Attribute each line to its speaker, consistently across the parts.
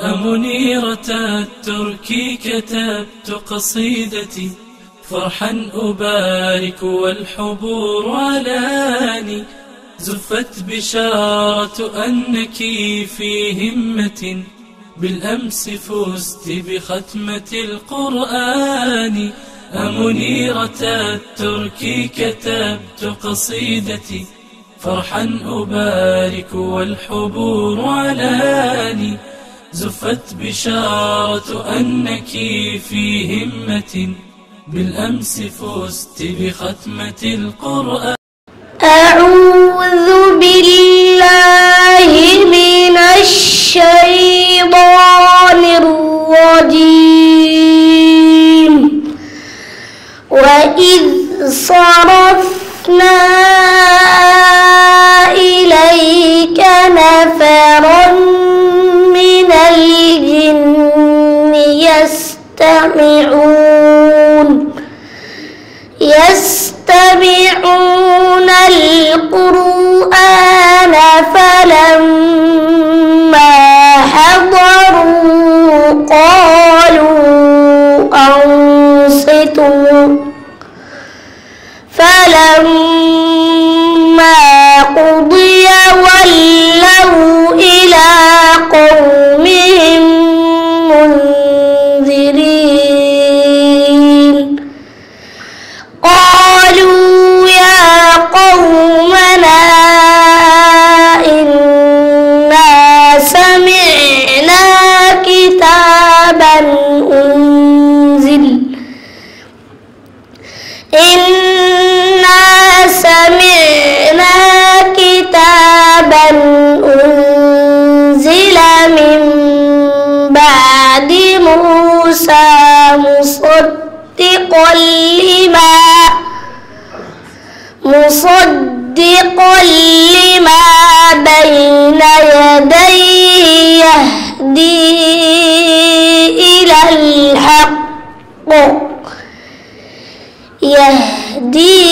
Speaker 1: أمنيرة الترك كتبت قصيدتي فرحا أبارك والحبور علاني زفت بشارة أنك في همة بالأمس فزت بختمة القرآن أمنيرة الترك كتبت قصيدتي فرحا أبارك والحبور علاني زفت بشارة أنك في همة بالأمس فزت بختمة القرآن
Speaker 2: أعوذ بالله من الشيطان الرجيم وإذ صرفنا إليك نفرا من الجن يستمعون يستمعون القرآن فلما حضروا قالوا أنصتوا فلما قضي ولوا إلى قومهم منذرين قالوا يا قومنا إنا سمعنا كتابا أنزل إنا سمعنا كتابا أنزل من بعد موسى مصدقا لما مصدقا لما بين يديه يهدي إلى الحق يهدي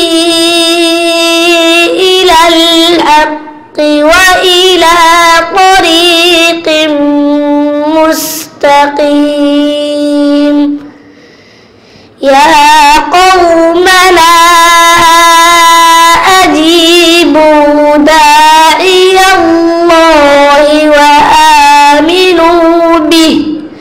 Speaker 2: إلى الحق وإلى طريق مستقيم يا قومنا أجيبوا داعي الله وآمنوا به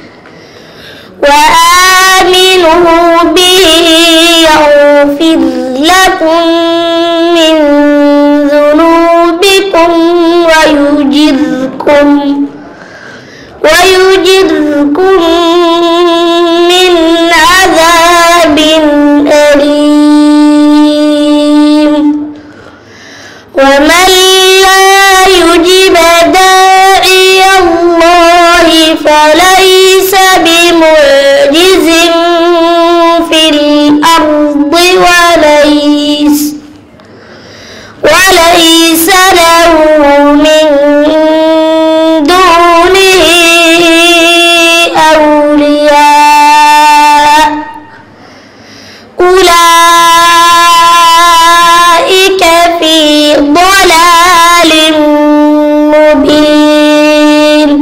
Speaker 2: وآمنوا به يغفر لكم من ذنوبكم ويجركم ويجركم من عذاب أليم ومن لا يجب داعي الله فليس بمعجز في الأرض وليس وليس له من دونه أولياء أولئك في ضلال مبين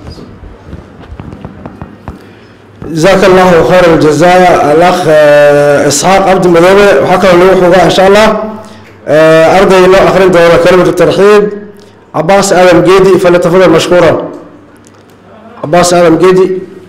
Speaker 3: جزاك الله خير الجزاء الأخ آه، إسحاق عبد المدوبي وحكى له حقوق إن شاء الله آه، أرضي له آخرين دولة كلمة الترحيب عباس آدم جيدي فليتفضل مشكورا عباس آدم جيدي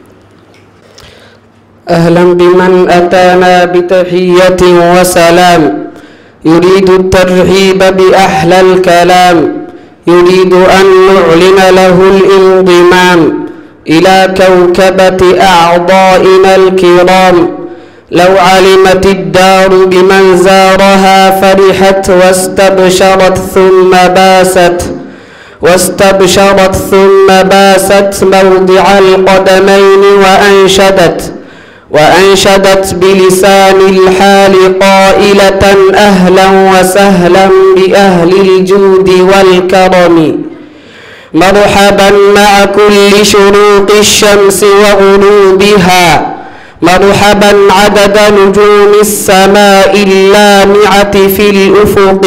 Speaker 4: أهلا بمن أتانا بتحية وسلام يريد الترحيب بأحلى الكلام يريد أن نعلن له الانضمام إلى كوكبة أعضائنا الكرام لو علمت الدار بمن زارها فرحت واستبشرت ثم باست واستبشرت ثم باست موضع القدمين وأنشدت وأنشدت بلسان الحال قائلة أهلا وسهلا بأهل الجود والكرم مرحبا مع كل شروق الشمس وغروبها مرحبا عدد نجوم السماء اللامعة في الأفق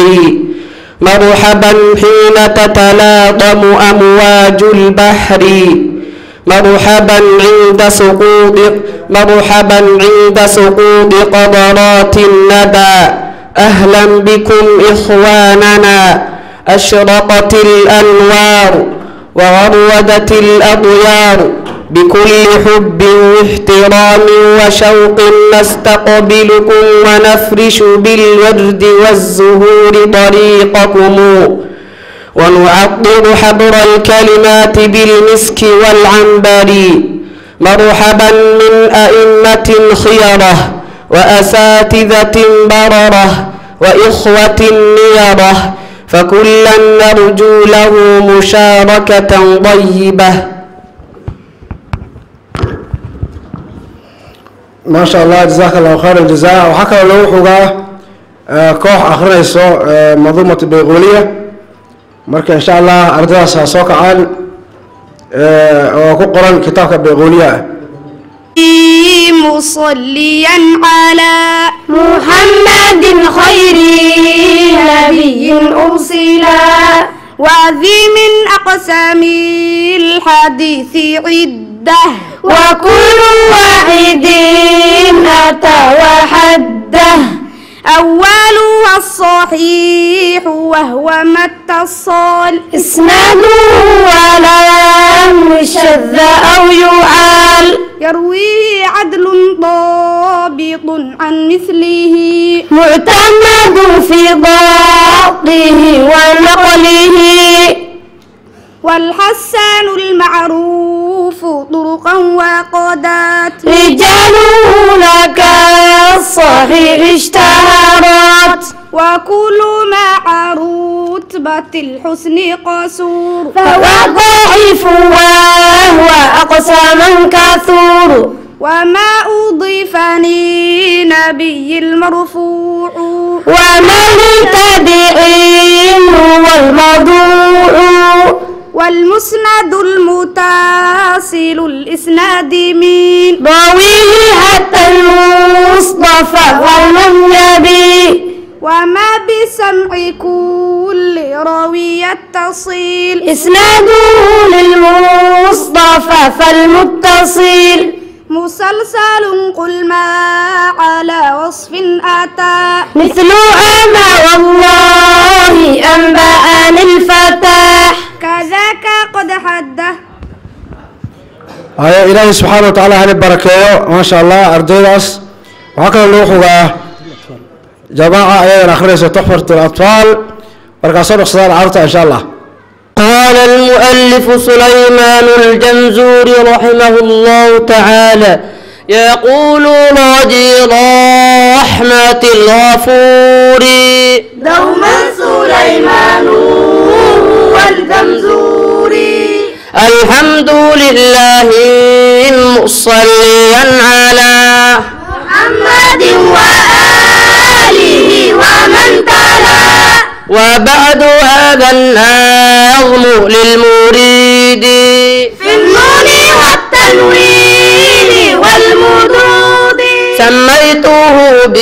Speaker 4: مرحبا حين تتلاطم أمواج البحر مرحبا عند سقوط مرحبا عند سقوط قدرات الندى أهلا بكم إخواننا أشرقت الأنوار وغرودت الأطيار بكل حب واحترام وشوق نستقبلكم ونفرش بالورد والزهور طريقكم ونعطر حبر الكلمات بالمسك والعنبر مرحبا من أئمة خيرة وأساتذة بررة وإخوة نيرة فكلا نرجو له مشاركة طيبة
Speaker 3: ما شاء الله جزاك الله خير الجزاء waxaa kaloo lagu xugaa koox akhrinayso manduumata bayquuliya marka insha allah ardaydaas ha soo kacaan oo ku qoran kitaabka bayquuliya ah
Speaker 5: مصليا على
Speaker 2: محمد خير نبي أرسلا
Speaker 5: وذي من أقسام الحديث عدة
Speaker 2: وكل واحد أتى وحده
Speaker 5: أولها الصحيح وهو ما اتصل
Speaker 2: اسناده ولم يشذ أو يعال
Speaker 5: يرويه عدل ضابط عن مثله
Speaker 2: معتمد في ضبطه ونقله
Speaker 5: والحسان المعروف طرقا وقدات
Speaker 2: رجاله لك الصحيح اشتهرت
Speaker 5: وكل مع رتبة الحسن قصور
Speaker 2: فهو ضعيف وهو أقصى من كثور
Speaker 5: وما أضيف لنبي المرفوع
Speaker 2: وما لتبع هو الموضوع
Speaker 5: والمسند المتصل الإسناد من
Speaker 2: ضويه حتى المصطفى والنبي
Speaker 5: وما بسمع كل راوي يتصل
Speaker 2: إسناده للمصطفى فالمتصل
Speaker 5: مسلسل قل ما على وصف أتى
Speaker 2: مثل أما والله أنبأني الفتح
Speaker 5: كذاك قد حده
Speaker 3: haya ilaahay subxaana wa tacaala hani barakeeyo maasha allah ardaydaas waxaa kaloo lagu xugaa jamaaca ayadan akhrinayso tuxfat اlatfaal markaasoo dhaqsadaan carurta insha allah
Speaker 4: قال المؤلف سليمان الجمزوري رحمه الله تعالى يقول راجي رحمة الغفور
Speaker 2: دوما سليمان والجمزوري
Speaker 4: الحمد لله مصليا على
Speaker 2: محمد وآله ومن تلا
Speaker 4: وبعد هذا النظم للمريد
Speaker 2: في النون والتنوين والمدود
Speaker 4: سميته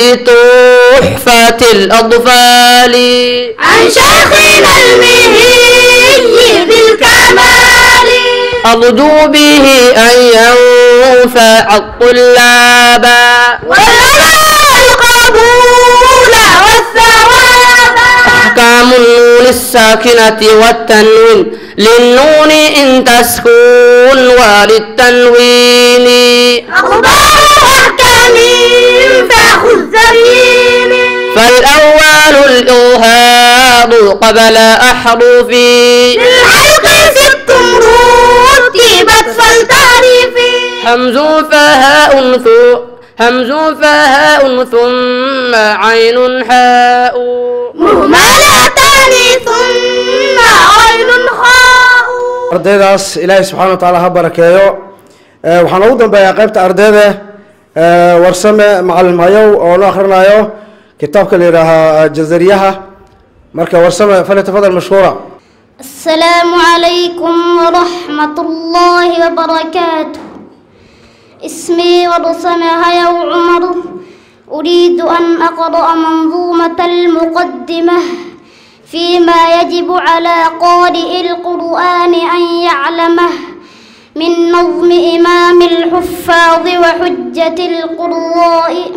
Speaker 4: بتحفة الأطفال
Speaker 2: عن شيخنا المهي بالكمال
Speaker 4: أرجو به أن ينفع الطلاب
Speaker 2: والعلماء القبول والثواب
Speaker 4: أحكام النون الساكنة والتنوين للنون إن تسكن وللتنوين
Speaker 2: أخبار أحكام فخذ زمين
Speaker 4: فالأول الإظهار قبل أحرف
Speaker 2: للحلق ست رتبت فالتعريف
Speaker 4: همز فهاء ثو همز فهاء ثم عين حاء
Speaker 2: مهملتان ثم عين خاء
Speaker 3: ardaydaas ilaahay subxaana wa tacaala ha barakeeyo Eh, waxaan ugu dambeeyaa qaybta ardayda eh, warsame macalin mayow oo noo akhrinayo kitaabka la yidhaahaa jazariyaha marka warsame falyatafadal mashkuura
Speaker 2: السلام عليكم ورحمة الله وبركاته اسمي ورسم هيا عمر أريد أن أقرأ منظومة المقدمة فيما يجب على قارئ القرآن أن يعلمه من نظم إمام الحفاظ وحجة القراء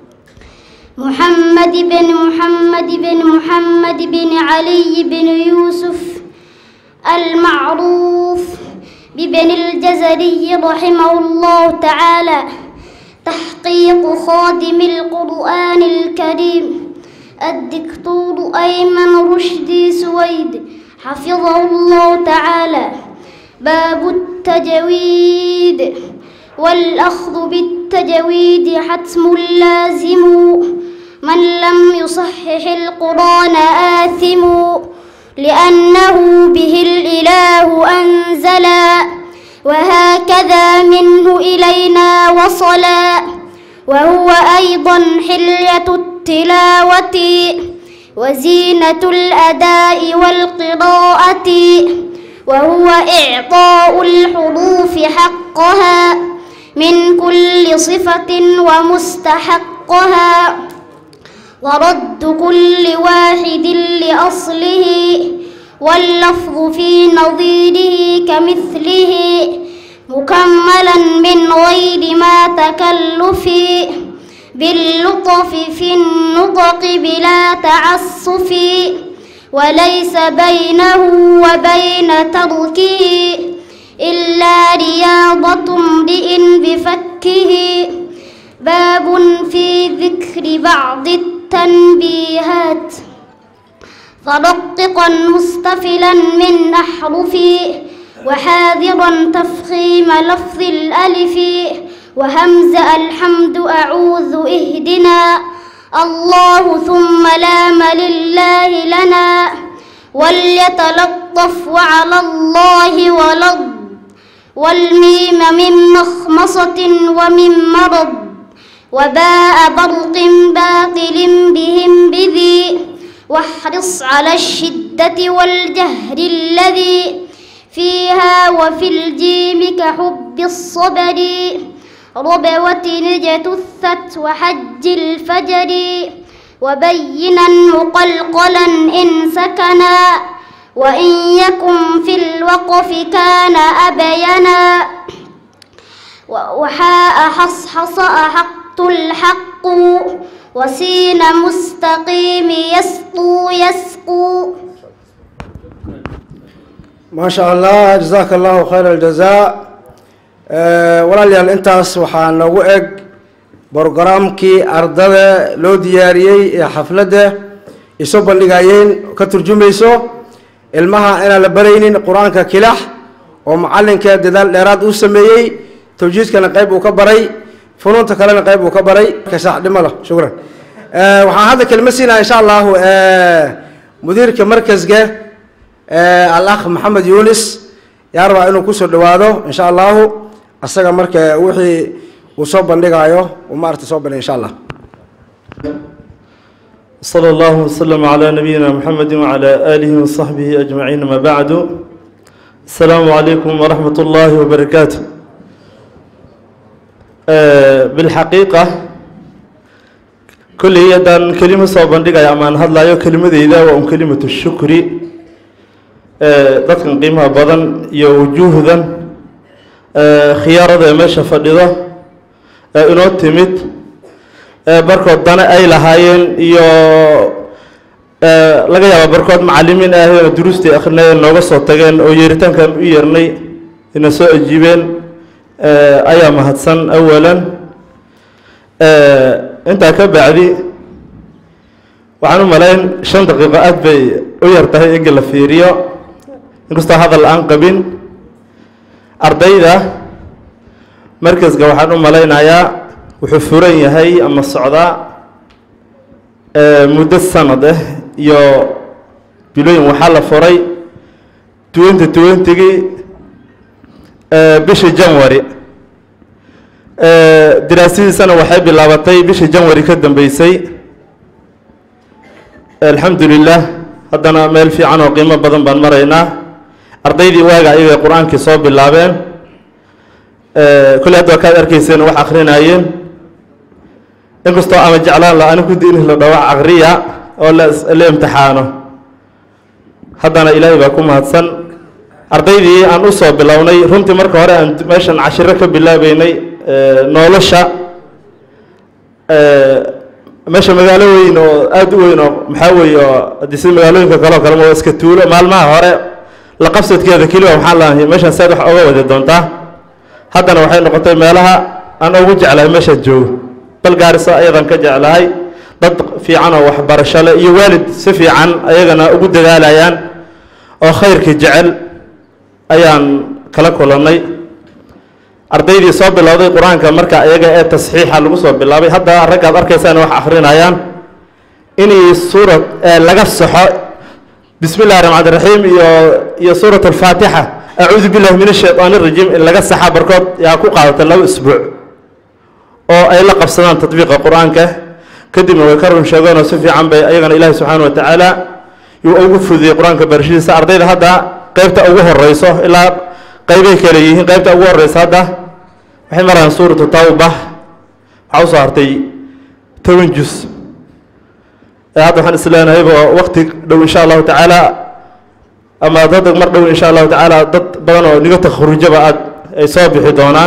Speaker 2: محمد بن محمد بن محمد بن علي بن يوسف المعروف ببن الجزري رحمه الله تعالى تحقيق خادم القرآن الكريم الدكتور أيمن رشدي سويد حفظه الله تعالى باب التجويد والأخذ بالتجويد حتم لازم من لم يصحح القرآن آثم لأنه به الإله أنزلا وهكذا منه إلينا وصلا وهو أيضا حلية التلاوة وزينة الأداء والقراءة وهو إعطاء الحروف حقها من كل صفة ومستحقها ورد كل واحد لأصله واللفظ في نظيره كمثله مكملا من غير ما تكلف باللطف في النطق بلا تعسف وليس بينه وبين تركه إلا رياضة امرئ بفكه باب في ذكر بعض التنبيهات فرققا مستفلا من أحرفي وحاذرا تفخيم لفظ الألف وهمز الحمد أعوذ اهدنا الله ثم لام لله لنا وليتلطف وعلى الله ولض والميم من مخمصة ومن مرض وباء برق باطل بهم بذي واحرص على الشدة والجهر الذي فيها وفي الجيم كحب الصبر ربوة نجتثت وحج الفجر وبينا مقلقلا إن سكنا وإن يكن في الوقف كان أبينا وحاء حصحص أحقت الحق وسين مستقيم يسقو يسقو
Speaker 3: ما شاء الله جزاك الله خير الجزاء walaalyaal intaas waxaa noogu eg brogaraamkii ardada loo diyaariyey ee xafladda isoo bandhigayeen ka turjumayso ilmaha inaan la baraynin qur-aanka kilax oo macalinka dadaal dheeraad uu sameeyey tawjiidkana qayb uu ka baray funuunta kalena qayb uu ka baray kasaaxdhimada shukran waxaan hadda kelma siinaya insha allahu mudiirka markaska al-akh maxamed yunis yaa rabaa inuu kusoo dhawaado insha allahu asaga marka wixii uu soo bandhigayo uu maarata soo bandhig insha allah
Speaker 6: صلى الله وسلم على نبينا محمد وعلى آله وصحبه أجمعين ما بعد السلام عليكم ورحمة الله وبركاته آه بالحقيقة كل يدا كلمة صوبان دقا أمان هذا لا كلمة إذا وأم كلمة الشكر آه ذاتكن قيمة بدن يوجوهدا آه خيارة ماشا فردها آه إنو تمت barkood dana ay lahaayeen iyo laga yaaba barkood macalimiin ahayoo duruustii akrinayeen nooga soo tageen oo yeeritaankan u yeernay ina soo ajiibeen ayaa mahadsan awalan intaa ka bacdi waxaan u malayn shan daqiiqo aad bay u yar tahay ega la fiiriyo inkastoo hadal aan qabin ardayda markaska waxaan u malaynayaa wuxuu furan yahay ama socdaa muddo sanad ah iyo bilooyin waxaa la furay twenty twentygii bishii janwary diraasadiisana waxay bilaabatay bishii janwary ka dambeysay alxamdu lilah haddana meel fiican oo qiimo badan baan maraynaa ardaydii waaga ayagay qur-aankii soo bilaabeen kolley hadda waa kaad arkayseen wax akrinayeen inkastoo ama jeclaan la ani kudi in la dhawac akriya oo la imtixaano haddana ilaahay baa ku mahadsan ardaydii aan usoo bilownay runtii marka hore aan meeshan cashiro ka bilaabeynay nolosha meesha magaalo weyn oo aada u weyn oo maxaa weeye oo haddii sida magaalooyinka kale oo kale ma iska tuulo maalmaha hore la qabsadkeeda keliya waxaan lahay meeshaan saad wax oga wadi doontaa haddana waxay noqotay meelaha aan ugu jeclahay meeshaan joogo bal gaarisa ayadan ka jeclahay dad fiican oo waxbarasho leh iyo waalid si fiican ayagana ugu dadaalayaan oo khayrkii jecel ayaan kala kulannay ardaydii soo bilowday qur-aanka marka iyaga ee tasxiixa lagu soo bilaabay hadda raggaad arkaysaan wax akrinayaan inay suurad laga saxo bismi illahi raxmaan raxiim iyo iyo suurat alfaatixa acuudu billahi min ashaytaan rajiim in laga saxa barkood yaa ku qaadatay laba isbuuc oo ay la qabsadaan tatbiiqa qur-aanka kadibna way ka run sheegeen oo si fiican bay ayagana ilaahi subxaana wa tacaala yuu ugu fudiyey qur-aanka barashadiisa ardayda hadda qeybta ugu horeyso ilaa qeybay kale yihiin qeybta ugu horeysa hadda waxay marayaan suuratu tawba waxaa usoo hartay toban jus hadda waxaan isleenahayba wakti dhow insha allahu tacaala ama dad mar dhow insha allahu tacaala dad badan oo niga takhrujaba aad ay soo bixi doonaan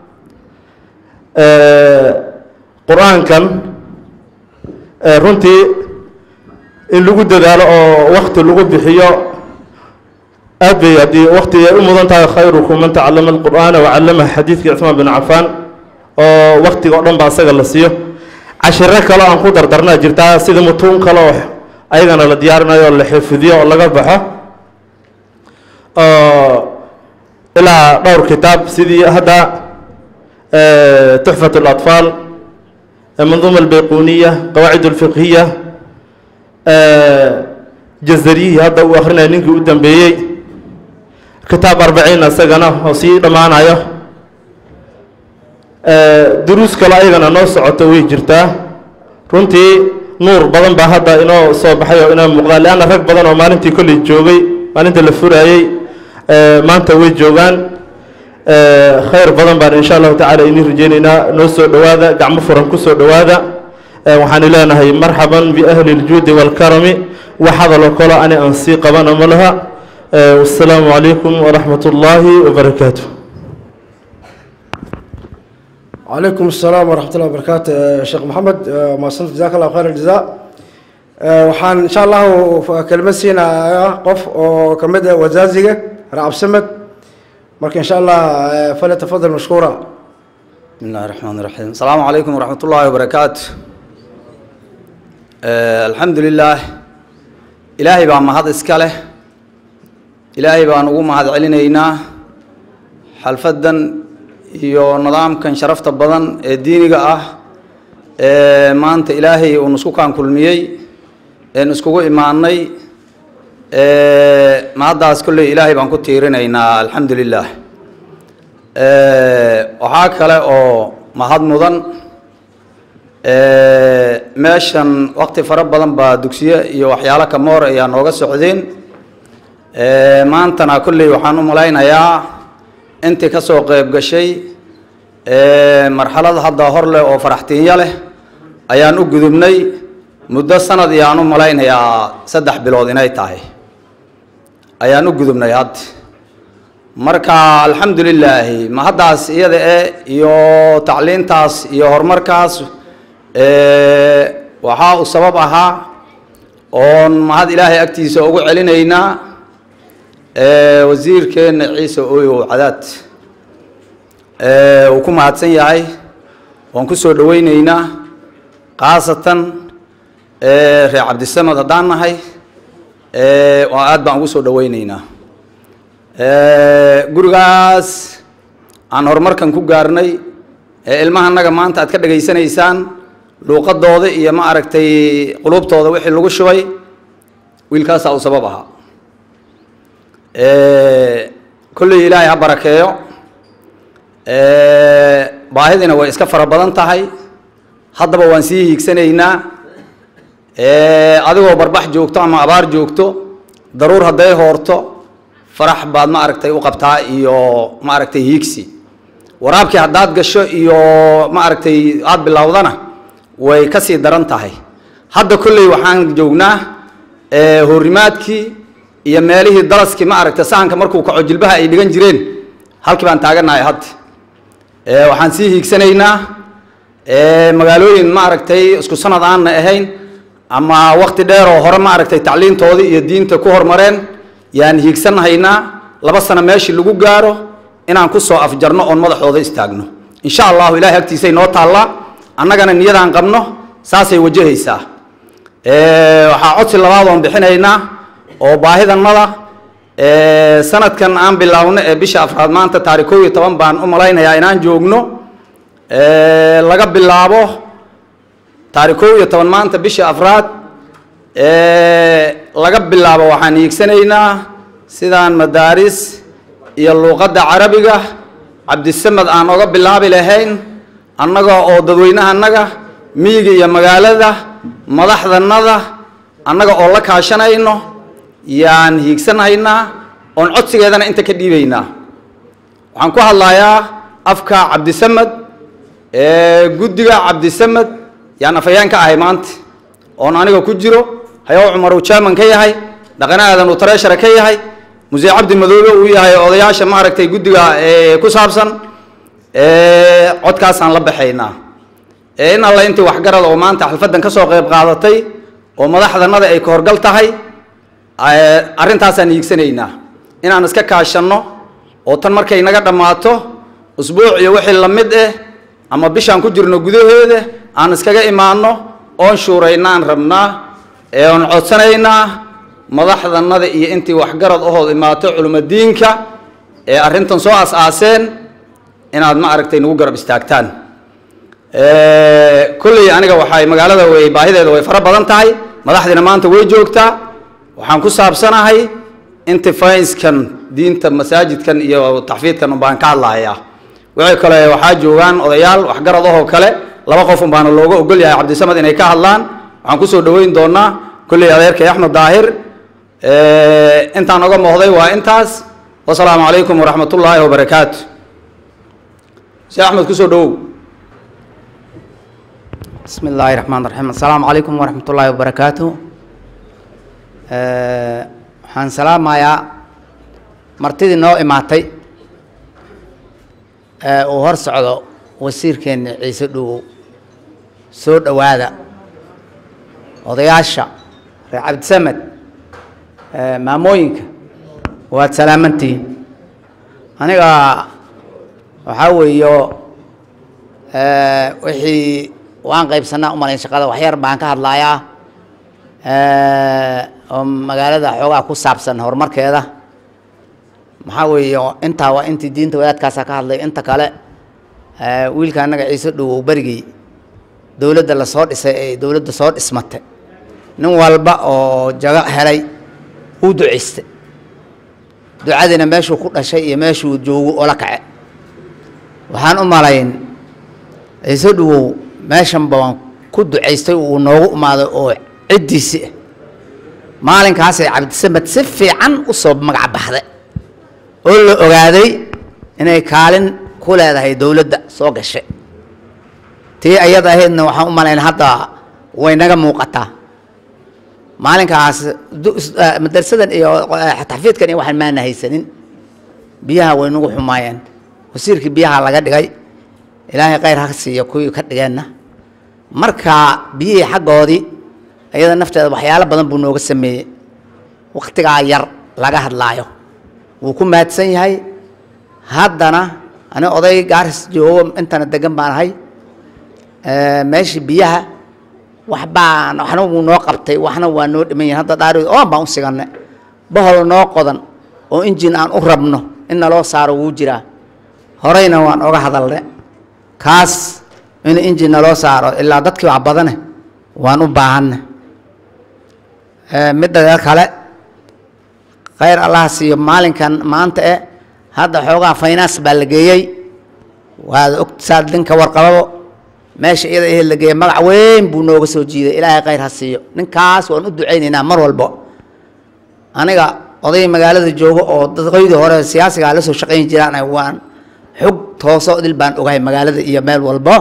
Speaker 6: qur-aankan runtii in lagu dadaalo oo wakti lagu bixiyo aad bay haddii wakti ay u mudan tahay khayrukum man tacallama alqur'aana wacallamaha xadiidkii cuثmaan bin cafaan oo waktiga o dhan ba asaga la siiyo cashiro kale aan ku dardarnaa jirtaa sida mutuun kale oo ayagana la diyaarinayo oo la xifidiyo oo laga baxo ilaa dhowr kitaab sidii hadda tuxfat اlaطfaal manduuma albayquniya qawaacid اlfiqhiya jazariyihii hadda uu akrinaya ninkii u dambeeyey kitaab arbaciin isagana oo sii dhammaanayo duruus kale ayagana noo socoto way jirtaa runtii nuur badan baa hadda inoo soo baxay oo inoo muuqdaa leanna rag badan oo maalintii kolley joogay maalinta la furaayey maanta way joogaan khayr badan baan insha allahu tacala inii rajeyneynaa noo soo dhowaada gacmo furan ku soo dhowaada waxaan leenahay marxaban biahli اljuudi wاlkarami wax hadaloo kalo ani aan sii qabana ma laha wasalaamu calaykum waraxmat ullaahi wabarakaatu
Speaker 3: وعليكم السلام ورحمة الله وبركاته شيخ محمد ما صنت جزاك الله خير الجزاء waxaan insha allahu kelmad siinayaa qof oo ka mid ah wasaaziga racab samed marka insha allah falyatafadal mashkuura
Speaker 7: بسم الله الرحمن الرحيم السلام عليكم ورحمة الله وبركاته آه الحمد لله إلهي بان مهد إسكاله إلهي بان ugu mahad celinaynaa xalfadan iyo nidaamkan sharafta badan ee diiniga ah ee maanta ilaahay uu isku kaan kulmiyey een iskugu imaanay ee mahaddaas kolley ilaahay baan ku tiirinaynaa alxamdu lilah waxaa kale oo mahad mudan meeshan waqti fara badan baa dugsiye iyo waxyaalo kamoor ayaa nooga socdeen maantana kolley waxaan u malaynayaa intii ka soo qeyb gashay marxalad hadda hor leh oo faraxtiinyo leh ayaan u gudubnay muddo sanad iyaan u malaynayaa saddex bilood inay tahay ayaan u gudubnay hadda marka alxamdu lilaahi ma haddaas iyada e iyo tacliintaas iyo horumarkaas waxaa uu sabab ahaa oon mahad ilaahay agtiisa ugu celinaynaa wasiirkeenna ciise ooyow cadaad uu ku mahadsan yahay waan ku soo dhoweyneynaa khaasatan reer cabdisamed haddaan nahay aad baan ugu soo dhoweyneynaa gurigaas aan horumarkan ku gaarnay ee ilmahanaga maanta aad ka dhegaysanaysaan luuqadooda iyo ma aragtay qulubtooda wixii lagu shubay wiilkaasaa uu sabab ahaa kolley ilaahay ha barakeeyo baahidina way iska fara badan tahay haddaba waan sii hiigsanaynaa adigoo barbax joogto ama abaar joogto daruur hadday hoorto farax baad ma aragtay u qabtaa iyo ma aragtay hiigsi waraabkii haddaad gasho iyo ma aragtay aada bilowdana way ka sii daran tahay hadda kolley waxaan joognaa horimaadkii iyo meelihii dalaskii ma aragta sahanka markuu kaco jilbaha ay dhigan jireen halkii baan taaganahay hadda waxaan sii hiigsanaynaa magaalooyin ma aragtay isku sanad aanna ahayn ama wakti dheer oo hore ma aragtay tacliintoodii iyo diinta ku hormareen yaan hiigsanahaynaa laba sano meeshii lagu gaaro inaan kusoo afjarno oon madaxooda istaagno insha allahu ilahay agtiisay noo taallaa annagana niyadaan qabno saasay wajahaysaa waxaa codsi labaad oon bixinaynaa oo baahidannada sanadkan aan bilaawno ee bisha afraad maanta taarikh kow iyo toban baan u malaynayaa inaan joogno laga bilaabo taarikh kow iyo toban maanta bisha afraad laga bilaabo waxaan hiigsanaynaa sidaan madaaris iyo luuqadda carabiga cabdisamed aan oga bilaabi lahayn annaga oo dadweynaha annaga miyiga iyo magaalada madaxdanada annaga oo la kaashanayno yaan hiigsanahaynaa oon codsigeedana inta ka dhiibaynaa waxaan ku hadlayaa afka cabdisamed guddiga cabdisamed yaan afayaan ka ahay maanta oon aniga ku jiro hayow cumar uu jaaman ka yahay dhaqane aadan uu tareeshara ka yahay musee cabdi madoobe uu yahay odayaasha maaragtay guddiga ku saabsan codkaasaan la baxaynaa in alla intii waxgarad oo maanta xalfaddan ka soo qayb qaadatay oo madaxdanada ay ka horgal tahay arrintaasaan hiigsanaynaa inaan iska kaashanno oo tan markay naga dhammaato usbuuc iyo wixii la mid ah ama bishaan ku jirno gudaheeda aan iskaga imaanno oon shuuraynaan rabnaa ee oon codsanaynaa madaxdanada iyo intii waxgarad ahood imaato culimadiinka ee arrintan soo as-aaseen inaad ma aragtay nagu garab istaagtaan kolley aniga waxay magaalada way baahideeda way fara badan tahay madaxdiina maanta way joogtaa waxaan ku saabsanahay intifainskan diinta masaajidkan iyo taxfiidkan baan ka hadlahayaa wixii kale waxaa joogaan odayaal waxgarad ahoo kale laba qof un baana looga ogol yahay cabdisamed inay ka hadlaan waxaan kusoo dhaweyn doonaa kolley adeerkay axmed daahir intaan oga moohday waa intaas wasalaamu calaykum waraxmat ullaahi wabarakaatu si axmed kusoo dhawow
Speaker 8: بسم الله الرحمن الرحيم السلام عليكم ورحمة الله وبركاته waxaan salaamayaa martidii noo imaatay ee uu hor socdo wasiirkeena ciise dhuwow soo dhowaada odayaasha reer cabdisamed maamooyinka waad salaamantihiin aniga waxaa weeyo wixii waan qaybsanaa umalayn shaqada waxyar baan ka hadlayaa oo magaalada xoogaa ku saabsan horumarkeeda maxaa weeye intaa waa intii diinta wadaadkaasa ka hadlay inta kale wiilka annaga ciise dhowow berigii dowladda lasoo dhisay ee dowladda soo dhismatay nin walba oo jago helay uu ducaystay ducadiina meeshuu ku dhashay iyo meeshuu joogo oo la kace waxaan u malayn ciise dhowow meeshan baan ku ducaystay uu noogu imaaday oo ciddiisi ah maalinkaasay cabdisamed si fiican u soo magac baxday oo la ogaaday inay kaalin ku leedahay dowladda soo gashay tii ayada ahaydna waxaan u malayn hadda way naga muuqataa maalinkaas madarsadan iyo taxfiidkan iyo waxaan maana haysanin biyaha way nagu xumaayeen wasiirkii biyaha laga dhigay ilaahay khayr ha siiyo kuwii ka dhigeenna marka biyihii xaggoodii iyada nafteeda waxyaalo badan buu nooga sameeyey waktigaa yar laga hadlaayo wuu ku mahadsan yahay haddana ani oday gaaris joogo intana degan baan ahay meeshii biyaha waxbaan waxna wuu noo qabtay waxna waa noo dhiman yahin hadda dhaari oon baan u siganay bohol noo qodan oo injin aan u rabno in naloo saaro wuu jiraa horeyna waan oga hadalne kaas in injin naloo saaro ilaa dadkii wax badane waan u baahanna midda kale khayr allah siiyo maalinkan maanta e hadda xoogaa finance baa la geeyey waad og saad ninka warqababo meesha iyada ehe la geeyey magac weyn buu nooga soo jiiday ilaahay khayr ha siiyo ninkaas waan u ducaynaynaa mar walbo aniga oday magaalada joogo oo dadqoydii hore siyaasigaa la soo shaqayn jiraan waan xog tooso dil baan ogahay magaalada iyo meel walbo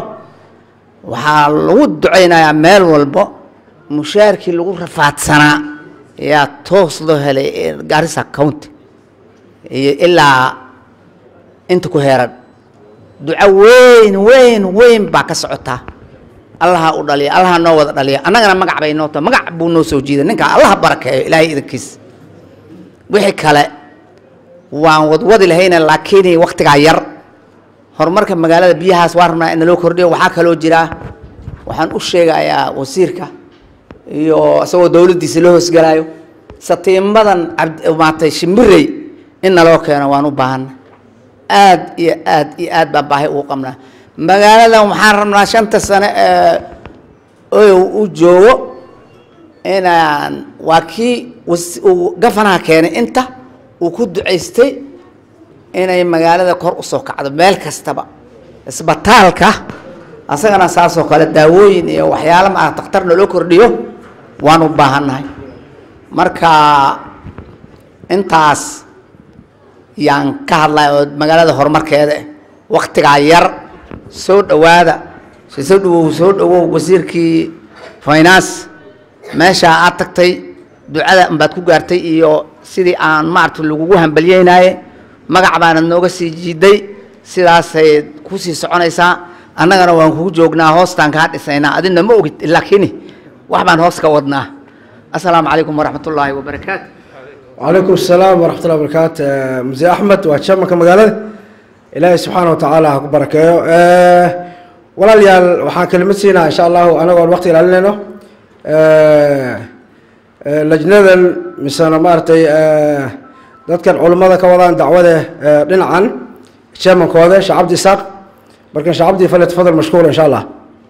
Speaker 8: waxaa lagu ducaynayaa meel walbo mushaarkii lagu rafaadsanaa yaa toos loo helay garissa county iyo ilaa inta ku heeran duco weyn weyn weyn baa ka socotaa allaha u dhaliya allaha noo wada dhaliya annagana magac bay noo tahay magac buu noo soo jiiday ninka allaha barakeeyo ilaahay idankiis wixii kale waan wadwadi lahayna laakiin waktigaa yar horumarka magaalada biyahaas waa rabnaa in loo kordhiyo waxaa kaloo jira waxaan u sheegayaa wasiirka iyo isagoo dowladdiisa la hoosgalaayo satiimadan cabd maatay shimbirey in naloo keeno waan u baahana aad iyo aad iyo aad baan baahi ugu qabnaa magaaladan waxaan rabnaa shanta sane ee oyow u joogo inaan waa kii was- uu gafanaha keenay inta uu ku ducaystay inay magaalada kor u soo kacdo meel kastaba isbitaalka asagana saasoo kale daawooyin iyo waxyaalo maa dakhtarna loo kordhiyo waan u baahannahay marka intaas yaan ka hadlaya oo magaalada horumarkeeda eh waktigaa yar soo dhowaada si soo dhawow soo dhawow wasiirkii finance meeshaa aad tagtay ducada unbaad ku gaartay iyo sidii aan maaragta lagugu hambalyeynaye magac baanad nooga sii jiiday sidaasay kusii soconaysaa annagana waan kugu joognaa hoostaan kaa dhisaynaa adina ma ogid laakiin wax baan hoos ka wadnaa assalaamu calaykum waraxmat ullaahi wabarakaatu
Speaker 3: وعليكم السلام ورحمة الله وبركاته آه، مزي أحمد وأتشمك كمقالة إلهي سبحانه وتعالى هكو بركايو آه، ولا ليال وحان كلمة سينا إن شاء الله أنا أقول وقت إلى لنا لجنة مثلا مارتي آه، dadkan culimmada ka wadaan dacwada آه، dhinacan chairmankooda sheekh cabdi isaaq marka sheekh cabdi fale tafadal mashkuur insha allah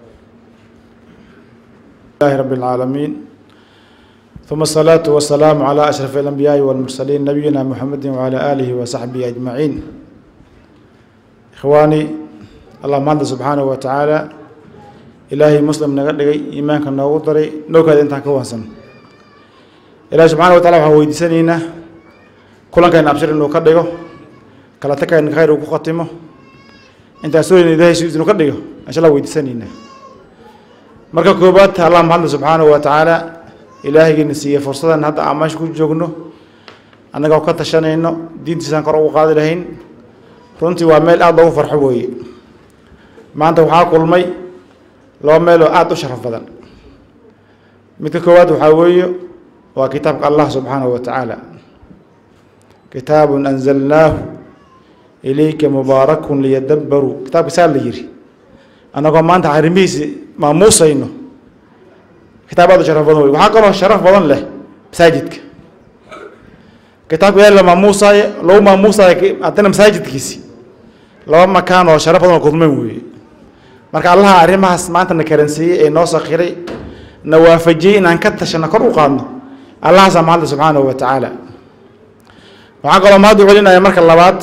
Speaker 9: لله رب العالمين ثم الصلاة والسلام على أشرف الأنبياء والمرسلين نبينا محمد وعلى آله وصحبه أجمعين إخواني الله مانده سبحانه وتعالى إلهي مسلم نغدغي إيمانك نوغو دري نوكا انت كوانسن إلهي سبحانه وتعالى وحا ويدسانينا كلان كان أبشر إنه كدغو كلا تكا إن خير وكو ختمه انت أسوري إن إلهي سيدنا كدغو إن شاء الله ويدسانينا marka koobaad allah mahadle subxaanahu wa tacaala ilaahaygiina siiyey fursadan hadda aan meesha ku joogno annagoo ka tashanayno diintiisaan kor ugu qaadi lahayn runtii waa meel aada loogu farxo weeye maanta waxaa kulmay laba meel oo aada u sharaf badan midka koowaad waxaa weeye waa kitaabka allah subxaanahu wa tacaala kitaabun anzalnaahu ilayka mubaarakun liyadabbaruu kitaabka saa la yiri annagoo maanta arrimihiisi maamuusayno kitaab aad u sharaf badan wey waxaa kaloo sharaf badan leh masaajidka kitaabka ilaahi la maamuusaayo lagu maamuusaayo haddana masaajidkiisi laba makaan oo sharaf badan oo kudmeen weeye marka allaha arrimahaas maanta na karansiiyey ee noo sakhiray na waafajiyey inaan ka tashano kor u qaadno allahaasaa mahadle subxaanahu wa tacaala waxaan kaloo mahad u celinaya marka labaad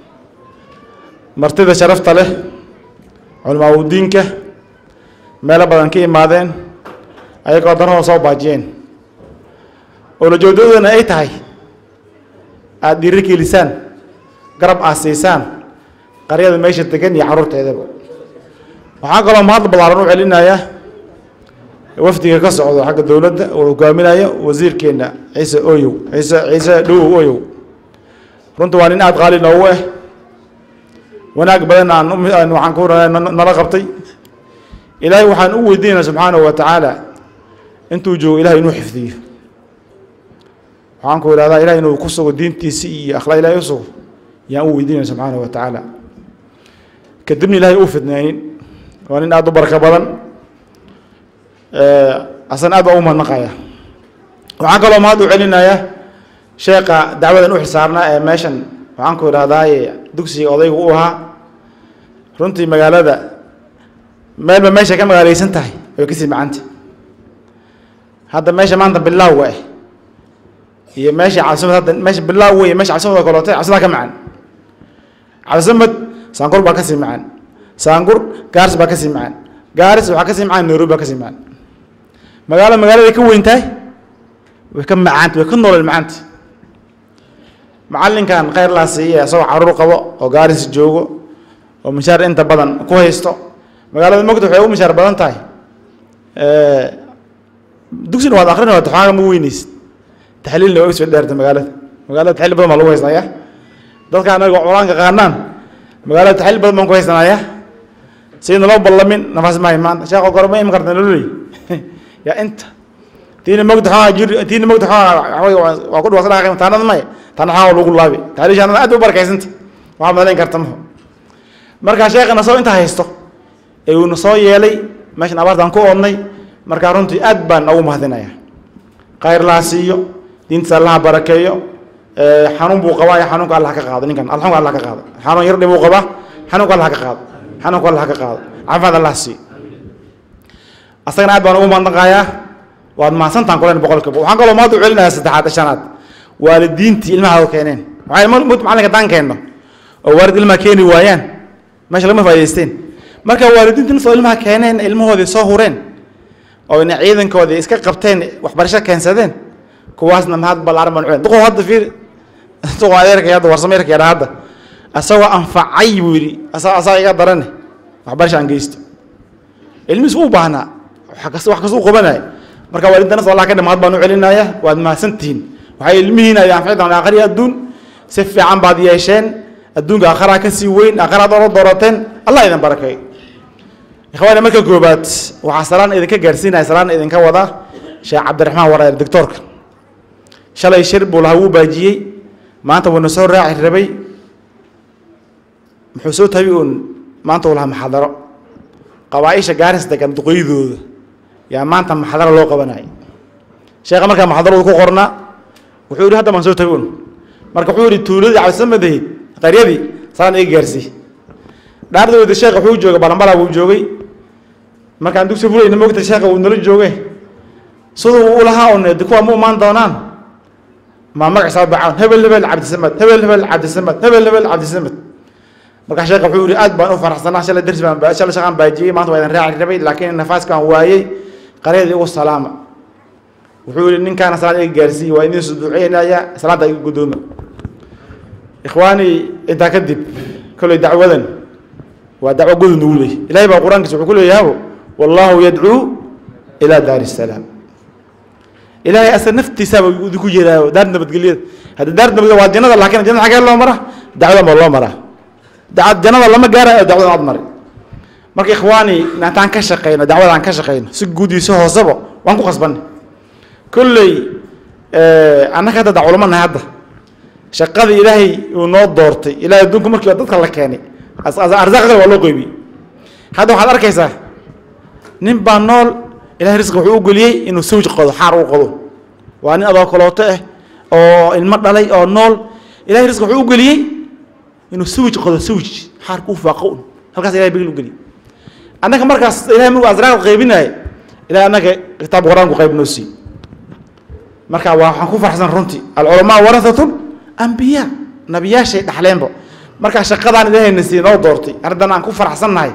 Speaker 9: martida sharafta leh culamaa udiinka meelo badan ka imaadeen ayagoo danahooda soo baajiyeen oo lajoodadana ay tahay aada dhiiri gelisaan garab aad siisaan qaryada meesha degan iyo carruurteedaba waxaa kaloo mahad ballaaran u celinaya wafdiga ka socdo xagga dowladda oo hogaaminaya wasiirkeena ciise oyow ciise ciise dhowow oyow runta waa nin aada qaali noogu ah wanaag badan aan u- aan waxaan ku nala qabtay ilaahay waxaan u weydiinaya subxaanahu wa tacaala intuu joogo ilahay inuu xifdiyo waxaan ku idhahdaa ilahay inuu ku sugo diintiisi iyo akhlaaq ilahay u sugo yaan u weydiinaya subxaanahu wa tacaala kadibna ilahay uu fidnaynin waa nin aada u barako badan asan aad baa u mahadnaqaya waxaan kaloo mahad u celinaya sheekha dacwadan u xilsaarnaa ee meeshan waxaan ku idhahdaaye dugsiga odaygu u ahaa runtii magaalada meelba meeshay ka magaaleysan tahay way kasii macanta hadda meesha maanta bilaawa ah iyo meesha cabsimad hadda meesha bilaaw wey meesha cabsimad oo kalootay cabsidaa ka macan cabsimad saangur baa kasii macan saangur gaaris baa kasii macan gaaris waxaa kasii macan nairobi baa kasii macan magaalo magaaladay ka weyn tahay way ka macaanta way ka nolol macaanta macallinkan khayr laa siiya isagoo caruur qabo oo gaaris joogo oo mishaar inta badan ku haysto magaalada mogta waxay u mishaar badan tahay dugsina waad akrin waad xoogaa ma weyneysid taxliilna waa soo dheerta magaalada magaalada taxliil badan baa lagu haysanaya dadka anaga qur-aanka qaanaan magaalada taxliil badan baan ku haysanaya sidna loo ballamin nafaas maahay maanta sheekho kore ma imi karta nololey yaa inta tiina mogta xoogaa jir tiina mogta xoogaa waa ku dhawaaqsan dhaqaaqay taanada maya taana xoogaa lagu laabi taxliishaanada aad u barakaysanta waxaa malayn karta maho markaa sheekhana soo inta haysto ee uuna soo yeelay meeshan abaartaan ku oodnay markaa runtii aad baan ugu mahadinaya khayr laha siiyo diintiisa allaha barakeeyo xanuun buu qabaa xanuunka allah ka qaado ninkan alxamka allah ka qaado xanuun yar dhibuu qabaa xanuunka allah ka qaado xanuunka allah ka qaado caafimaad allah siiyo asagana aad baan ugu mahadnaqayaa waad mahadsantaan kulen boqolkiiba waxaan kaloo mahad u celinayaa saddexaad shanaad waalidiintii ilmaha keeneen waxay mut macalinka daan keenno oo waalid ilmaha keeni waayaan meesha lama faa'idaysteen marka waalidiinta nafsoo ilmaha keeneen ilmahoodii soo hureen oo ina ciidankoodii iska qabteen waxbarasho keensadeen kuwaasna mahad ballaaran baan ucelin duqow hadda fiir duqow adeerkay hadda warsamo yarkay dha hadda asagoo anfacay buu yidhi asaa asaa iga darane waxbarasho aan geysto ilmihiis u baahnaa wax kas wax kasuu qabanaya marka waalidinta nafsoo allah ka dhi mahad baan u celinaya waad mahadsantihiin waxay ilmihiina ay anfici doonaan aakhiri adduun si fiican baad yeesheen adduunka aakharaa ka sii weyn aakharaad ola doorateen allah idin barakeeyo ikhwaani marka koobaad waxaa salaan idinka gaarsiinaya salaan idinka wada sheekh cabdiraxmaan wareer doctoorka shalay shir buu lahaa wuu baajiyey maanta wuuna soo raaci rabay muxuu soo tabi uun maanta uu lahaa maxadaro qabaaisha gaaris degan duqeydooda yaa maanta maxadaro loo qabanayay sheekha markaa maxadaradu ku qornaa wuxuu yidhi hadda baan soo tabi un marka wuxuu yidhi tuuladii cabdisamadahayd qaryadii salaan iga gaarsii dhaardooda sheekha wuxuu joogay balambala buu joogay markaan dugsi fulayna moogta sheekha wuu nala jooge siduu u lahaa un de kuwa ma imaan doonaan maa magaciisa bacaan hebel hebel cabdisamad hebel hebel cabdisamad hebel hebel cabdisamad markaa sheekha wuxuu yihi aad baan u faraxsanaa shalay darsi baan shalay shaqaan baajiyey maanta waa idin raaci rabay laakiin nafaaskaan waayey qaryadii ugu salaama wuxuu yihi ninkaana salaad iga gaarsiiye waa idin suduuceynaya salaada iga guddooma ikhwaani intaa kadib kolley dacwadan waa dacwo gudun ugu leeyay ilahay baa qur-aankiisa wuxuu ku leeyahaabo wallahu yadcuu ilaa daari salaam ilahay asa naftiisaaba idinku yeeraayo daar nabadgelyada hadda daar nabadgelya waa jannada laakiin jannada xagee loo maraa dacwadan baa loo maraa dacwad jannada lama gaarayo dacwadan aad mari marka ikhwaani intaan ka shaqeyno dacwadaan ka shaqeyno si guud iyo si hooseba waan ku khasbanay kolley annaka hadda da culamo nahay hadda shaqadii ilaahay uu noo doortay ilahay adduunku markii dadka la keenay arsaaqda waa loo qeybiyey hadda waxaad arkaysaa nin baa nool ilahay risqi wuxuu u geliyey inuu sawj qodo xaar u qodo waa nin adoo kalooto ah oo ilmo dhalay oo nool ilahay risqi wuxuu u geliyey inuu sawj qodo sawj xaar kuu faaqo un halkaas ilahay bigil u geliyey annaka markaas ilahay markuu asraaq qaybinaya ilahay annaka kitaab qur-aanku qayb noo siiyey marka waa waxaan ku farxsan runtii alculamaa warahatul ambiyaa nabiyaashay dhaxleenba markaa shaqadaan ilaahayna siiye noo doortay arrintan aan ku faraxsannahay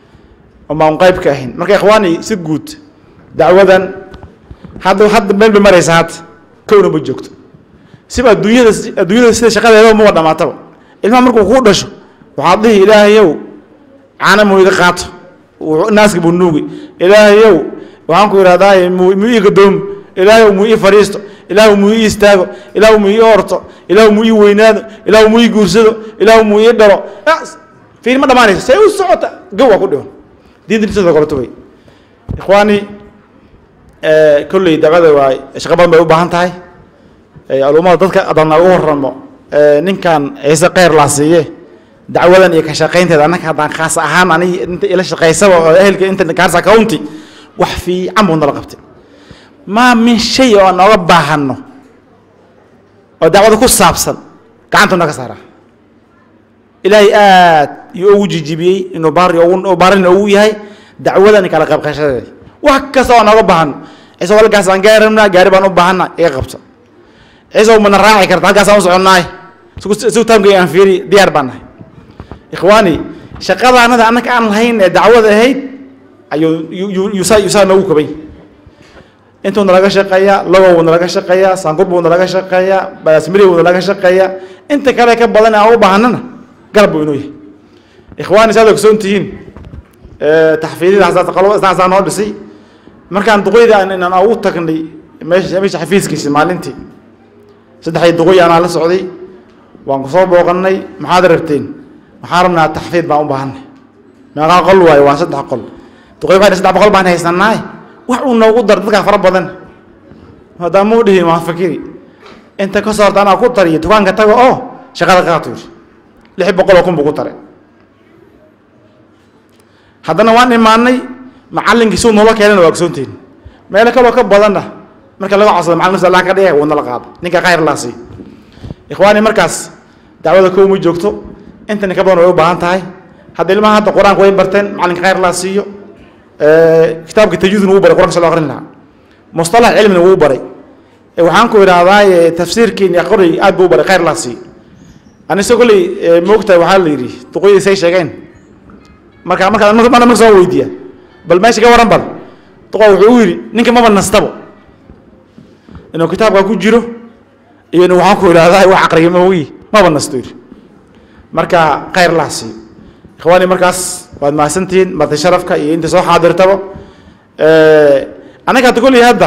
Speaker 9: oma un qayb ka ahayn marka ikhwaani si guud dacwadan hadda hadda meel bay maraysa hadda kowna ma joogto siba adduunyada adduunyada sida shaqadeeda maba dhamaataba ilmaha markuu kuu dhasho waxaad dhihi ilaahayow caana muu iga qaato naaska buu nuugi ilaahayow waxaan ku ihahdaa muu muu ii gadoomo ilaahayow muu ii fadhiisto ilaahu muu ii istaago ilaahu muu ii orto ilaahu muu ii weynaado ilaahu muu ii guursado ilaahu muu ii dhalo fiir ma dhamaanayso see u socota gow waa ku dhiman diinta sidoo kaleto wey ikhwaani kolley dacwada waa shaqo badan bay u baahan tahay alumada dadka adana ugu waramo ninkan ciise kheyr laa siiye dacwadan iyo ka shaqaynteeda annaka haddaan khaas ahaan anig inta ila shaqaysaba oo ehelka inta kaarsa county wax fiican buu nala qabtay maa min shay oo aan nooga baahano oo dacwada ku saabsan gacantu naga saara ilaahay aad iyo ugu jijibiyey inuu baari ugu baarina ugu yahay dacwadan kala qaybqayshadeeda wax kasta oo nooga baahano ciise walkaas aan gaari rabnaa gaari baan u baahana iga qabta ciise mana raaci karta halkaasaan u soconnaay sigu taamkay aan fiiri diyaar baan nahay ikhwaani shaqadaanada annaka aan lahayn ee dacwada ahayd ayuu yusaa yusaa noogu kabay intuu nalaga shaqeeyaa logow buu nalaga shaqeeyaa saangur buu nalaga shaqeeyaa baasmiri buu nalaga shaqeeyaa inta kale ka badan aan u baahanana garab buu inoo yahay ikhwaani saad ogsoon tihiin taxfiidida hasaa noo dhisay markaan duqeyda inaan ugu tagnay meesha meesha xafiiskiisa maalintii saddexdii duqoy anaa la socday waan ku soo booqannay maxaad rabteen waxaan rabnaa taxfiid baan u baahanay meeqaa qol waayo waa saddex qol duqoy waxay saddex boqol baan haysanaa wax uu noogu dar dadkaa fara badan maadaama u dhihin waan fakiri inta ka soo horta anaa ku tariyo dukaanka taga oo shaqada qaatu yidhi lix boqol oo kun buu ku taray haddana waan imaanay macallinkii suu noola keenana waa ogsoontiin meelo kaloo ka badanna marka laga codsado macallin nafsa allah ka dhigay wuu nala qaada ninka khayr laa siiy ikhwaani markaas dacwada kow ma joogto intani ka badan way u baahan tahay hadda ilmaha hadda qur-aanka way barteen macallinka khayr laa siiyo kitaabka tajwiidna wuu baray qur-anka soo akhrin lahaa mustalax cilmina wuu baray waxaan ku idhaahdaa tafsiirkiin aqri aad buu u baray khayr laa siiyo anise kolley moogtahay waxaa la yidhi duqoyadii say sheegeen marka markaa mana marka soo weydiiya bal meesha ka waran bal duqa wuxuu u yidhi ninka maba nastabo inuu kitaabka ku jiro iyo inuu waxaan ku idhaahdaa wax aqriya moogi maba nasto yidhi marka khayr laa siiyo ikhwaani markaas waad mahadsantihiin marti sharafka iyo inta soo xaadirtaba anaga hadda kolley hadda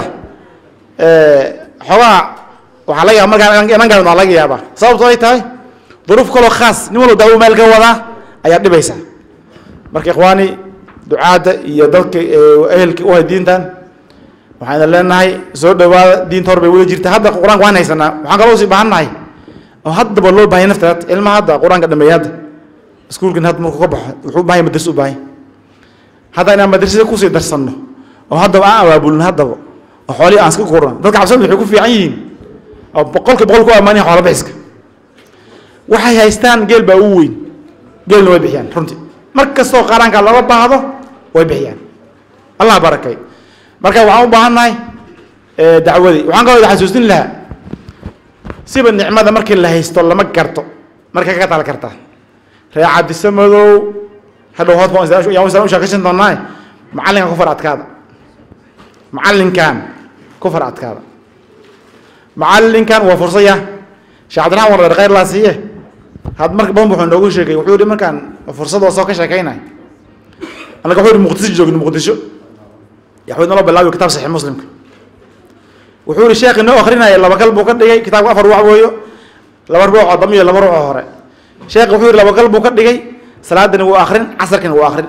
Speaker 9: xoogaa waxaa laga yaaba markaan inan gaadin waa laga yaabaa sababto ay tahay duruuf kaloo khaas nin walba daawo meel ka wadaa ayaad dhibaysaa marka ikhwaani ducaadda iyo dadka ehelka u hay diintan waxaan leenahay soo dhawaada diinta hor bay wada jirta hadda qur-aanka waan haysanaa waxaan kaloo sii baahan nahay oo haddaba loo baahanya naftaad ilmaha hadda qur-aanka dhameeya hadda iskuulkan hadda markuu ka baxo wuxuu u bahan yahay madrasa u baahan hadda inaan madrasada kusii darsanno oo haddaba aan abaabulin haddaba oo xoolihii aan iska kurno dadka cabsada waxay ku fiican yihiin oo boqolka boqol ku ammaan yahin xoola bixiska waxay haystaan geel baa ugu weyn geelna way bixiyaan runtii mar kastoo qaaraanka looga baahdo way bixiyaan allah barakay marka waxaan u baahan nahay dacwadii waxaan kaloo xasuusin lahaa siba nicmada markii la haysto lama garto markay ka tala kartaa ree cabdise madow hadhow hood yaan u sheekaysan doonaa macallinkan ku far adkaada macallinkan ku far adkaada macallinkan waa fursaya sheekh cabdiraxman war khayr laa siiye had marka badan wuxuu noogu sheegay wuxuu yihi markaan fursadoo soo ka sheekaynay annaga wuxuu yihi muqdisho joogno muqdisho yaxwid naloo bilaabiyo kitaab saxiix muslimka wuxuu yihi sheekhi noo akrinaya laba kal buu ka dhigay kitaabka afar ruuc weeyo laba ruuc oo dambe iyo laba ruuc oo hore sheekhi wuxuu yihi laba kal buu ka dhigay salaadina wuu akrin casarkina wuu akrin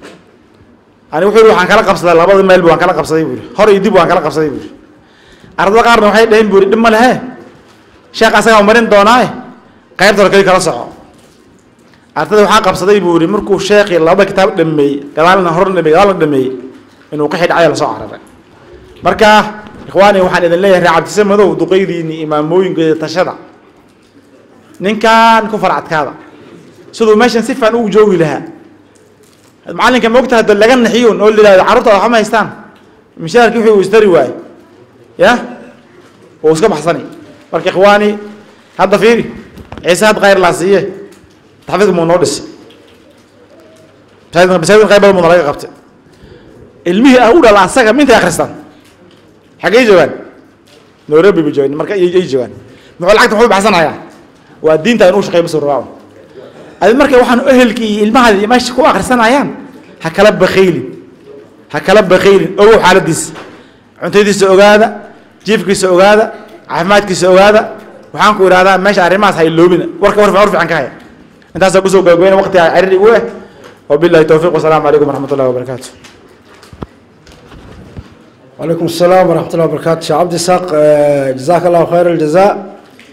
Speaker 9: ani wuxuu yihi waxaan kala qabsaday labada meel waan kala qabsaday buu yihi hor iyo dib waan kala qabsaday buu yihi ardada qaarna waxay dhaheen buu yihi dhib ma lehe sheekh asagaa marin doonaaye qaybta hore keli kala soco ardada waxaa qabsaday buu yihi markuu sheekii laba kitaab dhameeyey gadaalna horna dhameeyey gadaalna dhameeyey inuu qixi dhacay lasoo cararay marka ikhwaani waxaan idin leeyahay ree cabdise madow duqaydiini imaamooyinkeeda tashada ninkan ku farcadkaada siduu meeshan si fiican ugu joogi lahaa macallinka moogta hadda laga naxiyun oo la yidhahdo carruurta waxba ma haystaan mishaarkii wixii uu istari waaye ya wuu iska baxsani marka ikhwaani hadda fiiri ciise had khayr laa siiye taxfiidka muu noo dhisi masaajidka masaajidka qayb badan muuna laga qabtay ilmihii ah u dhala asaga mintay akhristaan xaggay joogaan nairobi bay joogaan marka ay joogaan muxuu lacagta muxuu baxsanayaa waa diinta inuu shaqeeyo masoo rabaa adi marka waxaan ehelkii iyo ilmahaadi meesha ku akhrisanayaan ha kala bakhaylin ha kala bakhaylin ogow xaaladiisa cuntadiisa ogaada jiifkiisa ogaada caafimaadkiisa ogaada waxaan ku idhahdaa meesha arrimahaas ha iloobina warka war war fiican ka haya intaasaa kusoo gabagabeyna waqtiga ciriiri u eh wabillahi towfiiq wasalaamu calaykum waraxmat ullahi wabarakaatu
Speaker 3: وعليكم السلام ورحمة الله وبركاته شيخ عبد الساق جزاك الله خير الجزاء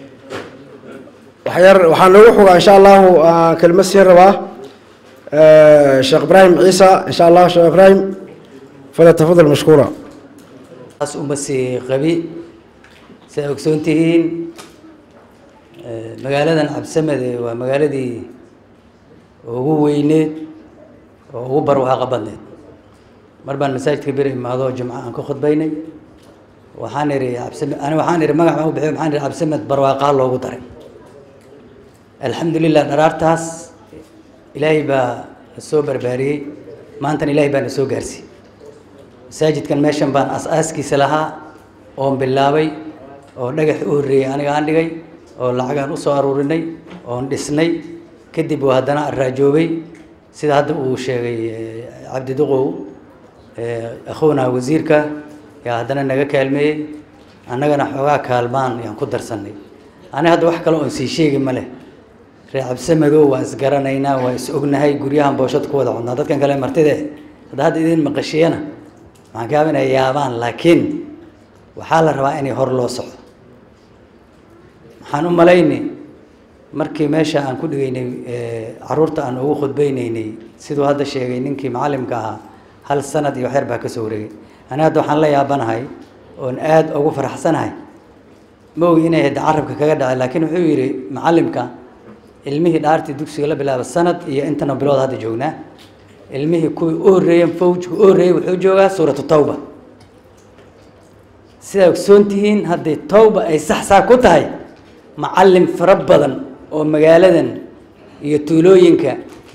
Speaker 3: وحير وحان نروح إن شاء الله كلمة سير رباه شيخ إبراهيم عيسى إن شاء الله شيخ إبراهيم فليتفضل مشكورا
Speaker 10: taas uma sii qabi siay ogsoon tihiin magaaladan cabsamede waa magaaladii ugu weyneed oo ugu barwaaqa badneed mar baan masaajidka bir imaado jimco aan ka khudbaynay waxaan ihi cabsame ani waxaan ihi magac baan u bixiy waxaan ihi cabsamed barwaaqaa loogu daray alxamdulilah dharaartaas ilaahay baa na soo barbaariyey maantana ilaahay baa na soo gaarsiiyey masaajidkan meeshan baan as-aaskiisa lahaa oon bilaabay oo dhagax u horreeyey aniga aan dhigay oo lacagaan usoo aruurinay oon dhisnay kadib waa haddana araajoobay sida hadda uu sheegay cabdi duqow akhuuna wasiirka yaa haddana naga kaalmeeyey annagana xoogaa kaalmaan yaan ku darsanay aniga hadda wax kale oon sii sheegi ma leh ree cabse madow waa isgaranaynaa waa is ognahay guryahan booshad ku wada codnaa dadkan kale martide hadda hadda idin maqashiyana waxaan kaaba inay yaabaan laakiin waxaa la rabaa inay hor loo socdo waxaan u malaynay markii meesha aan ku dhigaynay caruurta aan ugu khudbaynaynay siduu hadda sheegay ninkii macallimka ahaa hal sanad iyo waxyar baa ka soo wareegay ani hadda waxaan la yaabanahay oon aada ugu faraxsanahay ma ogi inay hadda carabka kaga dhacay laakiin wuxuu yidhi macallimka ilmihii dhaartii dugsiga la bilaaba sanad iyo intana bilood hadda joognaa ilmihii kuwii u horreeyeen fawjka u horreeyey wuxuu joogaa suuratu tawba sidaa ogsoon tihiin haddii tawba ay sax saa ku tahay macallim fara badan oo magaaladan iyo tuulooyinka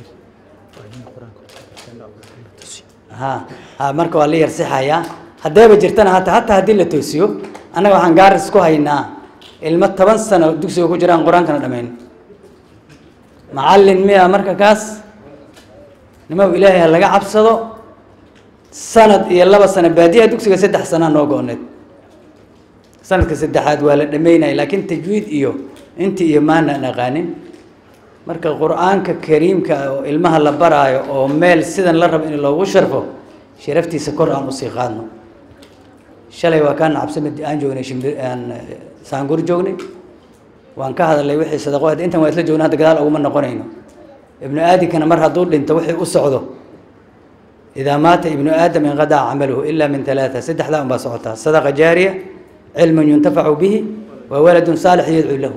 Speaker 10: ha ha marka waa la yarsixayaa haddeeba jirtana hata hataa haddii la toosiyo annaga waxaan gaaris ku haynaa ilmo toban sano dugsiga ku jiraan qur-aankana dhamayn macallin miya marka kaas nimaw ilaahay ha laga cabsado sanad iyo laba sano baadiyaha dugsiga saddex sanaa noo go-need sanadka saddexaad waa la dhameynaya laakiin tajwiid iyo inti iyo maanaan aqaanin marka qur-aanka kariimka ah oo ilmaha la baraayo oo meel sidan la rabo in loogu sharfo sharaftiisa kor aan usii qaadno shalay waa kaan cabsamid aan joognay shimbir aan saangur joognay waan ka hadalnay wixii sadaqo ahayd intan waa isla joogna hadda gadaal uguma noqonayno ibnu aadinkana mar hadduu dhinto wixii u socdo idaa maata ibnu aadam inqadaca camaluhu ila min talaata saddexdaa unbaa socotaa sadaqa jaariya cilmun yuntafacu bihi wa waladun saalix yadcuu lahu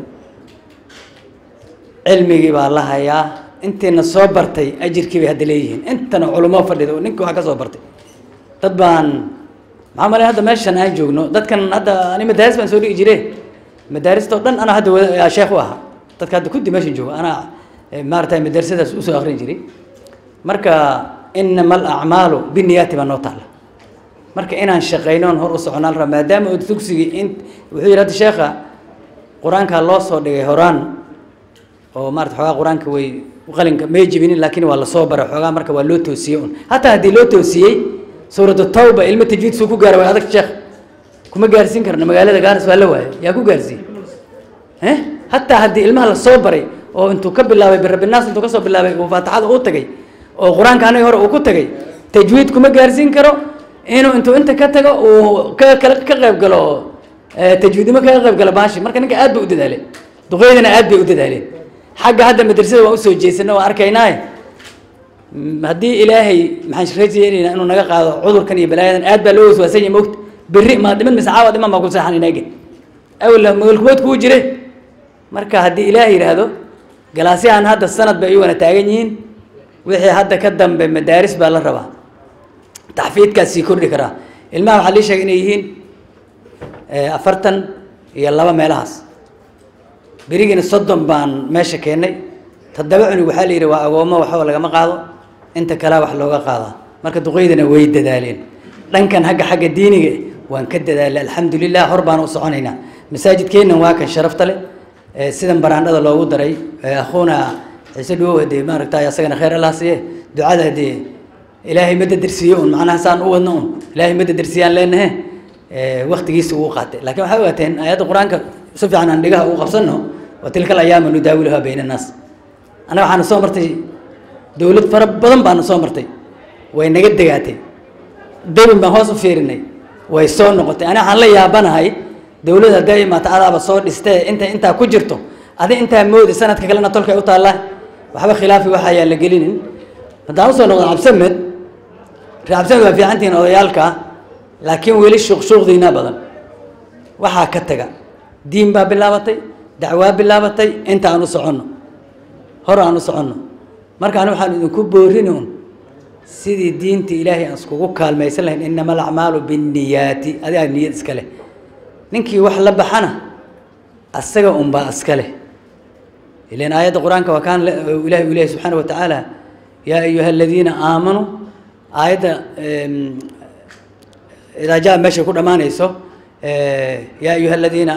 Speaker 10: cilmigii baa la hayaa intiina soo bartay ajirkii bay hadda leeyihiin intana culamo fadhida oo ninka wax ka soo bartay dad baan maxaa malay hadda meeshan aan joogno dadkan hadda ani madaaris baan soo dhigi jire madaarista oo dhan anaa hadda wada sheekh u ahaa dadka hadda kuddi meeshan jooga anaa maaragtay madrasadaas usoo akrin jiray marka inama alacmaalu biniyaati baa noo taala marka inaan shaqayno on hor u soconaan rabaa maadaama oo dugsigii in wuxuu yidhi hadda sheekha qur-aankaa loo soo dhigay horaan oo maarata xoogaa qur-aanka way qalinka may jibinin laakiin waa lasoo baray xoogaa marka waa loo toosiyey un hataa haddii loo toosiyey suuratu tawba ilmo tajwiid suu ku gaara way adag sheekh kuma gaarsiin karna magaalada gaaris waa la waaya yaa ku gaarsiiye eh hataa haddii ilmaha lasoo baray oo intuu ka bilaabay birabinaas intuu kasoo bilaabay uu faatixada u tagay oo qur-aanka aniga hore uu ku tagay tajwiid kuma gaarsiin karo inuu intuu inta ka tago uu ka kala ka qayb galo tajwiidnimo kaga qayb galo baashi marka ninka aad bay u dadaaleen duqeydana aad bay u dadaaleen xagga hadda madrasada waan usoo jeesana waan arkaynaaye haddii ilaahay maxaan rajaynaynaa inuu naga qaado cudurkan iyo balaayadan aad baa loo waswaasan yahay mogta berri maa dhiman mise caawa dhiman baa ku seexan inaage awla magalkumood kuu jire marka haddii ilaah yidhaahdo galaasyahan hadda sanad bay iyaguna taagan yihiin wixii hadda ka dambe madaaris baa la rabaa taxfiidkaas sii kordhi karaa ilmaha waxaa lii sheegay inay yihiin afartan iyo laba meelahaas berigiina soddon baan meesha keennay toddoba cunug waxaa la yidhi waa agoommo waxba lagama qaado inta kalea wax looga qaadaa marka duqeydana way dadaaleen dhankan hagga xagga diiniga waan ka dadaalay alxamdulilah hor baan u soconaynaa masaajidkeennan waa kan sharafta leh sidan baraandhada loogu daray akhuuna ciise dhuwow hadee maaragtay asagana khayr allah siiye ducada hadee ilaahay ma dadarsiiye un macnaha saan u wadno un ilaahay ma dadarsiiyaan leenahe waktigiisa uu qaatay laakiin waxay ogaateen aayadda qur-aanka si fiican aan dhigaha ugu qabsanno wa tilka alayaama nudaawiluhaa bayna annaas annaga waxaana soo martay dowlad fara badan baana soo martay way naga degaatay debin baan hoos u fiirinay way soo noqotay ani waxaan la yaabanahay dowlad hadday imaata adaaba soo dhistee inta intaa ku jirto adi intaa moodi sanadka kalena tolkay u taallaa waxba khilaafi waxa ayaan la gelinin haddaan usoo noqdo cabsamed ree cabsamed waa fiicantihiin odayaalka laakiin weli shuuqshuuqdiina badan waxaa ka taga diin baa bilaabatay dacwaa bilaabatay inta aan u soconno hor aan u soconno marka ani waxaan idinku boorini un sidii diinta ilaahay aan iskugu kaalmaysan lahayn inama alacmaalu binniyaati adigaa niyad iska leh ninkii wax la baxana asaga unbaa iska leh ilan aayadda qur-aanka waa kaan ilahi u lehay subxaana wa tacaala yaa ayuha aladiina aamanuu aayadda idaa jaa meeshay ku dhammaanayso yaa ayuha aladiina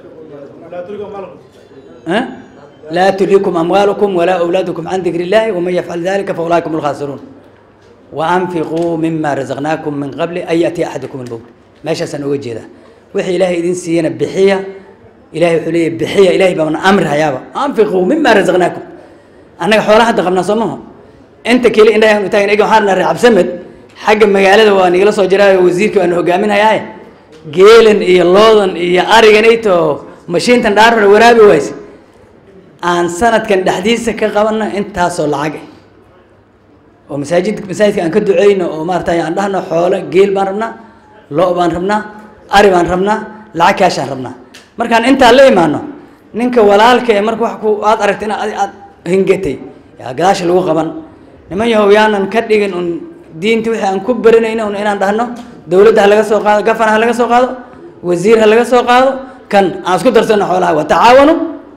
Speaker 10: laa tulhikum amwaalukum walaa awlaadukum can dikri illahi waman yafcal dalika faulaaika hum alkhaasiruun waanfiquu mima razaqnaakum min qabli an yaatiya axadakum almowt meeshaasaan oga jeedaa wixii ilaahay idin siiyana bixiya ilahay wuxuu leeyahy bixiya ilahay baana amri hayaaba anfiquu mima razaqnaakum annaga xoolaha hadda qabnaa soo maha inta keli indhaha u taagan ega waxaan nahay cabsamed xagga magaalada waa nigala soo jiraayo wasiirka waanu hogaaminayaaye geelan iyo loodan iyo ariganayto mashiintan dhaarfar waraabi wayse aan sanadkan dhexdiisa ka qabanno intaasoo lacag ah oo masaajid masaajidka aan ka duceyno oo maaragtay aan dhahno xoolo geel baan rabnaa lo' baan rabnaa ari baan rabnaa lacag kaashaan rabnaa markaan intaa la imaano ninka walaalka ee marka wax ku aad aragta in aad aad hingatay yaa gadaasha lagu qaban niman yahow yaanan ka dhigin un diinta wixii aan ku barinayno un inaan dhahno dowladda ha laga soo qaado gafana ha laga soo qaado wasiir ha laga soo qaado kan aan isku darsano xoolaha watacaawanu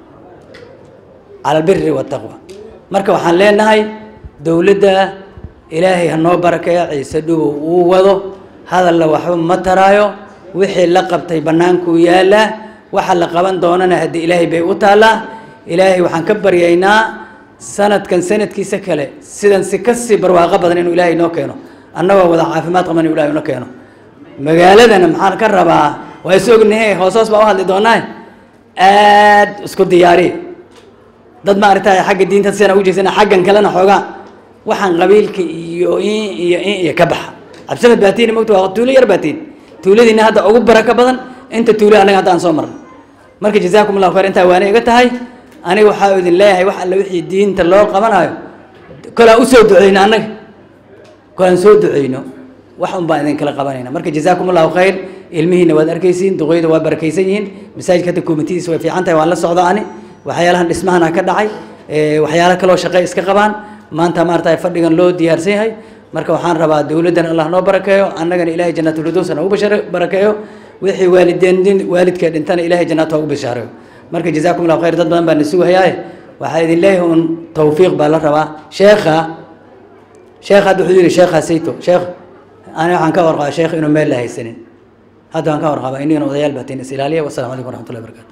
Speaker 10: cala albiri waataqwa marka waxaan leenahay dowladda ilaahay ha noo barakeeyo ciise dhubow uu wado hadalla waxba ma taraayo wixii la qabtay bannaankuu yaallaa waxa la qaban doonana haddii ilaahay bay u taallaa ilaahay waxaan ka baryaynaa sanadkan sanadkiisa kale sidan si kasii barwaaqo badan inuu ilaahay noo keeno annagoo wada caafimaad qaban inuu ilaahay noo keeno magaaladana maxaan ka rabaa waa is ognahe hoos hoos baa u hadli doonaa aad isku diyaari dad ma aragtay xagga diinta sidaan ugu jeesana xaggan kalena xoogaa waxaan qabiilka iyo in iyo in iyo ka baxa cabsamed baatiin mogta waa tuulo yar baatiin tuuladiina hadda ugu barako badan inta tuulo anaga hadda aan soo marnay marka jazaakum allahu khayr intaa waana iga tahay aniga waxaa idin leeyahay wax alle wixii diinta loo qabanayo kolaan usoo duceyno annaga kolaan soo duceyno wax un baan idin kala qabanayna marka jazaakum allahu khayr ilmihiina waad arkaysiin duqeyda waa barakaysan yihiin masaajidka hadda koomitidiisa way fiican tahay waan la socdo ani waxyaalahan dhismahana ka dhacay waxyaalo kaloo shaqe iska qabaan maanta maarata fadhigan loo diyaarsan yahay marka waxaan rabaa dowladdan allah noo barakeeyo annagana ilahay jannaatulfirdows noogu barakeeyo wixii waalideen waalidka dhintana ilahay jannaat ugu bishaareeyo marka jazaakum allahu khayr dad badan baan isugu hayaaye waxaa idin leeyahay un tawfiiq baa la rabaa sheekha sheekha hadda wuxuu yidhi sheekha sayto sheekh ani waxaan ka warqabaa sheekh inuu meel la haysanin hadda waan ka warqabaa inigana odayaal baatiin is ilaaliya wassalamu calaykum waraxmatullahi wabarakatu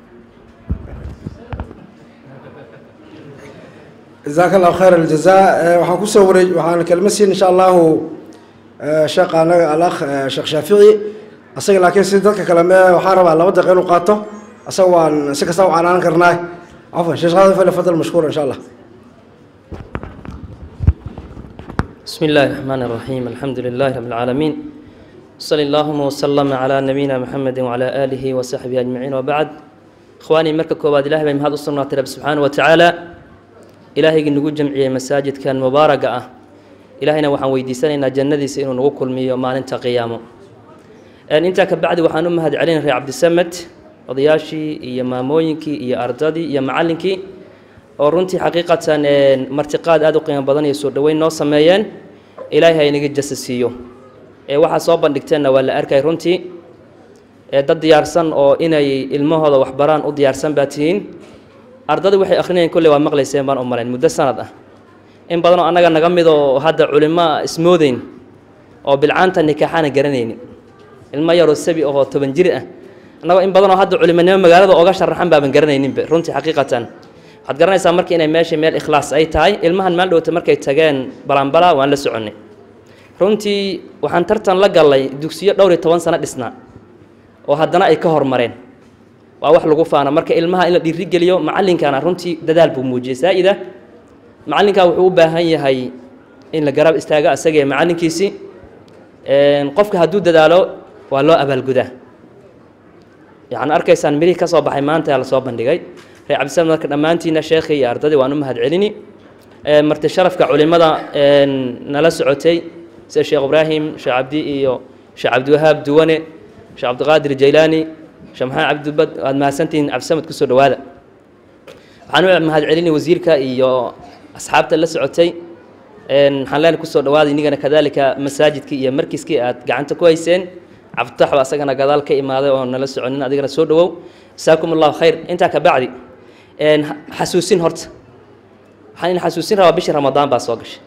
Speaker 3: jazaaka allahu khayr aljazaa waxaan kusoo wareej waxaan kelma siin insha allahu sheekha anaga alakh sheekh shaafici asaga laakiin si dadka kale me waxaan rabaa laba daqiiqa inuu qaato asaga waan si kasta u canaanan karnaa cafwan sheekh shaafici fali fadal mashkuur insha allah
Speaker 11: بسم الله الرحمن الرحيم الحمد لله رب العالمين صلى اللهم وسلم على نبينا محمد وعلى آله وصحبه أجمعين وبعد إخواني مركب كوباد الله بهم هذا الصنع رب سبحانه وتعالى إلهي نقول جمعية مساجد كان مباركة إلهينا وحن ويديساننا جندي سئنو نقول كل مية ما ننت قيامه أن أنت كبعد وحن أمهد علينا في عبد السمت odayaashii iyo maamooyinkii iyo ardadii iyo macallinkii oo runtii xaqiiqatan martiqaad aada u qiimo badan iyo soo dhoweyn noo sameeyeen ilaahay ha inaga jasa siiyo ee waxaa soo bandhigteenna waa la arkay runtii ee dad diyaarsan oo inay ilmahooda waxbaraan u diyaarsan baa tihiin ardada waxay akrinayeen kolley waa maqlayseen baan u malayn muddo sanad ah in badanoo annaga naga mid oo hadda culimo ismoodeyn oo bilcaanta nikaaxaana garanaynin ilmo yaroo sabi ahoo toban jir ah annagoo in badanoo hadda culimonimo magaalada oga sharaxan baaban garanayninba runtii xaqiiqatan waxaad garanaysaa marka inay meesha meel ikhlaas ay tahay ilmahan maal dhowta markay tageen balanbala waan la soconnay runtii waxaan tartan la gallay dugsiyo dhowr iyo toban sano dhisnaa oo haddana ay ka hormareen waa wax lagu faana marka ilmaha in la dhiirigeliyo macallinkana runtii dadaal buu muujiyey saa'ida macallinkaa wuxuu u baahan yahay in la garab istaago asagee macallinkiisii qofka hadduu dadaalo waa loo abaalgudaa yacni arkaysaan mirihii ka soo baxay maanta la soo bandhigay reer cabdisamed marka dhammaantiina sheekhii iyo ardadii waan u mahad celini marti sharafka culimada nala socotay sida sheekh ibraahim sheekh cabdi iyo sheekh cabdiwahaab duwane sheekh cabdiqaadir jaylaani sheekh maxamed cabdibad waad mahadsantihiin cabdisamed kusoo dhowaada waxaan u mahad celini wasiirka iyo asxaabta la socotay waxaan leenahay kusoo dhawaada inigana kadaalika masaajidkii iyo markiskii aad gacanta ku hayseen cabditax baa asagana gadaal ka imaaday oo nala soconin adigana soo dhawow jasaakum allahu khayr intaa ka bacdi xasuusin horta waxaan in xasuusin rabaa bishii ramadaan baa soo gashay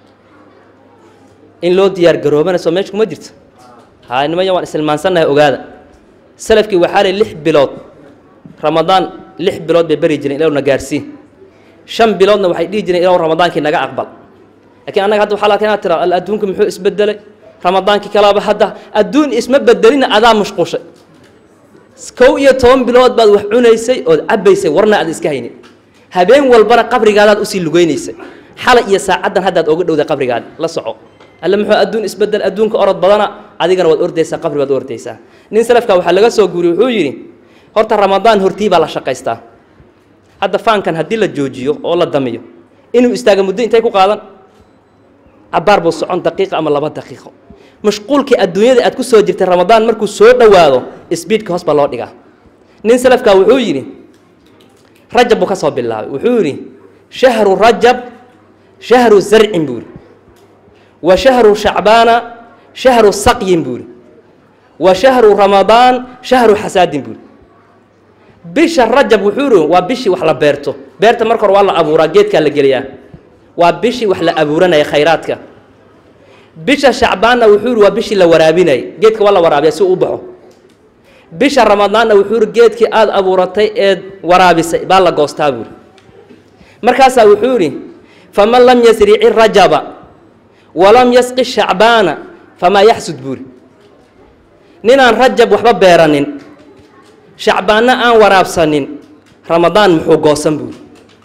Speaker 11: in loo diyaar garoobana soo meesha kuma jirto haa nimaya waan isilmaansannahay ogaada salafkii waxaa lay lix bilood ramadaan lix bilood bay beri jireen ilowna gaarsii shan biloodna waxay dhihi jireen ilow ramadaankii naga aqbal laakiin annaga hadda waxaa la inaad tira al adduunka muxuu isbedelay ramadaankii kalaaba hadda adduun isma bedelina adaa mushquushay kow iyo toban bilood baad wax cunaysay ood cabbaysay warna aad iska haynin habeen walbana qabrigaadaad usii lugaynaysay xalay iyo saacaddan haddaad oga dhowday qabrigaada la soco alle muxuu adduun isbedel adduunka orod badana adigana waad ordaysaa qabri baad ordaysaa nin salafka waxaa laga soo guuriyey wuxuu yidhi horta ramadaan hortii baa la shaqaystaa hadda faankan haddii la joojiyo oo la damiyo inuu istaaga muddo intay ku qaadan cabaar buu socon daqiiqa ama laba daqiiqo mashquulkii adduunyada aad ku soo jirtay ramadaan markuu soo dhowaado sbiidka hoos baa loo dhigaa nin salafka wuxuu yidhi rajab buu ka soo bilaabay wuxuu yidhi shahru rajab shahru zarcin buu yidhi wa shahru shacbaana shahru saqyin buu yidhi wa shahru ramadaan shahru xasaadin buu yidhi bisha rajab wuxuu yidhi waa bishii wax la beerto beerta marka hore waa la abuuraa geedkaa la geliyaa waa bishii wax la abuuranaya khayraadka bisha shacbaanna wuxuu yidhi waa bishii la waraabinayay geedka waa la waraabiya si uu u baxo bisha ramadaanna wuxuu yidhi geedkii aada abuuratay eed waraabisay baa la goostaa buuri markaasaa wuxuu yidhi faman lam yasrici rajaba walam yasqi shacbaana famaa yaxsud buuri ninaan rajab waxba beeranin shacbaanna aan waraabsanin ramadaan muxuu goosan buuri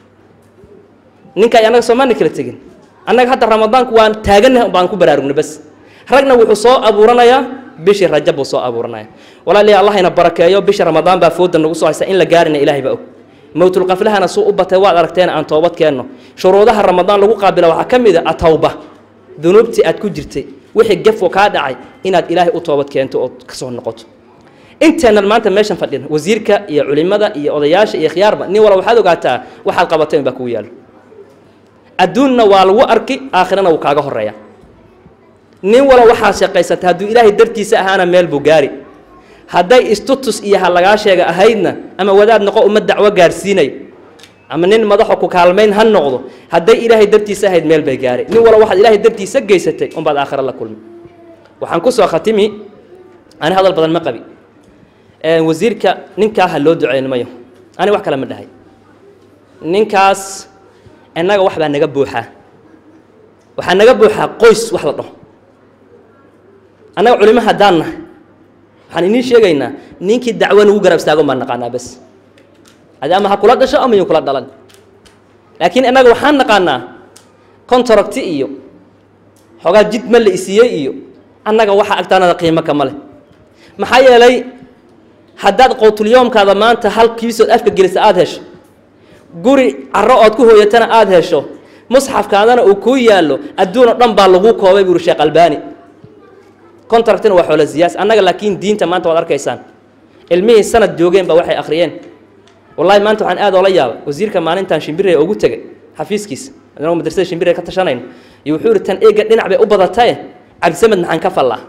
Speaker 11: ninka annaga soomaana kala tegin annaga hadda ramadaanku waan taaganah baan ku baraarugna bas ragna wuxuu soo abuuranayaa bishii rajab buu soo abuuranaya walaaliya allah ina barakeeyo bisha ramadaan baa fooda nagu soo haysa in la gaarina ilaahay baa og mowtulqaflahana suu u batay waad aragteen aan toobad keenno shuruudaha ramadaan lagu qaabila waxaa ka mid a atawba dunuubtii aad ku jirtay wixii gefo kaa dhacay inaad ilaahay u toobad keento ood kasoo noqoto inteennan maanta meeshan fadhina wasiirka iyo culimada iyo odayaasha iyo khiyaarba nin wala waxaad ogaataa waxaad qabatay baa kugu yaalo adduunna waa lagu arki aakhirana wuu kaaga horeeya nin wala waxaad shaqaysatay hadduu ilaahay dartiisa ahaana meel buu gaari hadday istutus iyo ha lagaa sheega ahaydna ama wadaad noqo uma dacwo gaarsiinayo ama nin madaxo ku kaalmayn ha noqdo hadday ilaahay dartiisa ahayd meel bay gaari nin wala waxaad ilaahay dartiisa geysatay unbaad aakhira la kulmi waxaan kusoo khatimi ani hadal badan ma qabi wasiirka ninkaa ha loo duceynimayo ani wax kale ma dhahay ninkaas innaga wax baa naga buuxaa waxaa naga buuxaa qoys wax la dhaho annaga culimo haddaan nahay waxaan iniin sheegaynaa ninkii dacwo nagu garab istaagon baan naqaanaa bas adi ama ha kula dhasho ama yuu kula dhalan laakiin innaga waxaan naqaanaa contracti iyo xoogaa jid ma la isiiyey iyo annaga waxa agtaanada qiimo kama leh maxaa yeelay haddaad qowtulyoomkaada maanta hal kiisood afka gelisa aada hesho guri caro ood ku hooyatana aada hesho musxafkaadana uu kuu yaallo adduun oo dhan baa lagu koobay buuri sheekh albaani contractina waa xoolo siyaas annaga laakiin diinta maanta waad arkaysaan ilmihii sanad joogeen baa waxay akhriyeen wallahi maanta waxaan aad oola yaabay wasiirka maalintan shimbirey ugu tegay xafiiskiisa anagoo madrasada shimbirey ka tashanayno iyo wuxuu yihi tan eega dhinac bay u badataye cabdisamed maxaan ka fallaa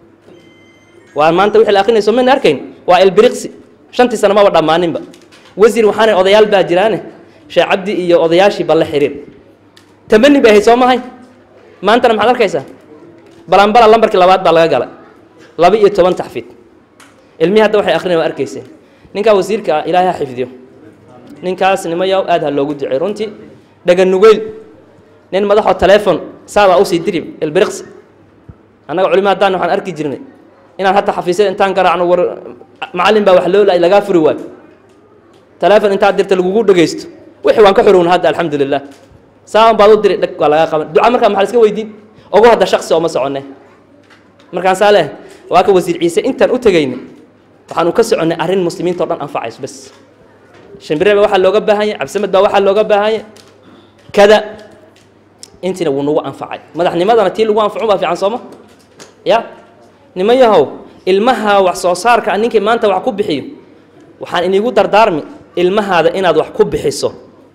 Speaker 11: waa maanta wixii la akrinayso mayna arkayn waa elbiriqsi shantii sano maba dhammaaninba wasiir waxaana odayaal baa jiraane sheekh cabdi iyo odayaashii balla xiriir tamani bay ahayd soo mahay maantana maxaad arkaysaa balanbala lambarkii labaad baa laga galay laba iyo toban taxfiid ilmihii hadda waxay akhrinayan waa arkayseen ninkaa wasiirka ah ilaahay ha xifdiyo ninkaas nimayow aad ha loogu ducey runtii dhaganugeyl nin madaxoo teleefon saadaa usii dirib elbiriqsi annaga culimo haddaan waxaan arki jirnay inaan hadda xafiisyada intaan garaacno war macallin baa wax loo laay lagaa furi waayo teleefon intaad dirta lagugu dhegaysto wixii waan ka xorowna hadda alxamdu lilah saaban baad u diri dheg waa lagaa qaban duca markaa maxaa iska weydiin ogu hadda shaksi ooma soconne markaan saa leh waa ka wasiir ciise intaan u tegayna waxaan u ka soconnay arrin muslimiinta o dhan anfacayso bas shimbire baa waxaa looga baahan yahay cabdisamed baa waxaa looga baahan yahay kada intiina wuu nagu anfacay madaxnimadana tii lagu anfaco baa fiican sooma ya niman yahow ilmaha wax soo saarka a ninkii maanta wax ku bixiyo waxaan inigu dardaarmi ilmahaada inaad wax ku bixiso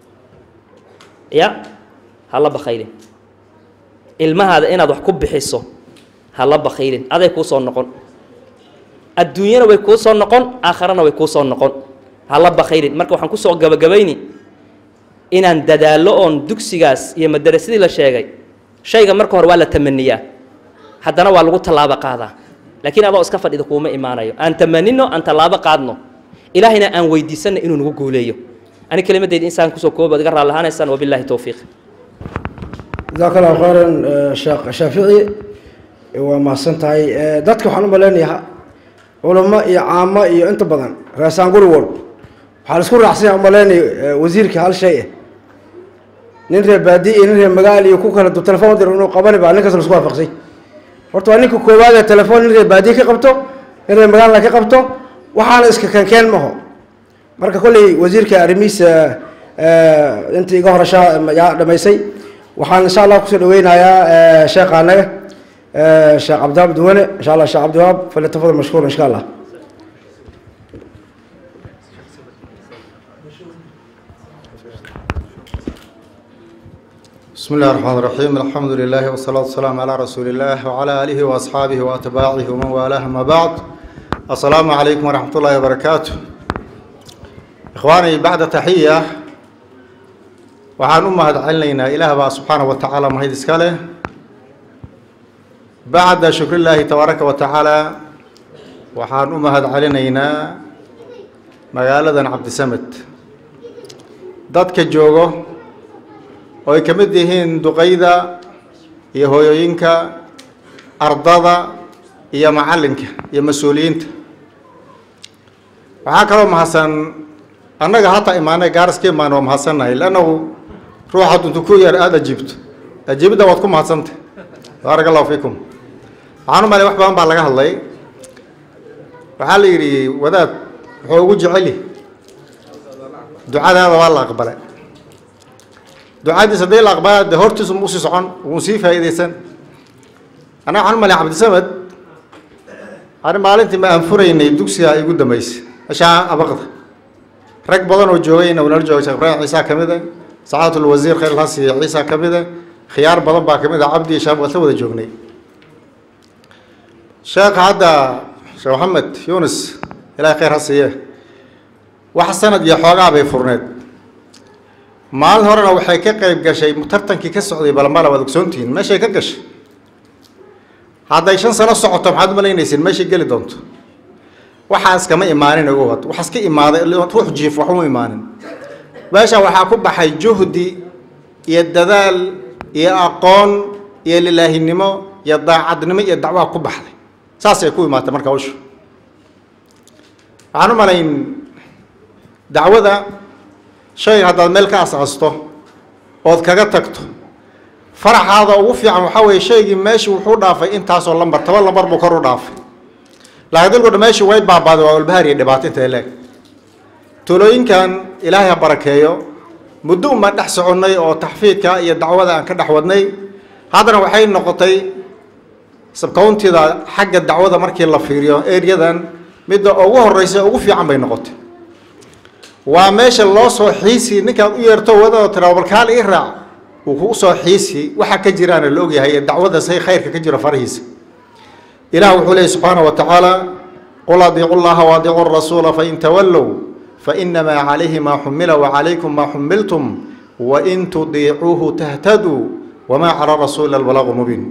Speaker 11: ya hala bakhaylin ilmahaada inaad wax ku bixiso hala bakhaylin aday kuu soo noqon adduunyana way kuu soo noqon aakharana way kuu soo noqon hala bakhaylin marka waxaan kusoo gabagabayni inaan dadaallo oon dugsigaas iyo madarasadii la sheegay shayga marka hore waa la tamaniyaa haddana waa lagu tallaabo qaadaa laakiin adoo iska fadhida kuuma imaanayo aan tamanino aan tallaabo qaadno ilaahayna aan weydiisanno inuu nagu guuleeyo ani kelimadeyda insaan kusoo koobi iga raali lahaanaysaan wabillahi towfiiq
Speaker 3: jazaaka allahu khayran sheekh shaafici waa mahadsan tahay dadka waxaan u malaynayaa culamo iyo caamo iyo inta badan reesaan guri walb waxaa la isku raacsanya umaleynay wasiirka hal shay ah nin reer baadi iyo nin reer magaal iyo ku kala du telefon dir inuu qabani baa ninkaas la isku waafaqsay horta waa ninka koowaad ee telefoon nin reer baadiye ka qabto nin reer magaalna ka qabto waxaana iska kankeen maho marka kolley wasiirka arrimihiisa intii iga horashaa yaa dhamaysay waxaan insha allah kusoo dhaweynayaa sheekha anaga sheekh cabdiwaab duwane insha allah sheekh cabdiwaab falyatafadal mashkuur insha allah
Speaker 12: بسم الله الرحمن الرحيم الحمد لله والصلاة والسلام على رسول الله وعلى آله وأصحابه وأتباعه ومن والاه ما بعد السلام عليكم ورحمة الله وبركاته إخواني بعد تحية وعن أمة علينا إله سبحانه وتعالى مهيد إسكاله بعد شكر الله تبارك وتعالى وحان أمة علينا مقالة عبد السمت ضدك جوجو oo ay ka mid yihiin duqayda iyo hooyooyinka ardada iyo macallinka iyo mas-uuliyiinta waxaa kaloo mahadsan annaga hataa imaanay gaaraska imaan waa mahadsannahay leannahu ruux hadduntu ku yar aada ajiibto ajiibidda waad ku mahadsantay baaraka allahu fiikum waxaan u malay wax badan baa laga hadlay waxaa la yidhi wadaad wuxuu ugu jeceli ducadaada waa la aqbalay ducadiis haddii la aqbala de hortiisu usii socon wuu sii faa'iidaysan annaga waxaan u malay cabdisamed ani maalintii ma aan furaynay dugsiga igu dambeysay meeshaa abaqda rag badan oo joogayna nala joogay sheekh ibraahim ciisa ka mid ah sacaatul wasiir khayr alhasi ciisa ka mid ah khiyaar badan baa ka mid ah cabdi shaam waad la wada joognay sheekha hadda sheekh maxamed yunis ilaahay khayr ha siiye wax sanad iyo xoogaa bay furneed maalin horena waxay ka qayb gashay tartankii ka socday balambala waad ogsoontihiin meeshay ka gashay hadday shan sano socoto maxaad u malaynaysiin meeshay geli doonto waxaas kama imaanin ugu wad waxaas ka imaaday ruux jiif wax uma imaanin meesha waxaa ku baxay juhdi iyo dadaal iyo aqoon iyo lilaahinimo iyo daacadnimo iyo dacwaa ku baxday saasay ku imaatay marka hawshu waxaan u malayn dacwada shayga haddaad meel ka asaasto ood kaga tagto faraxaada ugu fiican waxaa weeye shaygii meeshii wuxuu dhaafay intaasoo lambar toban lambar buu kor u dhaafay laakiin dilkudha meeshii way baabaaday waa walbahaar iyo dhibaato intay leeg tulooyinkan ilaahay ha barakeeyo muddo un baan dhex soconnay oo taxfiidka iyo dacwada aan ka dhex wadnay haddana waxay noqotay sabkawntida xagga dacwada markii la fiiriyo eryadan midda ugu horeysa ugu fiican bay noqotay waa meesha loo soo xiisi ninkaad u yeerto wadada tiraa balkaal ii raac uu kugu soo xiisi waxa ka jiraana la ogyahay ee dacwada say khayrka ka jiro farahiisa ilaah wuxuu leeyay subxaanahu wa tacaala qul adiicu llaha waadiicu rasuula fain tawallow fainamaa calayhi maa xumila wacalaykum maa xumiltum wain tudiicuuhu tahtaduu wamaa cala rasuuli albalaaqu mubiin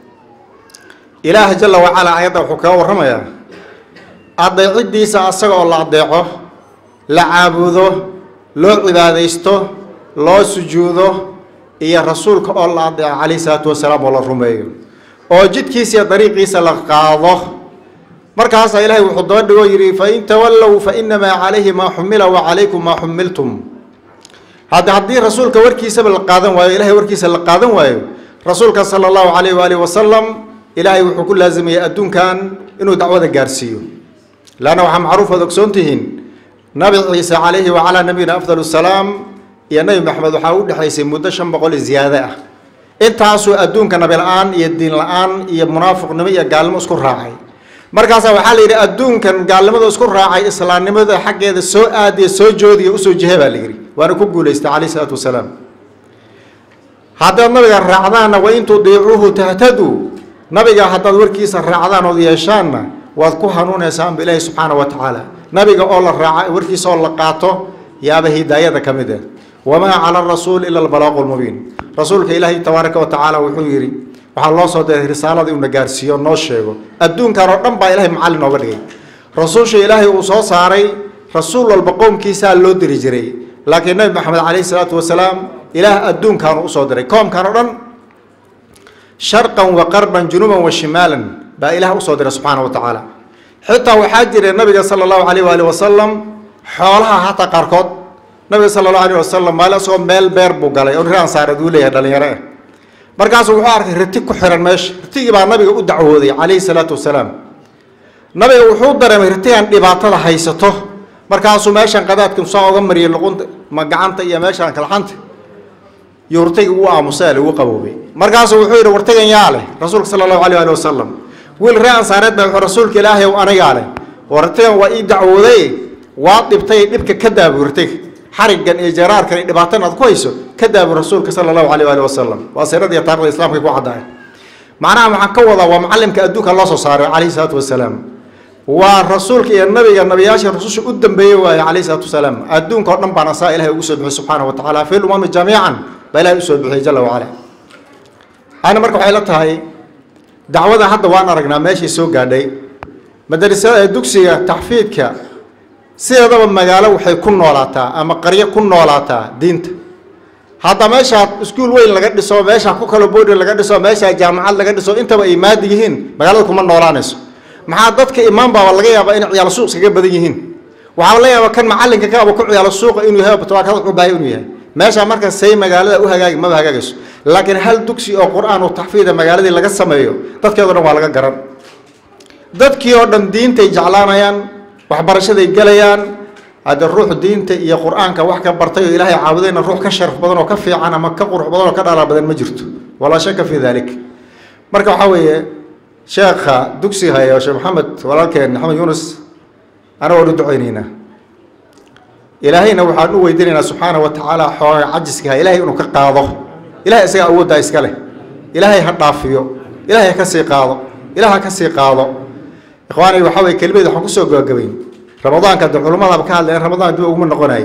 Speaker 12: ilaah jala wacalaa ayadda wuxuu kaga warramayaa adeecidiisa asaga oo la adeeco la caabudo loo cibaadaysto loo sujuudo iyo rasuulka oo la adeeco calayhi salaatu wasalaam oo la rumeeyo oo jidkiisa iyo dariiqiisa la qaado markaasaa ilaahay wuxuu daba dhigoo yidhi fain tawallow fainamaa calayhi maa xumila wacalaykum maa xumiltum hadda haddii rasuulka warkiisaba la qaadan waayo ilahay warkiisa la qaadan waayo rasuulka sala allahu calayh waalihi wasalam ilaahay wuxuu ku laazimayay adduunkan inuu dacwada gaarsiiyo laanna waxaa macruuf ood ogsoon tihiin nabi ciise calayhi wacalaa nabiyina afdal salaam iyo nebi maxamed waxaa u dhexaysay muddo shan boqol iyo ziyaade ah intaasuu adduunka nabi la-aan iyo diin la-aan iyo munaafiqnimo iyo gaalnimo isku raacay markaasaa waxaa la yidhi adduunkan gaalnimada isku raacay islaamnimada xaggeeda soo aadiya soo joodiya usoo jihe baa la yidhi waana ku guulaystay calayhi salaatu wasalaam haddaad nabiga raacdaanna wa in tudiicuuhu tahtaduu nabiga haddaad warkiisa raacdaan ood yeeshaanna waad ku hanuunaysaanba ilaahi subxaana wa tacaala nabiga oo la raaca warkiisa oo la qaato yaaba hidaayada ka mid ah wamaa cala arasuuli ila albalaaqu lmubiin rasuulka ilaahay tabaaraka wa tacaala wuxuu yidhi waxaa loo soo diray risaalada inuu na gaarsiiyo noo sheego adduunkan oo dhan baa ilahay macallin nooga dhigay rasuusha ilaahay uu soo saaray rasuul walba qowmkiisaa loo diri jiray laakiin nabi maxamed calayhi salaatu wasalaam ilaah adduunkaanu usoo diray koomkan oo dhan sharqan wa qarban junuuban wa shimaalan baa ilaah usoo diray subxaana wa tacaala xitaa waxaa jira nabiga sala allahu alayh waali wasalam xoolaha hataa qaarkood nabiga sala allahu alayh wasalam maalin isagoo meel beer buu galay oo reer ansaareed uu leeyahay dhalinyaro ah markaasuu wuxuu arkay riti ku xiran meesha ritigii baa nabiga u dacwooday calayhi salaatu wasalaam nabiga wuxuu dareemay ritigan dhibaatada haysato markaasuu meeshan qadaadka soo oga mariyay luqunta ma gacanta iyo meeshaan kalxanta iyo rtigi uu aamusay lagu qaboobay markaasuu wuxuu yidhi wartigan yaa leh rasuulka sala allahu alayh ali wasalam wiil ree ansaareed baa wuxuu rasuulka ilaahay ow anigaa leh wartigan waa ii dacwooday waa dhibtay dhibka ka daabu rtiga xarigan iyo jaraarkan iyo dhibaatan aad ku hayso ka daabu rasuulka sala allahu alayh ali wasalam waa siirada iyo taarikhda islamka ku caddahay macnaha waxaan ka wadaa waa macallimka adduunka loo soo saaray calayhi salaatu wasalaam waa rasuulka iyo nabiga nabiyaasha rasusha u dambeeyey waaye calayhi salaatu wasalaam adduunka oo dhan baana saa ilahay ugu soo bixiyey subxaana wa tacaala fi lumami jamiican baa ilahay usoo bixiyey jala wacala ana marka waxay la tahay dacwada hadda waan aragnaa meeshay soo gaadhay madrasada dugsiga taxfiidka sideedaba magaalo waxay ku noolaataa ama qaryo ku noolaataa diinta hadda meeshaa iskuul weyn laga dhiso meeshaa ku kalo boodi laga dhiso meeshaa jaamacad laga dhiso intaba ay maadi yihiin magaalada kuma noolaanayso maxaa dadka imaan baaba laga yaabaa inay ciyaalo suuq iskaga badan yihiin waxaa la yaabaa kan macalinka kaaba ku ciyaalo suuqa inuu yahay batwaakada u baahay inuu yahay meesha marka say magaalada u hagaagi maba hagaagayso laakiin hal dugsi oo qur-aan oo taxfiida magaaladii laga sameeyo dadkeedo dhan waa laga garan dadkii oo dhan diintay jeclaanayaan waxbarashaday gelayaan hadde ruux diinta iyo qur-aanka wax ka bartay oo ilaahay caabudayna ruux ka sharaf badan oo ka fiican ama ka qurux badan oo ka dhalaa badan ma jirto walaa shaka fi dalik marka waxaa weeye sheekha dugsiga haya sheekh maxamed walaalkeen maxamed yuunus ana waan u ducaynaynaa ilaahayna waxaan u weydiinaynaa subxaana wa tacaala xooga cajiskaha ilaahay inuu ka qaado ilahay isaga awooddaa iska leh ilaahay ha dhaafiyo ilaahay ha ka sii qaado ilaah ha ka sii qaado ikhwaani waxaa weye kelimadeed waxaan kusoo gabagabayn ramadaanka de culummadaaba ka hadlayan ramadaan dib uguma noqonayo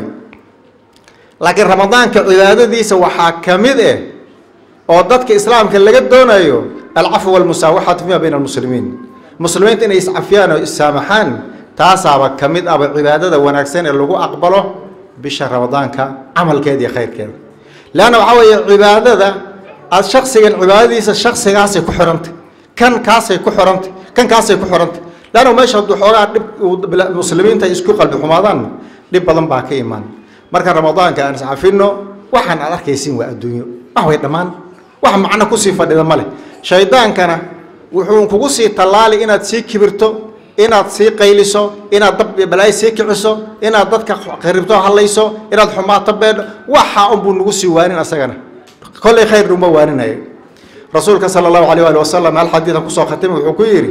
Speaker 12: laakiin ramadaanka cibaadadiisa waxaa ka mid eh oo dadka islaamka laga doonayo alcafw walmusaawaxatu fima bayna almuslimiin muslimiinta inay iscafiyaan oo issaamaxaan taasaaba ka mid aba cibaadada wanaagsan ee lagu aqbalo bisha ramadaanka camalkeeda iyo khayrkeeda leanna waxaa weeye cibaadada aad shaksigan cibaadadiisa shaksigaasay ku xirantay kan kaasay ku xirantay kan kaasay ku xirantay leanna meesha hadduu xoogaa dhib muslimiinta isku qalbi xumaadaan dhib badan baa ka imaan marka ramadaanka aan iscafino waxaan aad arkaysiin waa adduunyo wax way dhammaan wax macno kusii fadhida ma leh shaydaankana wuxuu kugu sii tallaali inaad sii kibirto inaad sii qayliso inaad dab balaayo sii kiciso inaad dadka qaribto hadlayso inaad xumaato beedho waxa unbuu nagu sii waanin asagana kollay khayr uma waaninaya rasuulka sala allahu alayh ali wasalam hal xadiidan kusoo khatimay wuxuu ku yidhi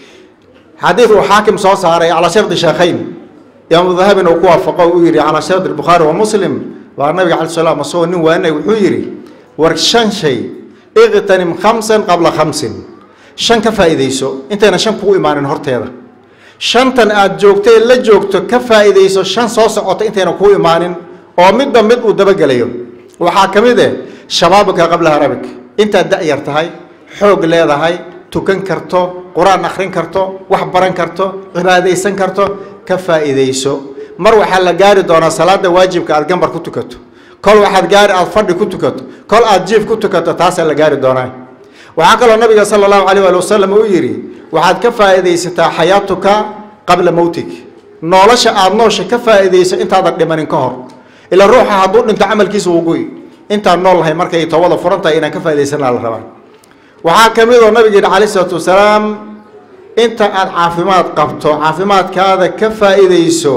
Speaker 12: xadiid uu xaakim soo saaray calaa shardi sheekhayn imaamu dahabin uu ku waafaqo uu yidhi calaa shardi bukhaari wa muslim waa nabiga cala salaam asagoo nin waaninay wuxuu yidhi war shan shay iqtanim khamsan qabla khamsin shan ka faa'iidayso intayna shan kugu imaanin horteeda shantan aad joogtay la joogto ka faa'iidayso shan soo socota intayna kugu imaanin oo midba mid uu dabagelayo waxaa ka mid eh shabaabuka qabla harabik intaad da-yar tahay xoog leedahay tukan karto qur-aan akhrin karto wax baran karto cibaadaysan karto ka faa'iidayso mar waxaa la gaari doonaa salaada waajibka aad gambar ku tukato kol waxaad gaari aad fadhi ku tukato kol aad jiif ku tukato taasaa la gaari doonaa waxaa kaloo nabiga sala allahu alayh ali wasalam uu yidhi waxaad ka faa'iidaysataa xayaatuka qabla mowtig nolosha aada noosha ka faa'iidayso intaadan dhimanin ka hor ilaa ruuxa hadduu dhinto camalkiisa wuu goy intaan nool lahay markay toobada furan tahay inaan ka faa'iidaysanaa la rabaa waxaa ka mid oo nabiga yidhi calayh isalaatu wasalaam inta aad caafimaad qabto caafimaadkaada ka faa'iidayso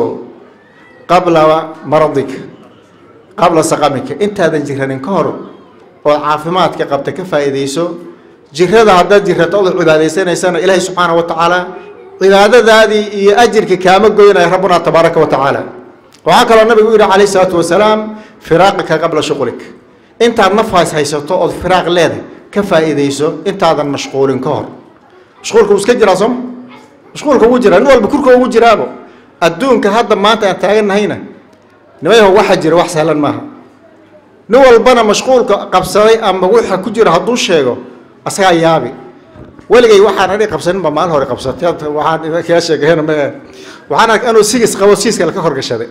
Speaker 12: qabla maradika qabla saqamika intaadan jiranin ka hor ood caafimaadka qabta ka faa'iidayso jirada haddaad jirato ood cibaadaysanaysana ilaahay subxaana wa tacaala cibaadadaadii iyo ajirka kaama goynaya rabbuna tabaaraka wa tacaala waxaa kaloo nabigu u yihi calayh isalaatu wasalaam firaaqika qabla shuqlik intaad nafaas haysato ood firaaq leedahay ka faa'iidayso intaadan mashquulin ka hor mashquulka wuu iska jiraa sooma mashquulka wuu jiraa nin walba kurka ugu jiraabo adduunka hadda maanta aan taagannahayna nimayaho waxa jira wax sahlan maaha nin walbana mashquulka qabsaday ama waxa ku jira hadduu sheego asagaa yaabi weligay waxaan ani qabsaninba maalin hore qabsatay waxaan kaa sheegeen ma waxaan ark anuu sigis qabo siiska ka horgashaday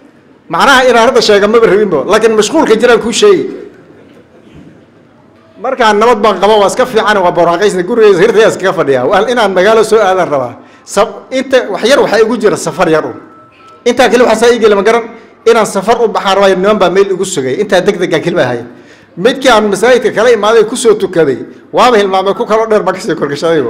Speaker 12: macnaha inaan hadda sheega maba rabinbo laakiin mashquulka jiraan kuu sheegi mar markaan nabad baan qaba waa iska fiican waa boraaqaysna gurigeysa hirtaya iskaga fadhiyaa waa inaan magaalo soo aadaan rabaa sab inta wax yar waxaa igu jira safar yar un intaa keli waxaa saa ii geli ma garan inaan safar u baxaan rabaayo niman baa meel igu sugay intaa deg degaan kelima ahay midkii aan masaajidka kala imaaday kusoo tukaday waaba hilmaamay ku kaloo dheer baa kasii korgashadaybo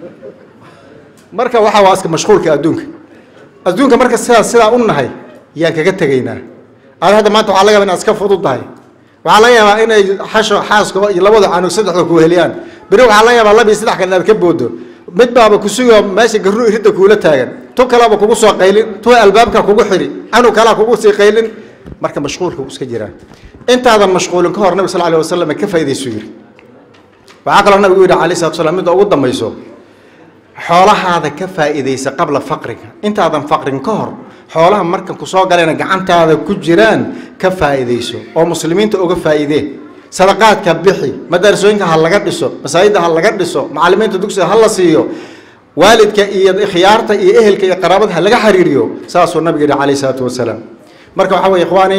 Speaker 12: marka waxaa waa iska mashquulka adduunka adduunka marka sidaa sidaa u nahay yaan kaga tegaynaa ada hadda maanta waxaa laga yaba inaad iska fududdahay waxaa laga yaabaa inay xasho xaasko iyo labada canug saddexda ku heliyaan beri waxaa laga yaabaa laba iyo saddex kale inaad ka boodo mid baaba kusugo meesha garru iridda kuula taagan tu kaleba kugu soo qaylin tu albaabka kugu xidhi canug kalea kugu sii qaylin marka mashquulka wuu iska jiraa intaadan mashquulin ka hor nabi sal alay wasalam ka faa'iidaysu yiri waxaa kaloo nabigu yidhi alayh salatu salaam midda ugu dambayso xoolahaada ka faa'iidaysa qabla faqriga intaadan faqrin ka hor xoolaha marka kusoo galayna gacantaada ku jiraan ka faa'iidayso oo muslimiinta uga faa'iidee sadaqaadka bixi madarsooyinka ha laga dhiso masaajidda ha laga dhiso macallimiinta dugsiga ha la siiyo waalidka iyo khiyaarta iyo ehelka iyo qaraabada ha laga xiriiriyo saasuu nabiga yidhi calayhi salaatu wasalaam marka waxaa weye ikhwaani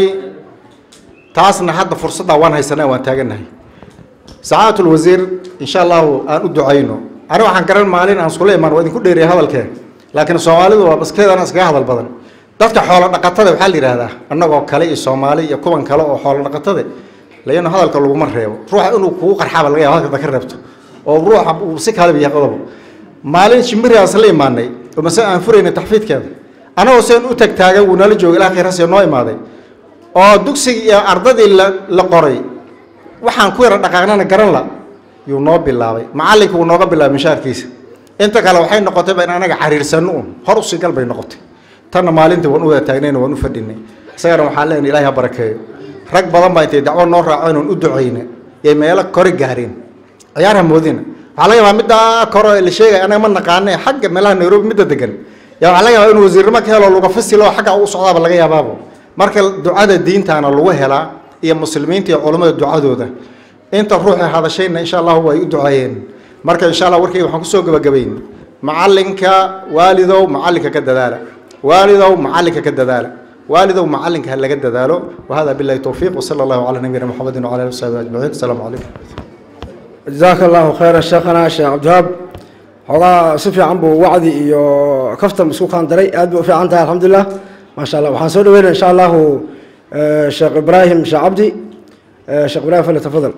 Speaker 12: taasna hadda fursaddaa waan haysanaa waan taagannahay sacaadatu lwasiir insha allahu aan u ducayno ani waxaan garan maalin aan iskula imaan waa idinku dheeriya hadalkeen laakiin soomaalidu waa baskeedana iskaga hadal badan dadka xoolo dhaqatada waxaa la yidhahdaa annagoo kale iyo soomaali iyo kuwan kale oo xoolo dhaqatada layano hadalka laguma reebo ruuxa inuu kugu qarxaaba laga yaba hadalka ka reebto oo ruuxa uu si kalaba yahay qodobo maalin shimbirigaas la imaanay oo mase aan furaynay taxfiidkeeda anagoo seen u tagtaagan wuu nala jooga ilaa khayraasee noo imaaday oo dugsigii iyo ardadii la la qoray waxaan ku yara dhaqaaqnana garan la yuu noo bilaabay macallinka wuu nooga bilaabay mishaarkiisa inta kale waxay noqotayba in anaga xariirsano un hor usii gal bay noqotay tanna maalintii waan u wada taagnayna waan u fadhinay isagana waxaan leenahay ilaahay ha barakeeyo rag badan baa intay dacwo noo raaceen oon u ducayna yay meelo kore gaareen ciyaar ha moodina waxaa laga yaabaa middaa kore ee la sheegaya anaga ma naqaane xagga meelaha nairobi midda degan yaa waxaa laga yaabaa inuu wasiirnimo ka helo luga fasilo oo xagga u socdaaba laga yaabaabo marka ducada diintaana lagu helaa iyo muslimiinta iyo culammada ducadooda inta ruuxay hadashayna insha allahu way u duceeyeen marka insha allah warkayga waxaan kusoo gabagabayn macallinka waalidow macallinka ka dadaala waalidow macallinka ka dadaala waalidow macallinka ha laga dadaalo wahada billahi towfiiq wasala allahu calaa nabiyina muxamedin wcala alihi wasaxbi ajmaciin asalaamu calaykum
Speaker 3: jazaaka allahu khayra sheekhana sheekh cabdiwahaab xoogaa si fiican buu wacdi iyo kaftan isku kaandaray aad bay u fiican tahay alxamdulilah maasha allah waxaan soo dhaweynaya insha allahu sheekh ibraahim sheekh cabdi sheekh ibraahim fali tafadal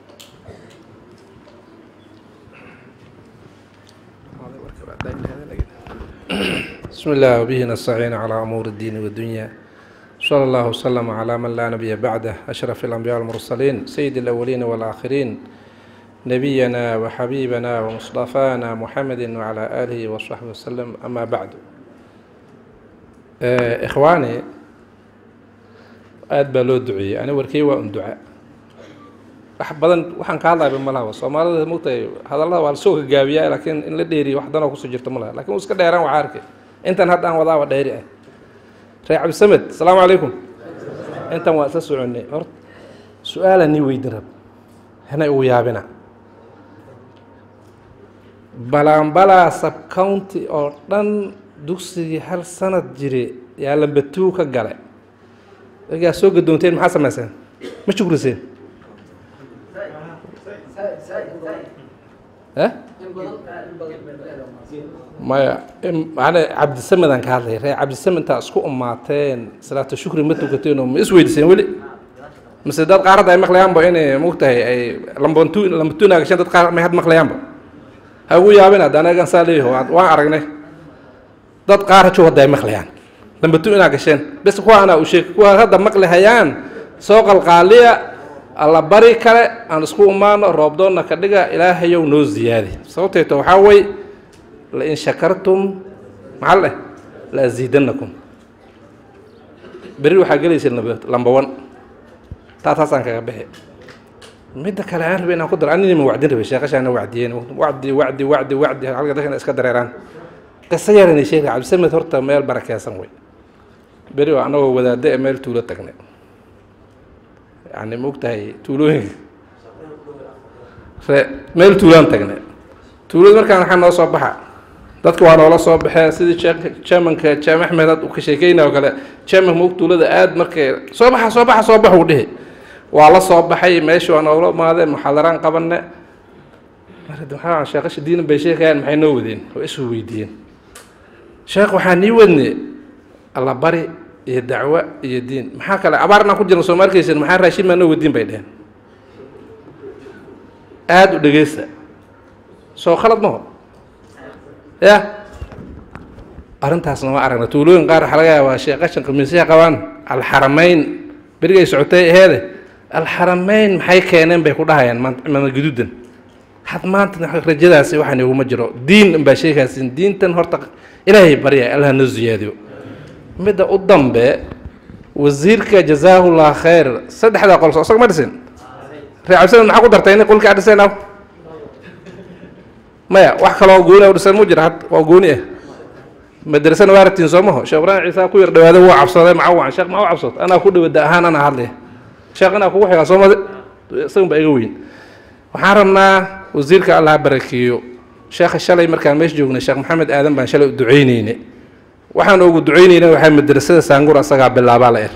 Speaker 13: بسم الله وبه نستعين على أمور الدين والدنيا صلى الله وسلم على من لا نبي بعده أشرف الأنبياء والمرسلين سيد الأولين والآخرين نبينا وحبيبنا ومصطفانا محمد وعلى آله وصحبه وسلم أما بعد آه إخواني aad baa loo duceeyey ani warkey waa un duca wax badan waxaan ka hadlaya ma laha soomaalida mogtahay hadallada waa lasoo gagaabiyaa laakiin in la dheeriyo wax danoo kusoo jirta ma laha lakin uu iska dheeraan waxaa arkay intan hadda aan wadaaba dheeri ah reer cabdisamed asalaamu calaykum intan waa isla soconay horta su-aalaa nii weydin rab hanay ugu yaabina balaanbalaa subcounty oo dhan dugsigii hal sanad jire yaa lambatuu ka gale markaa soo gadoonteen maxaa samayseen ma shukriseen maya macne cabdisamedaan ka hadlay ree cabdisamed intaa isku umaateen salaata shukri ma tukateen oo ma isweydiseen weli mise dad qaar hadda ay maqlayaanba inay mogtahay ay lambantu lambantuunaa gashaan dad qaar may had maqlayaanba ha ugu yaabin hadda anagan saa leeyaho waan aragnay dad qaar hajow hadda ay maqlayaan lambatu inaa gasheen bes kuwa anaa u sheeg kuwa hadda maqli hayaan soo qalqaaliya alla bari kale aan isku imaano roobdoonna ka dhiga ilaahayow noo ziyaadi sababteeto waxaa wey lain shakartum maxaa leh la aziidanakum beri waxaa gelaysa lamba one taa taasaan kaga bixi midda kale aan rabay inaan ku daro anina ma wacdin rabay sheekashaana wacdiyeen wacdi wacdi wacdi wacdi halka dadkana iska dareeraan qiso yaranay sheekha cabdisamed horta meel barakeysan wey beri oo anagoo wadaadda ee meel tuulo tagnay yani maogtahay tuulooyinka re meel tuulaan tagnay tuulada markaan waxaa noo soo baxa dadka waa noola soo baxee sidii chairmanka jaam axmed had ka sheekeyna oo kale chairmanka maog tuulada aad markay soo baxa soo baxa soo baxa uu dhihi waa la soo baxay meeshii waa noogla imaadeen muxaadaraan qabanne marka sheekasha diinan bay sheekayaan maxay noo wadeen oo isu weydiiyeen sheekh waxaan nii wadne alla bari iyo dacwo iyo diin maxaa kale abaar inaan ku jirna soo ma arkaysan maxaa raashin maa noo wadiin bay dheheen aada u dhegeysta soo khalad maho ya arrintaasna waa aragna tuulooyin qaar waxaa laga yaabaa sheekashan khamiisyaha qabaan alxarameyn berigay socotay aheede alxarameyn maxay keeneen bay ku dhahayaan maanta gaduudan had maanta rajadaasi waxaan iguma jiro diin unbaa sheekaasin diintan horta ilaahay barya allah noo ziyaadiyo midda u dambe wasiirka jazaahullah khayr saddexdaa qol isaga ma dhisin reecabsana maxaa ku dartay in qolkii aad dhiseen aw maya wax kaloo gooni u dhisan mu jira had waa gooni ah madrasana waa rabtiin soo maho sheekh ibraahim ciisa ku yar dhawaada wuu cabsaday maca wacan sheekh ma u cabsad anaa ku dhawada ahaan anaa hadlaya sheekh inaa kugu xigaa soo made isagun baa iga weyn waxaan rabnaa wasiirka allah barakeeyo sheekha shalay markaan meesha joognay sheekh maxamed aadan baan shalay u ducaynayne waxaan ugu ducaynayna waxaa madrasada saangur asagaa bilaabaa la er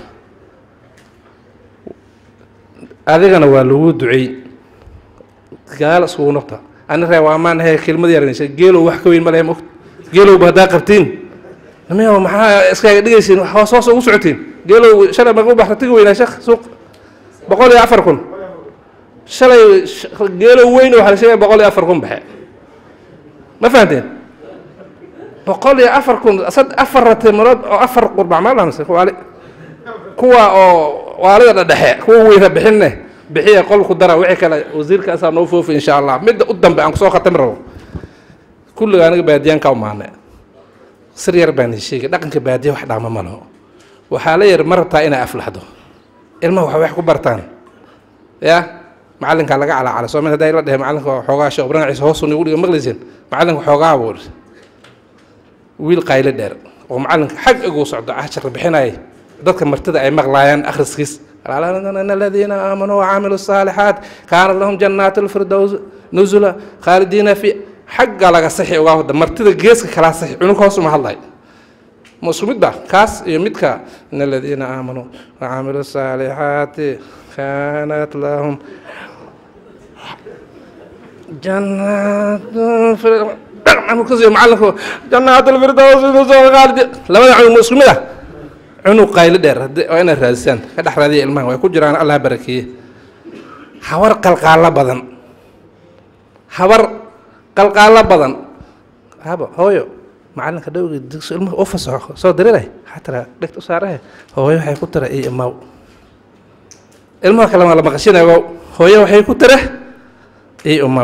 Speaker 13: adigana waa lagu ducey gaal iskugu noqta ani ree waa maan ahe kelmad yaranaysa geelow wax ka weyn ma lehe mogt geelowba haddaa qabtiin namiya maxaa iskaaga dhigaysiin hoos hoos ugu socotiin geelow shalay maga u baxta tigi weynaa sheekh suuq boqol iyo afar kun shalay geelow weyn waxaa la sheegaya boqol iyo afar kun baxe ma fahanteen boqol iyo afar kun sad afar ratimood oo afar qurbac maa lahamse waali kuwa oo waalida dhadhexe kuwa weyna bixinne bixiya qolku dara wixii kale wasiirkaasaa noo foofi insha allah midda u dambe aan kusoo khatami rabo kulliga aniga baadiyaan ka umaane sir yar baan sheegay dhaqanka baadiya wax dhaama ma laho waxaa la yar ma rabtaa inay aflaxdo ilmaha wax wax ku bartaan ya macalinkaa laga calaacalay soo mid hadday la dhehe macalinka xoogaa sheekh ibraahim ciise hoosu nigu dhiga maqlayseen macalinka xoogaa buu wiil qayle dheer oo macalinka xag iguu socdo cashar bixinayay dadka martida ay maqlaayaan akhriskiis الذين آمنوا وعملوا الصالحات كان لهم جنات الفردوس نزلا خالدين في حق لغا صحي uga wada martida geeska kala saxi cunug hoos uma hadlay musu mid ba kaas iyo midka in الذين آمنوا وعملوا الصالحات كانت لهم جنات الفردوس معلكو جنات الفردوس نزلا خالدين لما cunug musu mid ah cunug qaylo dheer waa inaad raadisaan ka dhex raadiya ilmaha way ku jiraan allah barakeeye habar qalqaalo badan habar qalqaalo badan haba hooyo macalinka dhowgi digso ilmaha u fasaxo soo dirilay waxaa tira dhegta u saarahe hooyo waxay ku tira iyo imaw ilmaha kale waa la maqashinayo hooyo waxay ku tira iyo imaw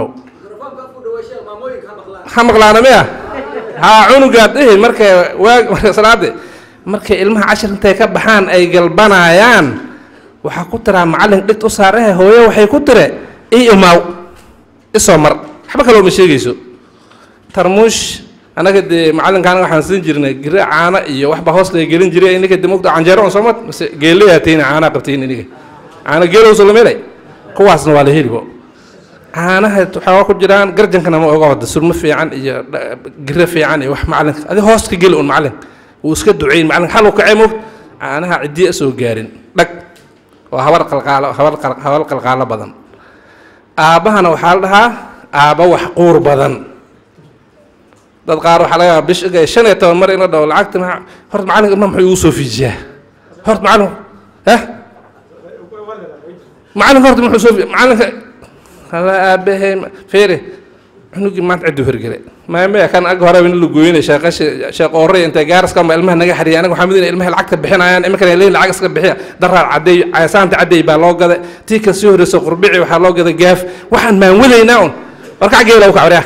Speaker 13: ha maqlaana miya haa cunugaad dhihi markay waag salaade markay ilmaha cashir intay ka baxaan ay galbanayaan waxaa ku tiraa macallin dhigt u saarahe hooyo waxay ku tire i imaaw isoo mar waxba kaloo ma sheegayso tarmuush annaga dee macallinka anaga waxaan siin jirnay gire caano iyo waxba hoos laga gelin jiray ininka de mogta canjeero on soomad mase geelayaa tayna caanaa qabtayn iniga caano geelowso lamelay kuwaasna waa la helibo caanaha waxaa ku jiraan garjankana ma oga wada surmo fiican iyo gire fiican iyo wax macallinka adi hoos ka geli un macallin wuu iska duceyn macallin xal u kacay moog caanaha ciddiya soo gaarin dhag oo habar qalqaalo habar habar qalqaalo badan aabbahana waxaa la dhahaa aabba wax quur badan dad qaar waxaa laga yaabaa bish shan iyo toban mar in la dhaho lacagta maa horta macallinka ilma muxuu igu soo fiijiyaa horta macallin eh macallinka horta muxuu soo macallinka hala aabbahay feere cunugii maanta cidduu hergele maamaya kan ag hore in la gooyinay sheeqashi sheeq oorey intay gaaraska ma ilmaha naga xariyay anaga waxaa midina ilmaha lacagta bixinayaan iminkana leeyin lacag iska bixiya daraar caddeey caasaanta caddeey baa loo gaday tii ka sii horreysa qurbici waxaa loo gaday gaaf waxaan maanwadaynaa un warkac geela u kacwariya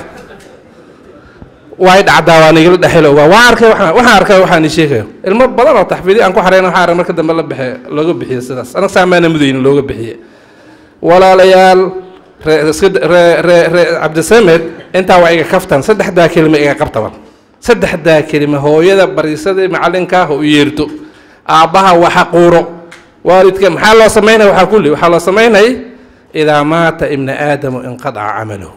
Speaker 13: waay dhacdaa waa nigala dhexelo waa waa arkay waxaan waxaan arkay waxaan ii sheegayo ilmo badan oo taxfiidi aan ku xareyna waxaa arag marka dambe la bixiyo looga bixiyo sidaas anaga saamaana mudaynin looga bixiye walaalayaal cabdisamed intaa waa iga kaftan saddexdaa kelima iga qabtaban saddexdaa kelima hooyada bariisadii macalinkaa ha u yeerto aabbaha waxa quuro waalidka maxaa loo samaynaya waxaa kulli waxaa loo samaynay idaa maata ibna aadamu inqadaca camaluhu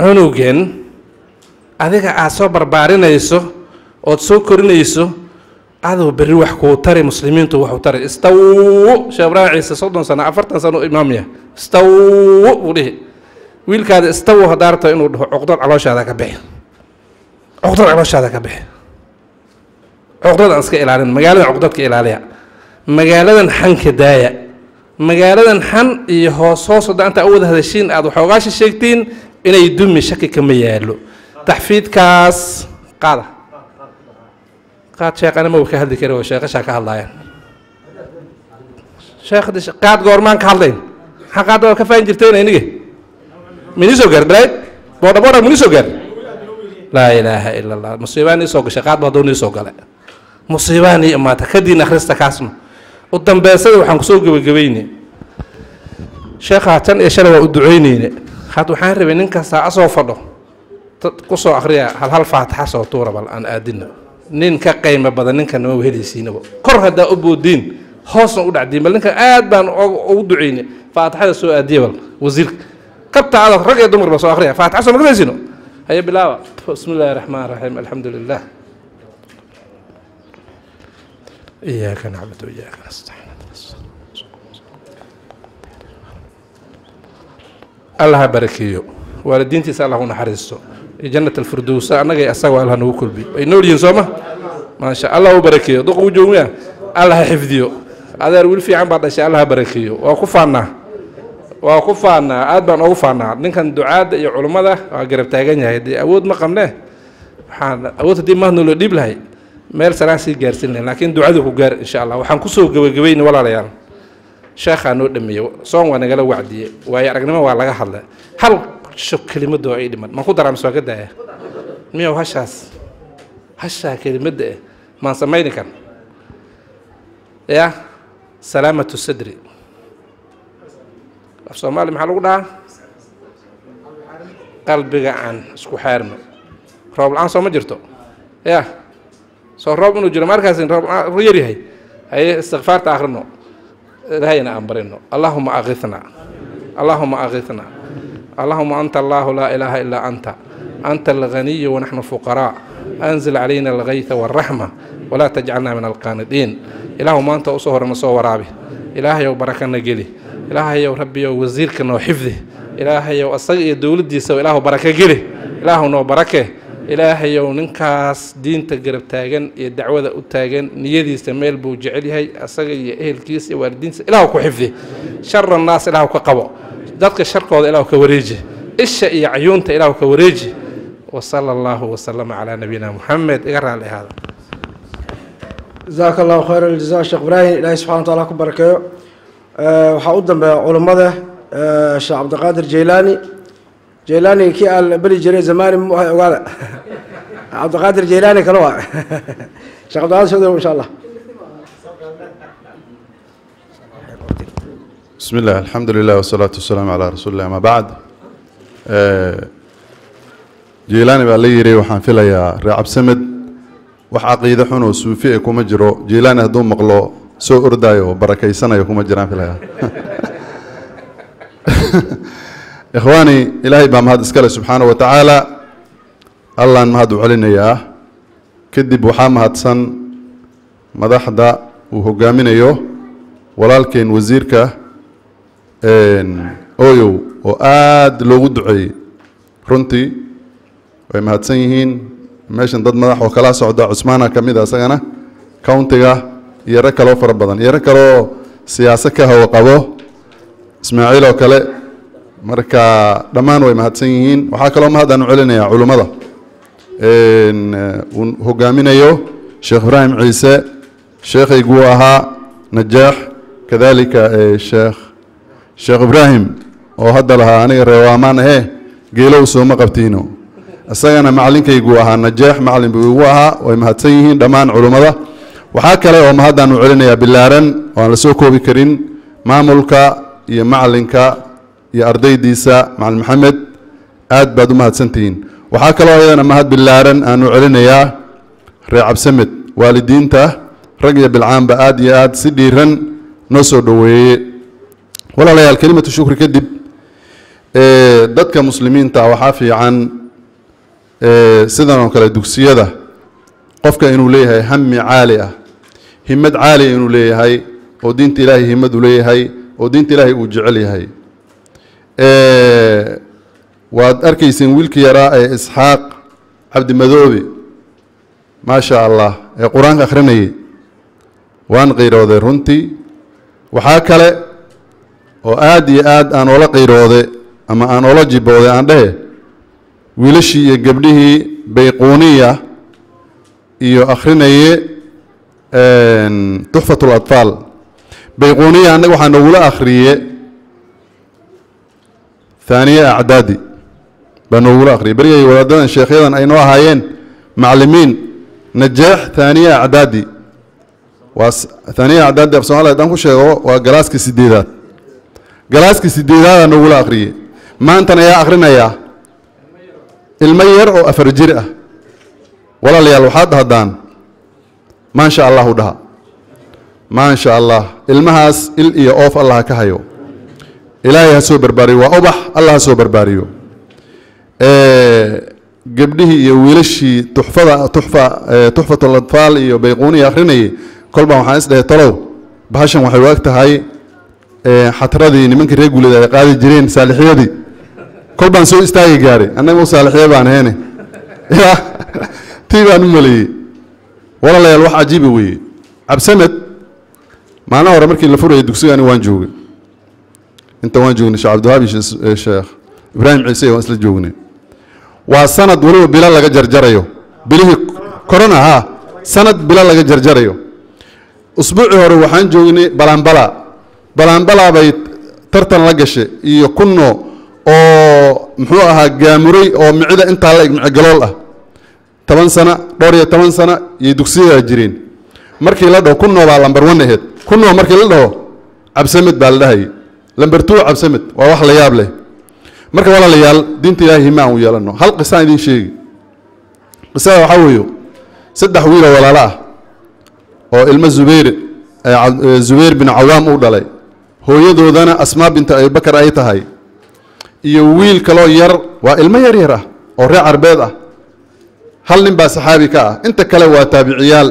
Speaker 13: cunugan adiga aad soo barbaarinayso ood soo korinayso adow berri wax kuu tari muslimiintu waxu tari istawu sheekh ibraahim ciise soddon sano afartan sano u imaamya istawu buu dhihi wiilkaada istawu haddaa rabto inuu dhaho cuqdad calooshaada ka bixi cuqdad calooshaada ka bixi cuqdad aan iska ilaalin magaaladan cuqdadka ilaaliya magaaladan xanka daaya magaaladan xan iyo hoos hoos hadda inta u wada hadashiin aad waxoogaasha sheegtiin inay dumi shaki kama yaalo taxfiidkaas qaada qaad sheekhana ma uu ka hadli kari oo sheekashaa ka hadlaayaan sheekh qaad goormaan ka hadlayn maxaa qaadda waa ka faahin jirteen iniga mini soo gaar balayd boodha boodha mini soo gaar laa ilaaha ila allah musiibaan ii soo gashay qaad ba hadduu nii soo gale musiibaan ii imaata kadiin akhrista kaasna u dambeysada waxaan kusoo gebagabayne sheekhaa tan iyo shalay waa u duceyneyne had waxaan rabay nin kastaa asoo fadho kusoo akriya hal hal faatixa soo tuura bal aan aadina nin ka qaymo badan ninkan nama helaysiinaba kor haddaa u boodiin hoosna u dhacdiin bal ninkan aad baan ugu duceyne faatixada soo aadiya bal wasiirka kabta adag rag iyo dumarba soo akriya faatixa soo makasaysiino haya bilaawa bismi illaahi raxmaan raxiim alxamdu lilah إياك نعبد وإياك نستعين الله بركيو والدينتي سأل الله نحرسه جنة الفردوس أنا جاي أسوأ الله نقول بي إنه لين سوما ما شاء الله بركيو دق وجوميا الله حفظيو هذا يقول في عن بعض الشيء الله بركيو وقفنا وقفنا أدبا وقفنا نكن دعاء يا علماء قرب تاجني هيدي أود ما قمنا أود دي ما نقول ديب لهي meel salaan sii gaarsin lahayn laakiin ducadu ku gaar insha allah waxaan kusoo gebagabayna walaalayaal sheekhaa noo dhameeye soon waa nagala wacdiye waayo aragnimo waa laga hadla hal sho kelimadoo ay dhiman maan ku daraa mise waa ka daaya miyow hashaas hashaa kelimadda eh maan samayni kan ya salaamatu sadri af soomaali maxaa lagu dhahaa qalbiga aan isku xaarno roob la-aan soo ma jirto ya soo roob inuu jiro markaas roob yar yahay haye istikfaarta akhrino ilahayna aan barino allahuma akitna allahuma akitna allahuma anta allahu laa ilaaha ilaa anta anta alghaniyu wanaxnu fuqaraa anzil calayna algayta walraxma walaa tajcalna min alqaanidiin ilaahu maanta usoo horena soo waraabi ilaahayow barakana geli ilaahayow rabbiyow wasiirka noo xifdi ilaahayow asaga iyo dowladdiisa ilaahu baraka geli ilaahu noo barake ilaahayow ninkaas diinta garab taagan iyo dacwada u taagan niyadiisa meel buu jecel yahay asaga iyo ehelkiisa iyo waalidiinsa ilaahu ku xifdi shara naas ilaahu ka qabo dadka sharkooda ilaahu ka wareeji isha iyo cayuunta ilaahu ka wareeji wasala allahu wasalama calaa nabiyina muxamed iga raali ahaada
Speaker 3: jazaaka allahu khayr aljaza sheekh ibraahim ilaahay subxana wataala ku barakeeyo waxaa u dambeeya culummada sheekh cabdiqaadir jeylaani jeylaani kii aan beri jiray zamani mu ahay ogaada cabdiqaadir jeylaani kale waa sheekh cabdiqaadir soo insha allah
Speaker 14: بسم الله الحمد لله والصلاة والسلام على رسول الله ما بعد جيلاني baa la yiri waxaan filayaa reecab samed wax caqiide xun oo suufi ah kuma jiro jiilaani hadduu maqlo soo ordayo oo barakaysanayo kuma jiraan filayaa ikhwaani ilaahay baa mahad iskale subxaana wa tacaala allaan mahad u celinayaa kadib waxaa mahadsan madaxda uu hogaaminayo walaalkeen wasiirka oyow oo aada loogu duceeyey runtii way mahadsan yihiin meeshan dad madax oo kala socda cusmaana ka mid a isagana countiga iyo rag kaloo fara badan iyo rag kaloo siyaasad ka hawo qabo ismaaciil oo kale marka dhammaan way mahadsan yihiin waxaa kaloo mahadaan u celinayaa culummada uu hogaaminayo sheekh ibraahim ciise sheekhayguu ahaa najaax kadalika sheekh sheekh ibraahim oo hadda lahaa aniga reewaamaan ahe geelow sooma qabtiino isagana macalinkaygu ahaa najaax macalin buu igu ahaa way mahadsan yihiin dhammaan culummada waxaa kale oo mahadaan u celinayaa bilaaran oo aan la soo koobi karin maamulka iyo macalinka iyo ardaydiisa macalin maxamed aad baad u mahadsantihiin waxaa kaloo ayadana mahad bilaaran aan u celinayaa reer cabsamed waalidiinta rag iyo bilcaanba aad iyo aad si dhiiran noo soo dhoweeye walaalayaal kelimatu shukri kadib dadka muslimiinta waxaa fiican sidan oo kale dugsiyada qofka inuu leeyahay hami caali ah himad caaliya inuu leeyahay oo diinta ilaahay himad u leeyahay oo diinta ilaahay uu jecel yahay waad arkayseen wiilkii yaraa ee isxaaq cabdimadoobe maasha allah ee qur-aanka akhrinayay waan qiirooday runtii waxaa kale oo aada iyo aad aan oola qiiroode ama aan oola jibooday aan dhehe wiilashii iyo gabdhihii bayquuniya iyo akhrinaye tuxfat اlatfaal bayquuniya annaga waxaa noogula akhriye haaniye acdaadi baa noogula akhriyay berigay wadaadadan sheekhyadan ay noo ahaayeen maclimiin najaax haaniye acdaadi waa haaniye acdaadi af somalia haddaan ku sheego waa galaaska sideedaad galaaska sideedaadaa noogula akhriyey maantana ayaa akhrinayaa ilmo yar oo afar jir ah walaalayaal waxaad dhahdaan maasha allah u dhaha maasha allah ilmahaas il iyo oof allah ha ka hayo ilaahay ha soo barbaariyo waa ubax allah ha soo barbaariyo gabdhihii iyo wiilashii tuxfada tuxfa tuxfat alatfaal iyo bayquuniya akhrinayay kolbaan waxaan is dhahay talow bahashan waxay u eg tahay xatradii nimankii reer guuleed ay qaadi jireen saalixyadii kol baan soo istaagi gaaray annaga u saalixiye baan heene ya tii baan u maleeyey walaalayaal wax cajiiba weeye cabsamed maalin hore markii la furayay dugsigani waan joogay inta waan joognay sheekh cabdiwahaabi sheekh ibraahim ciise waan isla joognay waa sanad weliba bilo laga jarjarayo bilihii corona ha sanad bilo laga jarjarayo usbuucii hore waxaan joognay balanbala balanbala bay tartan la gashay iyo kunno oo muxuu ahaa gaamuray oo micida intaa la eg micigalool ah toban sana dhowr iyo toban sana iyo dugsiyadaa jireen markii la dhaho kunoo baa lambar one aheyd kunoo markii la dhaho cabsamed baa la dhahayay lamber two cabsamed waa wax la yaab leh marka walaalayaal diinta ilaahay hima aan u yeelano hal qisaan idiin sheegi qisada waxaa weeyo saddex wiiloo walaalo ah oo ilmo zubayr zubayr bin cawaam uu dhalay hooyadoodana asmaa binta abibakar ay tahay iyo wiil kaloo yar waa ilmo yar yar ah oo reer carbeed ah hal nin baa saxaabi ka ah inta kale waa taabiciyaal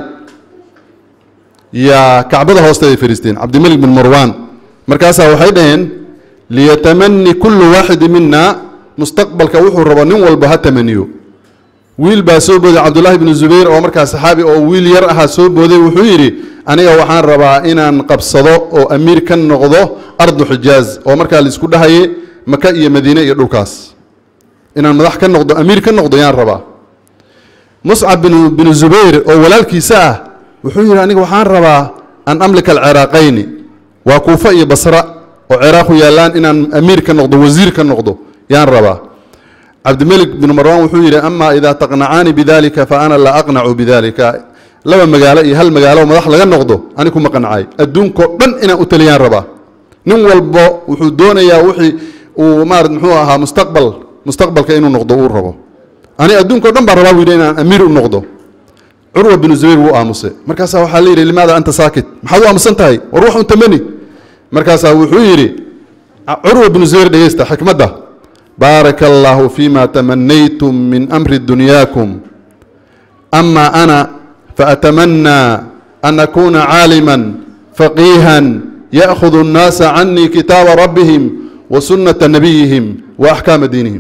Speaker 14: yaa kacbada hoosteeday fadhiisteen cabdimelik bin marwan markaasaa waxay dhaheen liyatamani kullu waaxidi mina mustaqbalka wuxuu rabo nin walba ha tamaniyo wiil baa soo booday cabdullaahi bnu zubayr oo markaa saxaabi oo wiil yar ahaa soo booday wuxuu yidhi aniga waxaan rabaa inaan qabsado oo amiir ka noqdo ardu xijaaz oo markaa laisku dhahaye maka iyo madiine iyo dhulkaas inaan madax ka noqdo amiir ka noqdo yaan rabaa muscab binu binu zubayr oo walaalkiisa ah wuxuu yidhi aniga waxaan rabaa an amlika alciraaqayni waa kuufa iyo basra oo ciraaq ku yaallaan inaan amiir ka noqdo wasiir ka noqdo yaan rabaa cabdimelik bin marwan wuxuu yidhi ama idaa taqnacaani bidalika fa ana la aqnacu bidalika laba magaalo iyo hal magaalo madax laga noqdo ani kuma qancay adduunkao dhan inaan u taliyaan rabaa nin walbo wuxuu doonayaa wixii uu maarad muxuu ahaa mustaqbal mustaqbalka inuu noqdo uu rabo ani adduunkao dhan baa rabaa buu yidhi inaan amiir u noqdo curwa binu zubayr wuu aamusay markaasaa waxaa la yidhi limaada anta saakit maxaad u aamusan tahay war wax un tamani markaasaa wuxuu yidhi curwa binu zubayr dhegeysta xikmadda baaraka allaahu fima tamanaytum min amri dunyaakum ama ana faatamanaa an akuna caaliman faqiihan ya'khudu الnaasa canii kitaaba rabbihim wa sunnata nabiyihim wa axkaama diinihim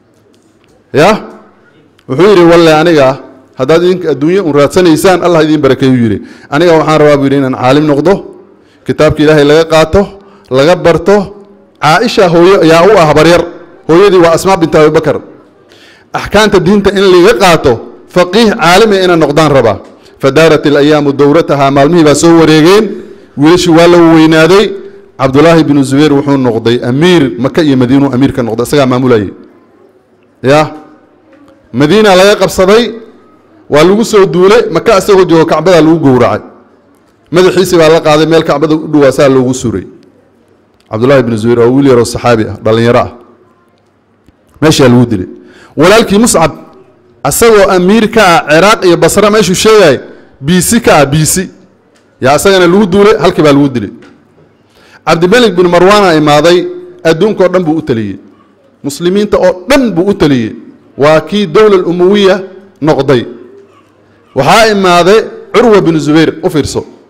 Speaker 14: ya wuxuu yidhi walle aniga haddaad idinka adduunye un raadsanaysaan allah idiin barakeeyuu yidhi aniga waxaan rabaa buu yidhi inaan caalim noqdo kitaabka ilaahay laga qaato laga barto caaisha hooyo yaa u ah baryar hooyadii waa asmaa binta abibakar axkaamta diinta in laga qaato faqiih caalami inaan noqdaan rabaa fadaarat ilayaamu dowratahaa maalmihii baa soo wareegeen wiilashii waa la weynaaday cabdulaahi binu zubayr wuxuu noqday amiir maka iyo madiinuu amiir ka noqday isagaa maamulayay ya madiina laga qabsaday waa lagu soo duulay maka isagoo joogo kacbadaa lagu gowracay madaxiisii baa la qaaday meel kacbada u dhowaa saa loogu suray cabdullaahi binu zubayr waa wiil yaroo saxaabi ah dhallinyaro ah meeshaa lagu dilay walaalkii muscab asagoo amiir ka ah ciraaq iyo basra meeshuu sheegay biisi ka ah biisi yaa isagana lagu duulay halkii baa lagu dilay cabdimelik bin marwaana imaaday adduunkao dhan buu u taliyey muslimiinta oo dhan buu u taliyey waa kii dowla umuwiya noqday waxaa imaaday curwa binu zubayr u fiirso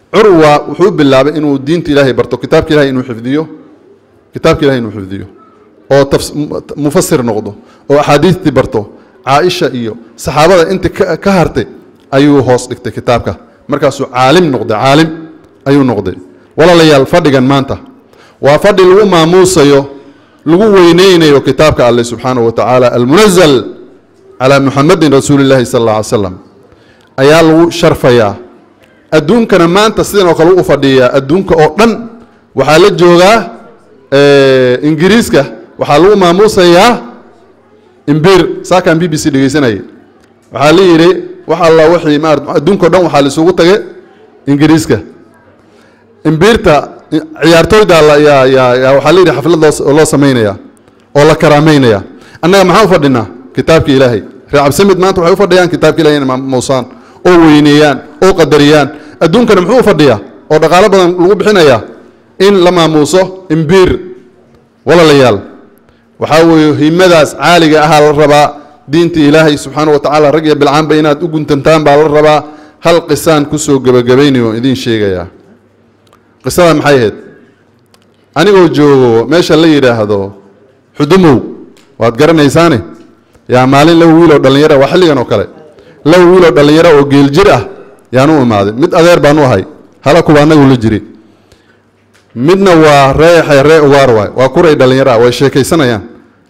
Speaker 14: curwa wuxuu bilaabay inuu diinta ilaahay barto kitaabka ilahay inuu xifdiyo kitaabka ilahay inuu xifdiyo oo tafs- mu- mufasir noqdo oo axaadiistii barto caaisha iyo saxaabada inta ka ka hartay ayuu hoos dhigtay kitaabka markaasuu caalim noqday caalim ayuu noqday walaalayaal fadhigan maanta waa fadhi lagu maamuusayo lagu weyneynayo kitaabka alle subxaanahu wa tacaala almunazal calaa muxamedin rasuuli llahi sala alla alay slam ayaa lagu sharfayaa adduunkana maanta sidan oo kale u fadhiyaa adduunka oo dhan waxaa la joogaa eh, ingiriiska waxaa lagu maamuusayaa imbir saakaan b b c dhegeysanayay waxaa la yidhi wax alla wixii maarata adduunka o dhan waxaa la isugu tagay ingiriiska imbirta ciyaartooyda la- yaa yaa yaa waxaa la yidhi xaflad loo loo samaynaya oo la karaameynaya annaga maxaan u fadhinaa kitaabka ilaahay reer cabdisamid maanta waxay u fadhiyaan kitaabka ilahay inay maamuusaan oo weyneeyaan oo qadariyaan adduunkana muxuu u fadhiyaa oo dhaqaalo badan lagu bixinayaa in la maamuuso imbir walaalayaal waxaa weeye himadaas caaliga ahaa la rabaa diinta ilaahay subxaana wa tacaala rag iyo bilcaanba inaad u guntantaan baa la rabaa hal qisaan kusoo gebagabaynayo oo idiin sheegayaa qisada maxay ahayd anigoo joogo meesha la yidhaahdo xudumow waad garanaysaane yaa maalin laba wiil oo dhallinyara waa xilligan oo kale laba wiil oo dhallinyaro oo geeljir ah yaan u imaaday mid adeer baan u ahay hala kuwa annagu la jiri midna waa reexe ree ugaar waay waa kuray dhallinyaro ah way sheekaysanayaan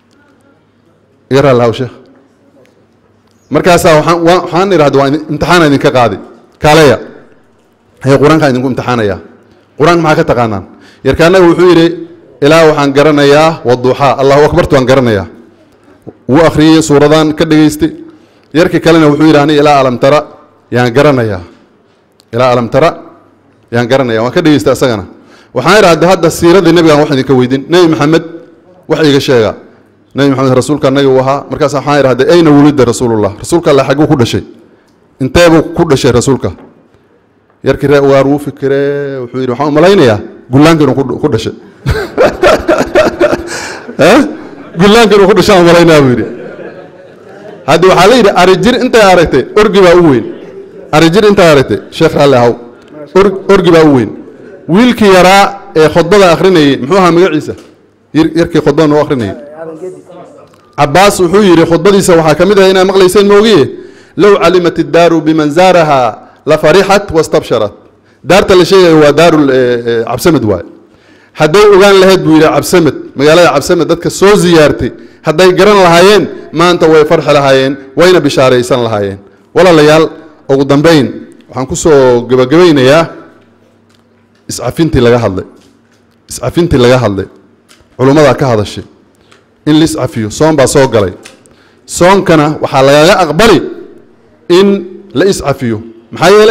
Speaker 14: iga raali haw sheekh markaasaa waxaan waa- waxaan idhahda waa idin- imtixaana idinka qaadi kaaleya hee qur-aankaa idinku imtixaanaya qur-aanka maxaa ka taqaanaan yarkaanaga wuxuu yidhi ilaa waxaan garanayaa waduuxaa allahu akbartu waan garanayaa wuu akhriyey suuradan ka dhegaystay yarkii kalena wuxuu yidhi ani ilaa alam tara yaan garanayaa ilaa alam tara yaan garanaya waan ka dhegaystay asagana waxaan idhahda hadda siiradii nebigaan wax idinka weydin nebi maxamed wax iga sheega nebi maxamed rasuulka annaga uu ahaa markaas waxaan idhahday ayna wulida rasuulullah rasuulka alle xagguu ku dhashay inteebuu ku dhashay rasuulka yarkii ree ugaar wuu fikiree wuxuu yidhi waxaan u malaynayaa gullaanka inuu ku- ku dhashay Eh? gullaanka inuu ku dhashaan u malaynaya buu yidhi hadda waxaa la yidhi arijir intay aragtay orgi baa u weyn arijir intay aragtay sheekh raalli ahaw Or- orgi baa u weyn wiilkii yaraa ee khudbada akhrinayay muxuu ahaa magaciisa yar- yarkii khudbada noo akhrinayay cabaas wuxuu yidhi khudbadiisa waxaa ka mid ah inaa maqlayseen moogiye low calimat iddaaru biman zaaraha la farixat wastabsharat daarta la sheegayo waa daaru cabsamed waay hadday ogaan lahayd buu yidhi cabsamed magaalada cabsamed dadka soo ziyaartay hadday garan lahaayeen maanta way farxi lahaayeen wayna bishaaraysan lahaayeen walaalayaal ugu dambayn waxaan kusoo gebagabaynayaa iscafintii laga hadlay iscafintii laga hadlay culummadaa ka hadashay in la iscafiyo soon baa soo galay soonkana waxaa lagaga aqbali in la iscafiyo maxaa yeele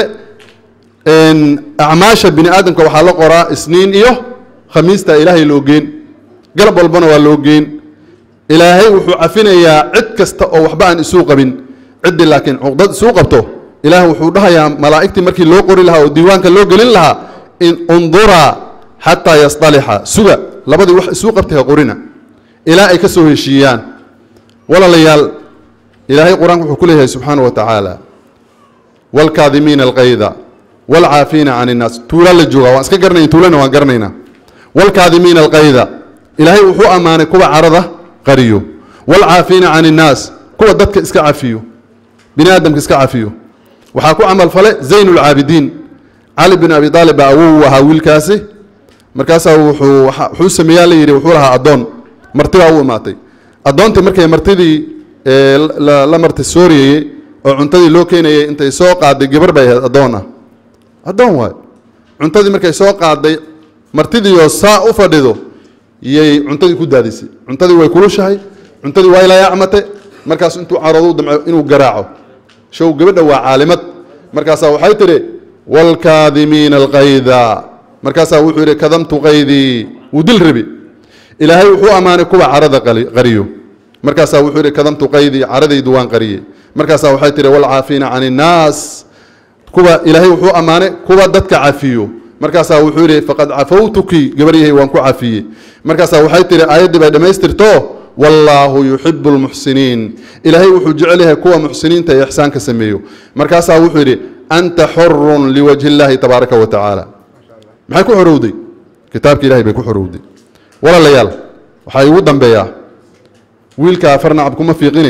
Speaker 14: een, acmaasha bini aadamka waxaa la qoraa isniin iyo khamiista ilaahay loo geen galab walbana waa loo geen ilaahay wuxuu cafinayaa cid kasta oo waxba aan isuu qabin ciddii laakiin cuqdad isuu qabto ilaah wuxuu dhahayaa malaa'igtii markii loo qori lahaa oo diiwaanka loo gelin lahaa in unduraa xataa yasطalixa suga labadii wax isuu qabtay ha qorina ilaa ay ka soo heshiiyaan walaalayaal ilaahay qur-aanka wuxuu ku leeyahay subxaana wa tacaala waalkaadimiina alqayda waalcaafiina can innaas tuulaa la joogaa waan iska garanaya tuulana waan garanaynaa waalkaadimiina alqayda ilaahay wuxuu ammaanay kuwa carada qariyo waalcaafiina can innaas kuwa dadka iska cafiyo bini aadamka iska cafiyo waxaa ku camal fale zayn ulcaabidiin cali bin abi aalib baa awow u ahaa wiilkaasi markaasaa wuxuu waxa- wuxuu sameeyaa la yidhi wuxuu lahaa addoon marti baa u imaatay addoontii markay martidii ee, la- la marti sooriyeyey oo cuntadii loo keenayay intay soo qaaday gabar bay ahayd addoon ah addoon waay cuntadii markay soo qaaday martidiioo saa u fadhido yay cuntadii ku daadisay cuntadii way kulushahay cuntadii waa ilayaacmate markaas intuu caroodu damco inuu garaaco show gabadha waa caalimad markaasaa waxay tidhi waalkaadimiina alqayda markaasaa wuxuu yidhi kadamtu qaydii wuu dil rabi ilaahay wuxuu ammaanay kuwa carada qali- qariyo markaasaa wuxuu yidhi kadamtu qaydii caradaydu waan qariyey markaasaa waxay tidhi waalcaafiina can innaas kuwa ilaahay wuxuu ammaanay kuwa dadka cafiyo markaasaa wuxuu yidhi faqad cafawtuki gabaryahay waan ku cafiyey markaasaa waxay tidhi aayaddii bay dhammaystirto wallaahu yuxibu lmuxsiniin ilaahay wuxuu jecel yahay kuwa muxsiniinta ee ixsaanka sameeyo markaasaa wuxuu yidhi anta xurun liwajhi illaahi tabaaraka wa tacaala maxay ku xorowday kitaabka ilahay bay ku xorowday walaalayaal waxaa igu dambeeyaa wiilka farnacab kuma fiiqine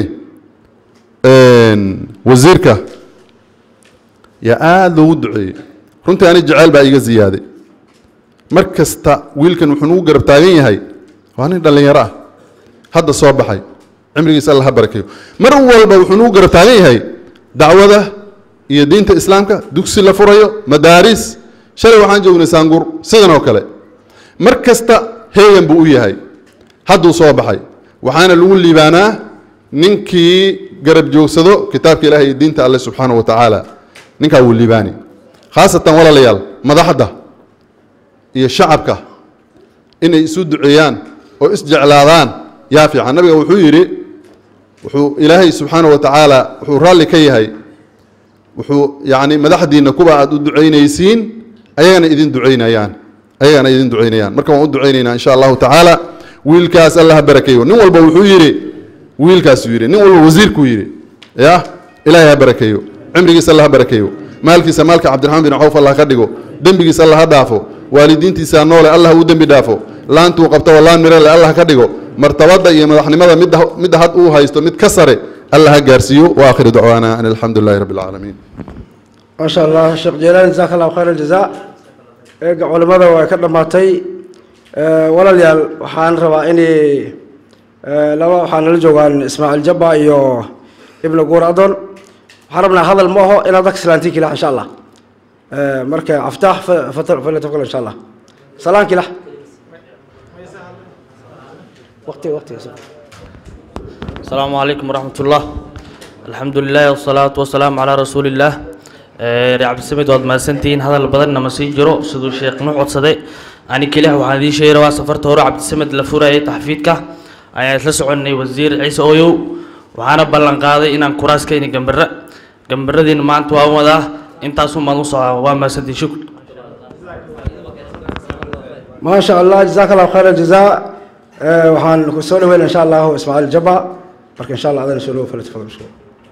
Speaker 14: wasiirka yaa aada loogu duceeyey runtii ani jeceyl baa iga ziyaaday mar kasta wiilkan wuxuu nugu garab taagan yahay waa nin dhallinyaro ah hadda soo baxay cimrigiisa alla ha barakeeyo mar walba wuxuu nugu garab taagan yahay dacwada iyo diinta islaamka dugsi la furayo madaaris shalay waxaan joognay saangur sidan oo kale mar kasta heegan buu u yahay hadduu soo baxay waxaana lagu liibaanaa ninkii garab joogsado kitaabka ilaah iyo diinta alle subxaanahu wa tacaala ninkaa wuu liibaani khaasatan walaalayaal madaxda iyo shacabka inay isu duceeyaan oo isjeclaadaan yaa fiican nabiga wuxuu yidhi wuxuu ilaahay subxaanahu wa tacaala wuxuu raalli ka yahay wuxuu yacni madaxdiinna kuwa aad u ducaynaysiin ayagana idin ducaynayaan ayagana idin ducaynayaan marka waan u ducaynaynaa insha allahu tacaala wiilkaas alla ha barakeeyo nin walba wuxuu yidhi wiilkaasuu yidhi nin walba wasiirkuu yidhi ya ilaahay ha barakeeyo cimrigiisa alla ha barakeeyo maalkiisa maalka cabdiraxmaan bin cawf allah ka dhigo dembigiisa alla ha dhaafo waalidiintiisa noole allah u dembi dhaafo laantuu qabto wallaan mirale allah ka dhigo martabada iyo madaxnimada midda midda had uu haysto mid ka sare allah ha gaarsiiyo waakhiru dacwaana an alxamdu lilahi rabbi alcaalamiin
Speaker 3: ما شاء الله شيخ جيلان جزاك الله خير الجزاء eega culimada waa ka dhammaatay walaalayaal waxaan rabaa inay laba waxaa nala joogaan ismaaciil jabba iyo ibnu guur adon waxaan rabnaa hadal ma aho inaad dadka salaantiin kilax insha allah marka aftaax falyatafakal insha allah salaan kilax waqti waqti
Speaker 15: السلام عليكم ورحمة الله الحمد لله والصلاة والسلام على رسول الله reer cabdisamed waad mahadsantihiin hadal badanna ma sii jiro siduu sheekh nuux codsaday ani keliya waxaan idiin sheegay waa safarta hore cabdisamed la furayay taxfiidka ayaan isla soconnay wasiir ciise ooyow waxaana ballan qaaday inaan kuraas keeni gambare gambaradiina maanta waan wadaa intaasun baan u socdaa waa mahadsantihiin shukr
Speaker 3: ما شاء الله جزاك الله خير الجزاء waxaan ku soo dhaweyn insha allah ismaaciil jabba marka insha allah adana soo dhawo falyatafadal mashkuur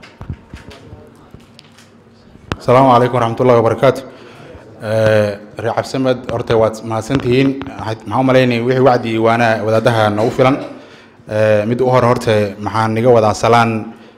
Speaker 16: السلام عليكم ورحمة الله وبركاته ريع عبد السمد أرتي وات ما سنتين محاوم مليني وحي وعدي وانا ودادها نوفلا مد أهر هرتي محان نيجا ودا سلان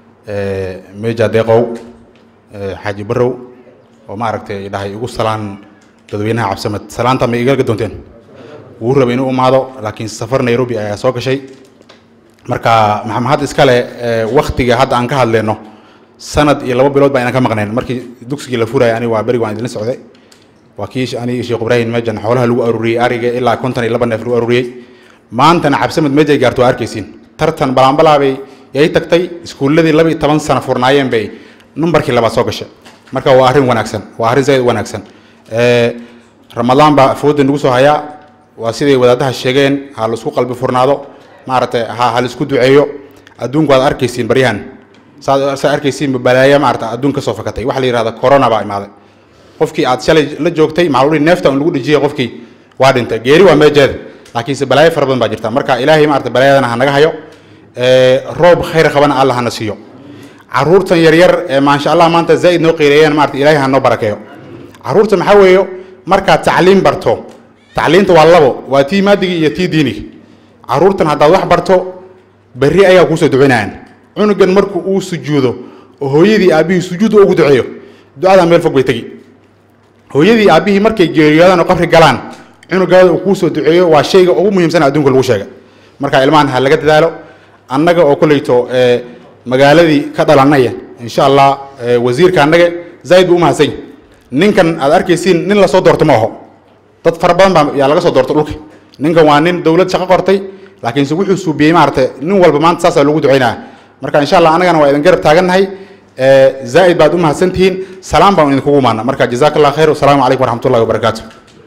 Speaker 16: ميجا ديقو حاجي برو وما عرفت إلهي يقول سلان تدوينها عبد السمد سلان تم إيجال قدونتين وهو بينو أمادو لكن سفر نيروبي أي سوق شيء marka maxamed iskale waqtiga hadda aan ka hadleyno sanad iyo laba bilood baa inaan ka maqnayn markii dugsigii la furayay aniga waa beriga waan idinla socday waa kii aniga sheekh ibraahim mejan xoolaha lagu aruuriyey ariga ilaa konton iyo laba neef lagu aruuriyey maantana cabsamad meejay gaarto waa arkaysiin tartan balaanbalaabay yay tagtay iskuulladii laba iyo toban sano furnaayeen bay numbarkii labaad soo gashay marka waa arrin wanaagsan waa arrin zaid u wanaagsan ramadaan baa fooda nagu soo hayaa waa siday wadaadaha sheegeen ha laisku qalbi furnaado maaragtay ha ha laisku duceeyo adduunku waad arkaysiin baryahan saad saa arkaysiin balaayo maarata adduun ka soo fakatay waxa la yidhahda corona baa imaaday qofkii aad shalay la joogtay macluuli neefta un lagu dhijiyay qofkii waa dhintay geeri waa meejeeda laakiinse balaayo fara badan baa jirta marka ilaahay maarata balaayadana ha naga hayo roob khayr qabana alla hana siiyo caruurtan yaryar ee maasha allah maanta zaa'id noo qiireeyeen maarata ilaahay ha noo barakeeyo caruurta maxaa weeyo markaad tacliim barto tacliinta waa labo waa tii maadigii iyo tii diinigi caruurtan haddaad wax barto berri ayaa kuusoo ducinayaan cunugan marku uu sujuudo oo hooyadii aabbihii sujuud ugu duceeyo ducadaa meel fog bay tegi hooyadii aabbihii markay geeriyoodaan oo qabri galaan cunugaada uu kuusoo duceeyo waa shayga ugu muhiimsan adduunka lagu sheega marka ilmahan ha laga dadaalo annaga oo kolleyto magaaladii ka dhalanaya insha allah wasiirka annaga zaid buu u mahadsan yahay ninkan aad arkaysiin nin lasoo doorto ma aho dad fara badan baa yaa laga soo doorto dhulka ninkan waa nin dowlad shaqo qortay laakiinse wuxuu suubiyey maaragtay nin walba maanta saasaa lagu ducaynaya marka insha allah annagana waa idin garab taagannahay zaa'id baad u mahadsantihiin salaam baan idinkugu imaana marka jazaaka allah khayr wasalaamu calaykum waraxmatullahi wabarakaatu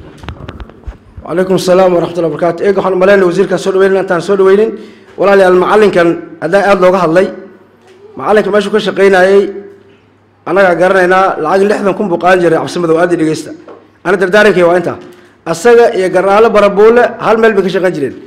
Speaker 3: وعليكم السلام ورحمة الله وبركاته إيه waxaan umaleynaya wasiirkan soo dhaweynin intaan soo dhaweynin walaalayaal macallinkan haddaan aada looga hadlay macallinka meeshuu ka shaqaynayey annagaa garanaynaa lacag lixdan kun buu qaadan jiray cabsimadow aada dhegeysta ana dardaarankay waa intaa asaga iyo garnaalo barabuule hal meel bay ka shaqayn jireen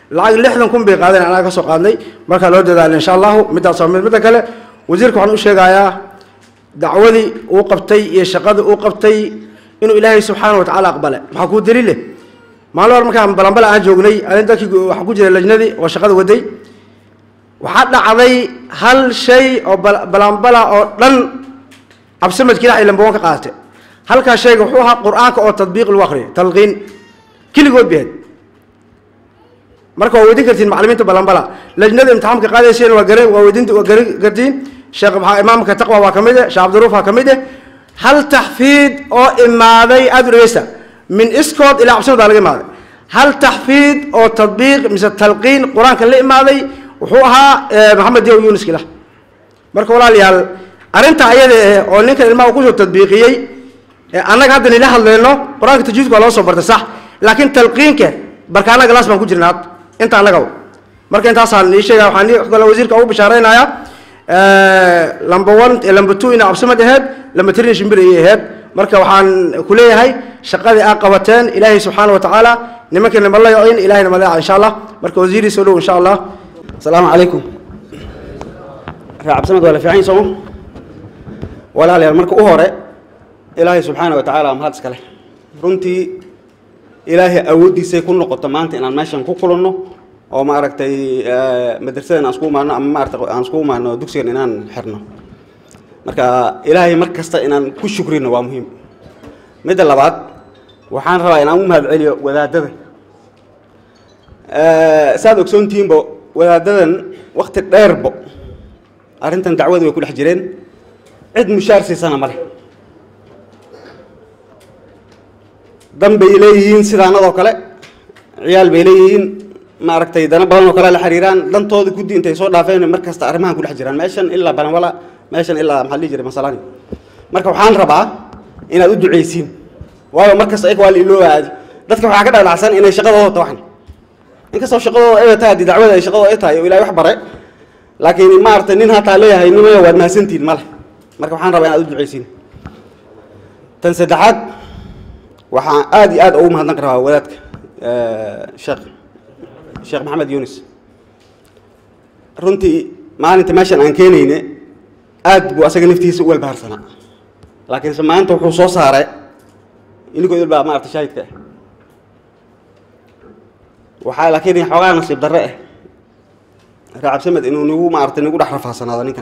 Speaker 3: lacag lixdan kun bay qaadeen anaga ka soo qaadnay markaa loo dadaala insha allahu middaas waa mid midda kale wasiirka waxaan u sheegayaa dacwadii uu qabtay iyo shaqadii uu qabtay inuu ilaahay subxaana wa tacaala aqbale maxaa kuu daliile maalin hor markaan balanbala aan joognay anin dadkii waxaa ku jira lajnadii oo shaqada waday waxaa dhacday hal shay oo bal- balanbala oo dhan cabsimadki ilahay lambawan ka qaadate halkaa shayga wuxuu ahaa qur-aanka oo tadbiiq lagu akriyo talqiin keligood behed marka waa weydin kartiin macalimiinta balanbala lajnada imtixaamka qaadayseen waa garan waa weydin waa garan kartiin sheekh maxaa imaamka taqwa waa ka mid eh sheekh cabdiruuf waa ka mid eh hal taxfiid oo imaaday aada u dhegeysta min iskood ilaa cabsimada laga imaaday hal taxfiid oo tadbiiq mise talqiin qur-aanka la imaaday wuxuu ahaa eh, maxamed diyaw yunis kilah marka walaalayaal arrinta ayada eh oo ninkan ilmaha kusoo tadbiiqiyey ee annaga hadda nila hadlayno qur-aanka tajwiidka waa loo soo bartay sax laakiin talqiinka barkaana galaas baan ku jirna hadda inta annaga marka intaasaan ii sheegaya waxaan ii kale wasiirka ugu bishaaraynayaa lamba one lamba two ina cabsimad aheyd lamba three shimbir ayay aheyd marka waxaan ku leeyahay shaqadii aa qabateen ilaahay subxaana wa tacaala nimankii nimalayo in ilahayna maleeca insha allah marka wasiirii soo dhow insha allah asalaamu calaykum ree cabsimad waa la fiican sooma walaalayaal marka u hore ilaahay subxaana wa tacaala mahad iskale runtii ilaahay awooddiisay ku noqoto maanta inaan meeshan ku kulanno oo maaragtay madrasadan aan isku imaano ama maaragtay aan isku imaano dugsigan inaan xirno marka ilaahay mar kasta inaan ku shukrino waa muhiim midda labaad waxaan rabaa inaan u mahad celiyo wadaadada saad ogsoontihiinba wadaadadan wakti dheerbo arrintan dacwadu way ku dhex jireen cid mushaar siisana ma leh dan bay leeyihiin sidaanadoo kale ciyaal bay leeyihiin maaragtay dana badan oo kale la xiriiraan dantooda guddi intay soo dhaafeen mar kasta arrimahan ku dhex jiraan meeshan ilaa banawala meeshan ilaa maxaa la dhihi jiray masalani marka waxaan rabaa inaad u duceysiin waayo mar kasta ayaga waa la iloobaadi dadka waxaa ka dhalacsan inay shaqadooda tawaxan inkastoo shaqadooda ay tahay haddii dacwada ay shaqadooda ay tahay oo ilaahay wax bare laakiin maaragtay nin hataa leeyahay nimayo waad mahadsantihin male marka waxaan rabaa inaad u duceysiin tan saddexaad waxaan aad iyo aad ugu mahadnaq rabaa wadaadka sheekh sheekh maxamed yunis runtii maalinta meeshan aan keenayne aad buu asaga naftiisa u walbaharsanaa laakiinse maanta wuxuu soo saaray inikoo idil baa maarata shaahidka ah waxaa laakiin xoogaa nasiib darre ah raacabsamed inuu nagu maarata nagu dhex rafaasanaado ninkan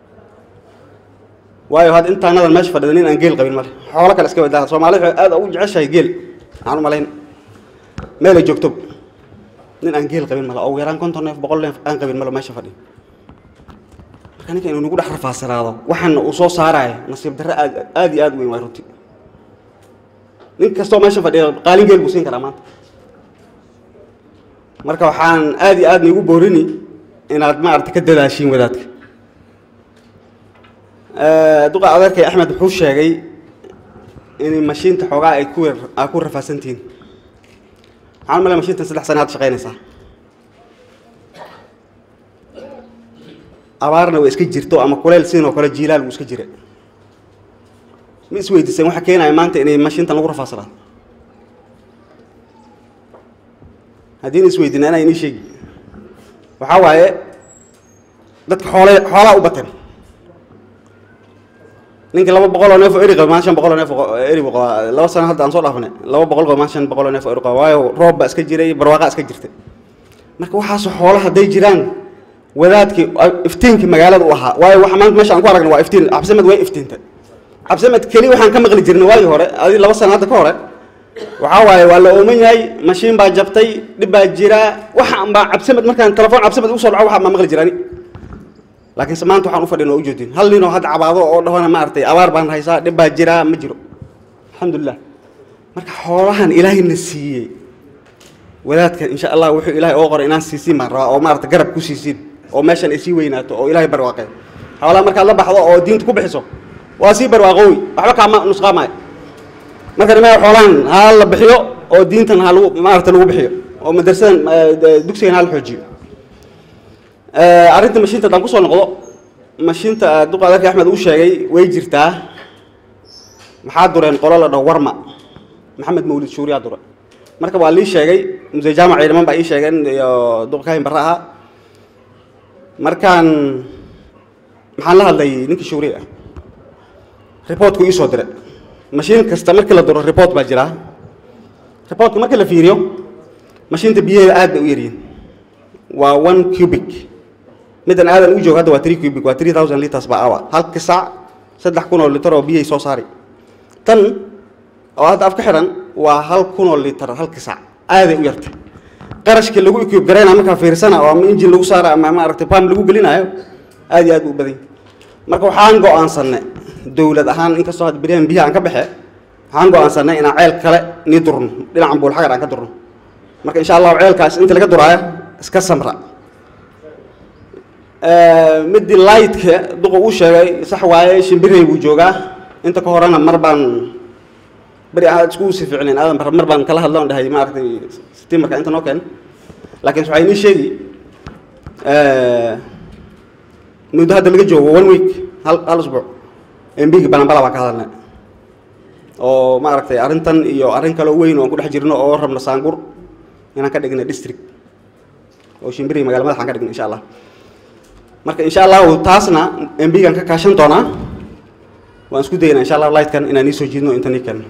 Speaker 3: waayo hadda intaanadan meesha fadhida nin aan geel qabin male xoolo kale iska wadaa soomaalida waxay aad ugu jeceshahay geel aan u malayn meel ay joogto nin aan geel qabin male oo ugu yaraan konton neef boqol neef aan qabin male meesha fadhi marka ninka inuu nagu dhex rafaasanaado waxaana uu soo saaraayo nasiib darre aad aad iyo aad u weyn waay runtii nin kastoo meesha fadhiya qaalin geel buu siin karaa maanta marka waxaan aad iyo aad niigu boorini inaad maarata ka dadaashiin wadaadka duqa adeerkay axmed wuxuu sheegay in mashiinta xoogaa ay ku aa ku rafaasantihiin waxaan malay mashiintan saddex sana had shaqaynaysaa abaarna way iska jirto ama kuleyl siin oo kale jiilaal wuu iska jira ma isweydiiseen waxa keenaya maanta inay mashiintan lagu rafaasanaado haddiina isweydina inaa inii sheegi waxaa waaye dadka xoole xoolaa u bateen ninka laba boqol oo neef oo eri qaba maan shan boqol oo neef oo eri buu qabaa laba sano hadda aan soo dhaafnay laba boqol qaba maan shan boqol oo neef oo eri qaba waayo roob baa iska jiray barwaaqaa iska jirtay marka waxaasoo xoolo hadday jiraan wadaadkii iftiinkii magaalada u ahaa waayo waxa maanta meesha aan ku aragna waa iftiin cabsimed way iftiintay cabsimed keli waxaan ka maqli jirnay waagii hore adi laba sano hadda ka hore waxaa waaye waa la ooman yahay mashiin baa jabtay dhib baa jira waxaan baa cabsimed markaan telefoon cabsimed ugu soo dhaco waxaan baa maqli jirani laakiinse maanta waxaan u fadhin oo u joodin hal nin oo hadda cabaado oo dhahona maaragtay abaar baan haysaa dhib baa jira ma jiro alxamdulilah marka xoolahan ilaahayna siiyey wadaadkan insha allah wuxuu ilaahay oo qoray inaan siisiin baan rabaa oo maarata garab ku siisiin oo meeshan ay sii weynaato oo ilaahay barwaaqeen xoolaha markaad la baxdo oo diinta ku bixiso waa sii barwaaqoowi waxba kaama nusqaamaayo marka nimaa xoolahan ha la bixiyo oo diintan ha lagu maarata lagu bixiyo oo madrasadan dugsigan ha la xoojiyo arrinta mashiinta haddaan kusoo noqdo mashiinta duqa adeerka axmed uu sheegay way jirtaa maxaa dureen qolo la dhaho warma maxamed mawlid shuuriyaa dure
Speaker 17: marka waa lii sheegay muse jaamac ciidaman baa ii sheegeen iyo duqkaahin barre ahaa markaan maxaan la hadlay ninkii shuuri ah reportku ii soo diray mashiin kasta markii la duro report baa jiraa reportka markii la fiiriyo mashiinta biyaheeda aad bay u yaryihin waa one cubic middan aadan u joogo hadda waa three cubic waa three thousand liters per hour halka saac saddex kun oo litar oo biyahay soo saari tan oo hadda af ka xidhan waa hal kun oo litar halka saac aaday u yartay qarashka lagu equip garaynaa markaa fiirsana oo ama injin lagu saara ama maaragtay pam lagu gelinayo aad iyo aad buu u badan yahay marka waxaan go'aansanay dowlad ahaan inkastoo hadda beryahan biyaha aan ka baxe waxaan go'aansanay inaan ceel kale nii durno dhinacan buulxagar aan ka durno marka insha allahu ceelkaas inta laga duraayo iska samra midii lightka duqa uu sheegay sax waaye shimbirey buu joogaa inta ka horena mar baan beri aad isku sii fiicneen aadan bar mar baan kala hadloon dhahay maaragtay stimarka inta noo keen laakiin waxaa inii sheegi muddo hadda laga joogo one week hal hal usbuuc mbigi balanbala baan ka hadalnay oo maaragtay arrintan iyo arrin kaloo weyn oo aan ku dhex jirno oo rabno saangur inaan ka dhigna district oo shimbiri magala madaxaan ka dhigna insha allah marka insha allahu taasna mbigaan ka kaashan doonaa waan isku daynaa insha allahu lightkan inaan nii soo jiidno inta nii keeno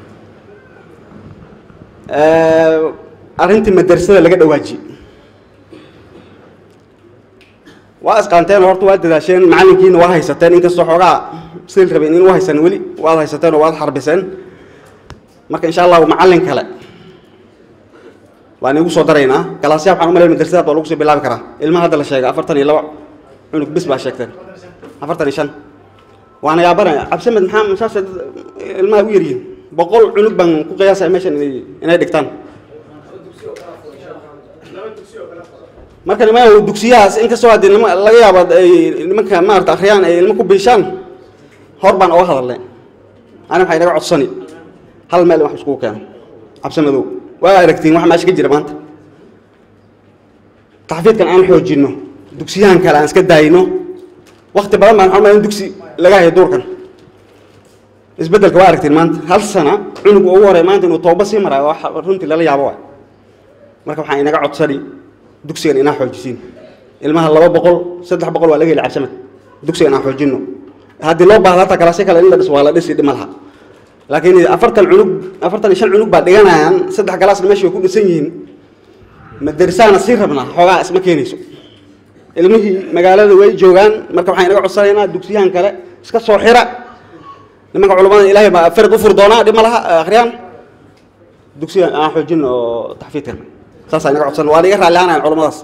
Speaker 17: arrintii madrasada laga dhawaaji waa isqaanteen oo horta waad dadaasheen macallinkiina waa haysateen inkastoo xoogaa sil rabeen in u haysan weli waad haysateen oo waad xarbiseen marka insha allahu macallin kale waan igu soo daraynaa galaasyaha waxaan u malayn madrasadaad waa lagu soo bilaabi karaa ilmaha hadda la sheegay afartan iyo laba cunug bis baa sheegteen afartan iyo shan waana yaabanaya cabdisamed maxaa masaasa ilmaha u yaryihin boqol cunug baan ku qiyaasaya meeshan inay inay dhigtaan marka niman dugsiyahaas inkastoo haddii nima laga yaabo ay nimanka maarata akhriyaan ay ilmo ku biishaan hor baan oga hadalnay ani waxay naga codsani hal meel in wax iskugu keeno cabsimadow waa aragtiin wax meesha ka jira maanta taxfiidkan aan xoojinno dugsiyahan kale aan iska daayno wakti badan baan waxaan in dugsi laga hayo duurkan isbeddelka waa aragtiin maanta hal sana cunug ugu horey maanta inuu tooba sii maraayo wax runtii lala yaabo waay marka waxaan inaga codsani dugsigan inaan xoojisiin ilmaha laba boqol saddex boqol waa laga heli cabsamad dugsigan aan xoojinno haddii loo baahdo hataa kalaasyo kale in la dhis waa la dhisi dhima laha laakiin afartan cunug afartan iyo shan cunug baa dhiganayaan saddex galaasna meesha way ku dhisan yihiin madarsaana sii rabnaa xoogaa isma keenayso ilmihii magaalada way joogaan marka waxaan inaga codsanaynaa dugsiyahan kale iska soo xira nimanka culamada ilaahay baa farid u furi doonaa dhib ma laha akhriyaan dugsigan aan xoojin oo taxfiidkan saas inaga codsan waa iga raalli aanayan culamadaas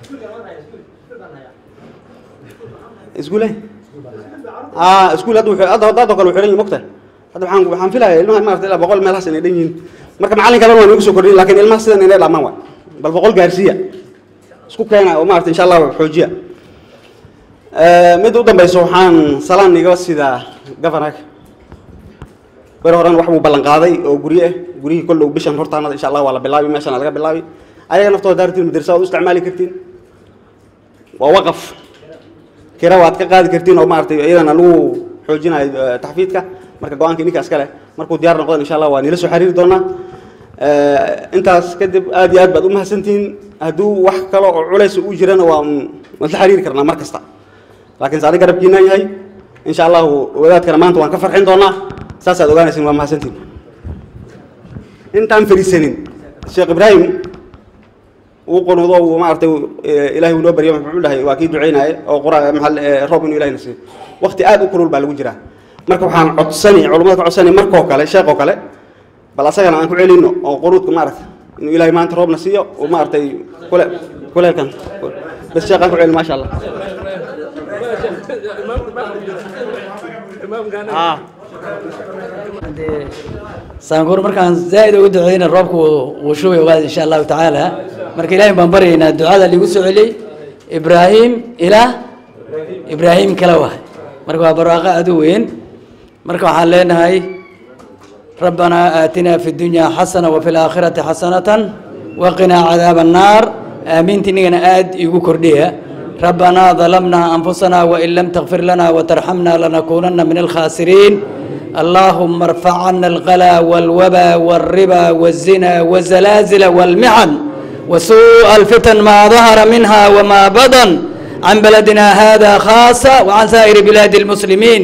Speaker 17: iskuule ah iskuul hadda wuxuu hadda hadda kale wuxuu dhan yahay mogtahay hadda waxaan waxaan filayaa ilmaha maarata ilaa boqol meelahaas inay dhan yihiin marka macallin kalena waan igu soo kordhin laakiin ilmaha sidan inay dhamaan waay bal boqol gaarsiiya isku keena oo maarata insha allah xoojiya mid u dambayso waxaan salaan iga sidaa governorka beri horan wax buu ballan qaaday oo guryo ah guryihii kolle uu bishan hortaanada insha allah waa la bilaabi meeshana laga bilaabi ayaga naftooda daartiin madrasa waad u isticmaali kartiin waa waqaf kira waad ka qaadi kartiin oo maaragtay iyadana lagu xoojinayo taxfiidka marka go-aanka ninka iska leh markuu diyaar noqdo insha allah waa nila soo xiriiri doonaa intaas kadib aad iyo aad baad u mahadsantihiin hadduu wax kale oo culays u jirana waa waan la xiriiri karnaa mar kasta laakiin saani garabkiinaan yahay insha allahu wadaadkana maanta waan ka farxin doonaa saasaad ogaanaysin waa mahadsantihiin intaan fariisanin sheekh ibraahim uu qonudo uu maaragtay ilaahay uu noo baryo muxuu dhahay waa kii duceynaaye oo qura maxal roob inuu ilaahay nasiiyo waqti aad u kulul baa lagu jiraa marka waxaan codsani culimada ka codsani markoo kale sheekoo kale bal asagana aan ku celino oo qunuudka maaragtay inuu ilaahay maanta roobna siiyo oo maaragtay kule kuleelkan bas sheekhaan ku celin maasha allah
Speaker 10: saanguur markaan zaa'id ugu duceyna roobku wuu shubay ogaada insha allahu tacaala marka ilaahay baan baryaynaa ducada ligu soo celiyey ibraahim ilaa ibraahim kala wahay marka waa barwaaqo aad u weyn marka waxaan leenahay rabbanaa aatinaa fi dunya xasana wafi laakhirati xasanatan waqinaa cadaaba annaar aamiinta inagana aad igu kordhiya rabbanaa dalamnaa anfusana wain lam takfir lana watarxamna lanakuunana min alkhaasiriin اللهم ارفع عنا الغلا والوبا والربا والزنا والزلازل والمحن وسوء الفتن ما ظهر منها وما بطن عن بلدنا هذا خاصة وعن سائر بلاد المسلمين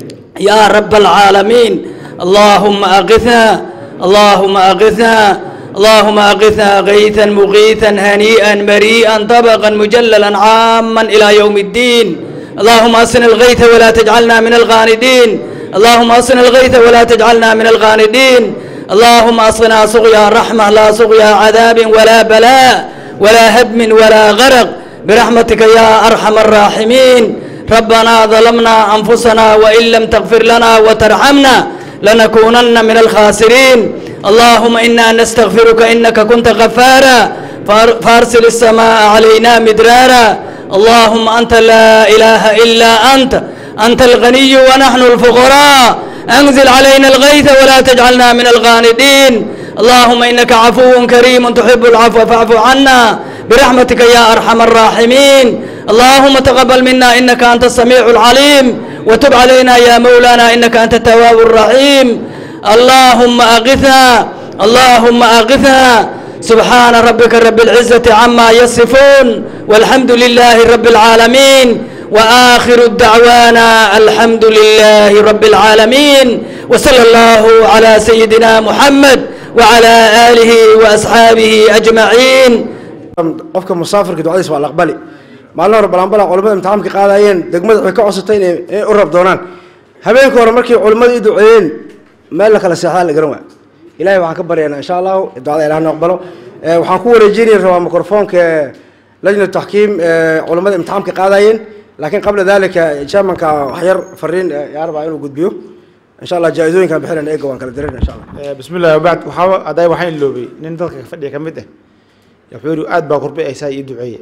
Speaker 10: يا رب العالمين اللهم أغثنا اللهم أغثنا اللهم أغثنا غيثا مغيثا هنيئا مريئا طبقا مجللا عاما إلى يوم الدين اللهم أصن الغيث ولا تجعلنا من الغاندين اللهم أصن الغيث ولا تجعلنا من الغاندين اللهم أصنا سقيا رحمة لا سقيا عذاب ولا بلاء ولا هدم ولا غرق برحمتك يا أرحم الراحمين ربنا ظلمنا أنفسنا وإن لم تغفر لنا وترحمنا لنكونن من الخاسرين اللهم إنا نستغفرك إنك كنت غفارا فار- فارسل السماء علينا مدرارا اللهم أنت لا إله إلا أنت أنت الغني ونحن الفقراء أنزل علينا الغيث ولا تجعلنا من الغاندين اللهم إنك عفو كريم تحب العفو فاعف عنا برحمتك يا أرحم الراحمين اللهم تقبل منا إنك أنت السميع العليم وتب علينا يا مولانا إنك أنت التواب الرحيم اللهم أغثنا اللهم أغثنا سبحان ربك رب العزة عما يصفون والحمد لله رب العالمين وآخر الدعوانا الحمد لله رب العالمين وصلى الله على سيدنا محمد وعلى آله وأصحابه أجمعين
Speaker 3: qofka musaafirka ducadiisa waa la aqbali maalin hore balanbala culimmada imtixaamka qaadayeen degmada waxay ka codsatay inay inay u rab doonaan habeenka hore markii culimmada i duceeyeen meel la kala seexdaa la garan waaya ilahay waxaan ka baryaynaa insha allahu ducada ilaah noo aqbalo Eh, waxaan ku wareejinaya rabaa mikrofoonka lajna taxkiim eh, culimmada imtixaamka qaadayeen laakiin qabla dalika chairmanka waxyar fariin eh, yaa rabaa inuu gudbiyo insha allah jaa-idooyinkaan bixinayna eega waan kala dirayna insha allah
Speaker 9: Eh, bismi illahi wabacd waxaa hadday waxaan iloobay nin dadka fadhiya ka mid ah wuxuu yidhi aad baa kurbe haysaa ii duceeye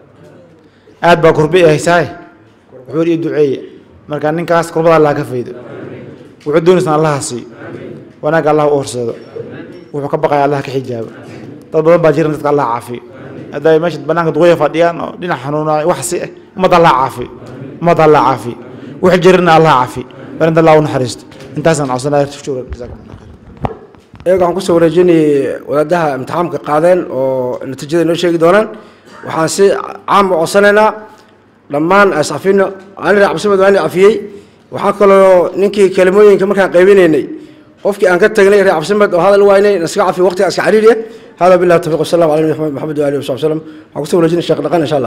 Speaker 9: aad baa kurbe haysaa wuxuu yidhi ii duceeye marka ninkaas kurbada allah ka faydo wuxuu doonaysan allaha siiyo wanaagga allah u horseedo wuxuu ka baqaya allah ka xijaabo dad badan baa jiran dadka allah caafiyo hadday meesha banaanka duqoya fadhiyaan oo dhinac xanuunaayo wax si ah ummadda allah caafiyo ummadda allah caafiyo wixii jirana allah caafiyo barinta allah u naxariisto intaasaan codsanaya shukran jazaakum allah
Speaker 3: iyaga waxaan kusoo wareejinayay wadaadaha imtixaamka qaadeen oo natiijada noo sheegi doonaan waxaan si caam u codsanaynaa dhammaan ascafino ani raac cabsimed waa ina cafiyey waxaa kaloo ninkii kelimooyinka markaan qaybinaynay qofkii aan ka tagnay raac cabsimed oo hadal waynay naskaga cafiyo waqtiga iska cariiriya hada billahi tawfiq wasalam ala nabi maxamed wa alihi wasaxbi wasalam waxaan kusoo wareejinay sheekh dhaqan insha allah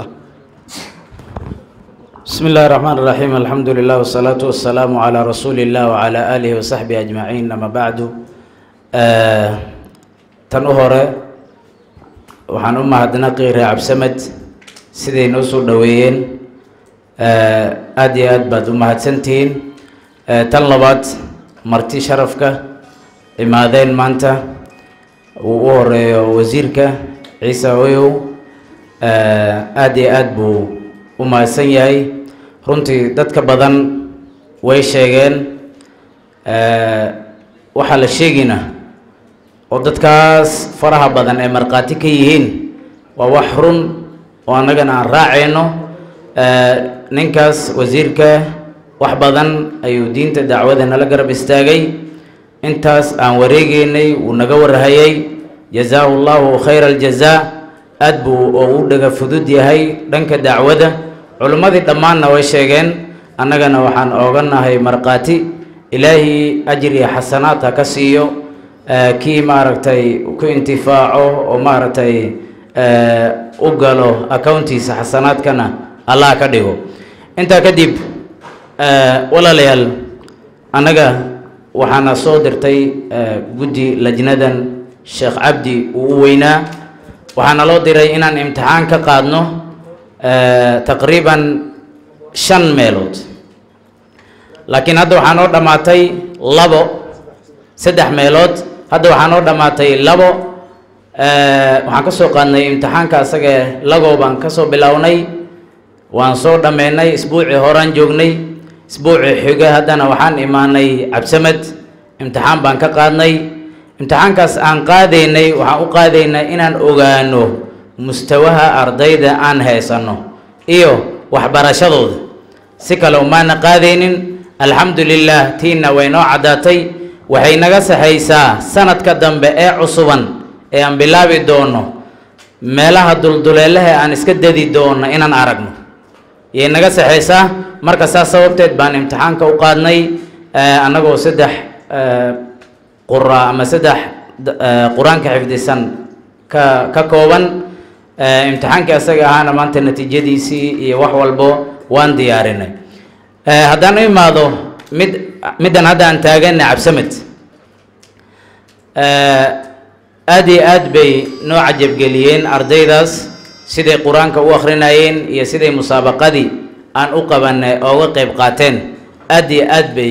Speaker 18: بسم الله الرحمن الرحيم الحمد لله والصلاة والسلام على رسول الله وعلى آله وصحبه أجمعين أما بعد آه تنهر waxaan u mahadnaqi reer cabsamed siday noo soo dhoweeyeen aada iyo aad baad u mahadsantihiin tan labaad marti sharafka imaadeen maanta uu u horeeyo wasiirka ciise oyow aada iyo aad buu u mahadsan yahay runtii dadka badan way sheegeen waxaa la sheegina oo dadkaas faraha badan ee markhaati ka yihiin waa wax run oo annagana aan raacayno ninkaas wasiirka wax badan ayuu diinta dacwada nala garab istaagay intaas aan wareegeynay wuu naga warhayay jazaahu llahu khayra aljazaa aad buu ugu dhaga fudud yahay dhanka dacwada culimmadii dhammaanna way sheegeen annagana waxaan ooganahay markhaati ilaahi ajir iyo xasanaad ha ka siiyo kii maaragtay ku intifaaco oo maaragtay u galo accountiisa xasanaadkana allah ka dhigo intaa kadib walaalayaal annaga waxaana soo dirtay guddi lajnadan sheekh cabdi uu u weynaa waxaana loo diray inaan imtixaan ka qaadno taqriiban shan meelood laakiin hadda waxaa noo dhammaatay labo saddex meelood hadda waxaa noo dhammaatay labo waxaan ka soo qaadnay imtixaanka asaga lagow baan ka soo bilownay waan soo dhammeynay isbuucii horaan joognay isbuucii xiga haddana waxaan imaanay cabsamed imtixaan baan ka qaadnay imtixaankaas aan qaadaynay waxaan u qaadaynaa inaan ogaano mustawaha ardayda aan haysanno iyo waxbarashadooda si kale umaana qaadaynin alxamdu lilah tiina way noo caddaatay waxay naga saxaysaa sanadka dambe ee cusuban ee aan bilaabi doono meelaha dulduleelaha aan iska dadi doono inaan aragno yay naga saxaysaa marka saas sababteed baan imtixaanka u qaadnay annagoo saddex qura ama saddex qur-aanka xifdisan ka ka kooban imtixaankii asaga ahaana maanta natiijadiisii iyo wax walbo waan diyaarinay haddaan u imaado mid middan hadda aan taagana cabsamed aad iyo aad bay noo cajabgeliyeen ardaydaas siday qur-aanka u akrinayeen iyo siday musaabaqadii aan u qabanay ooga qeyb qaateen aad iyo aad bay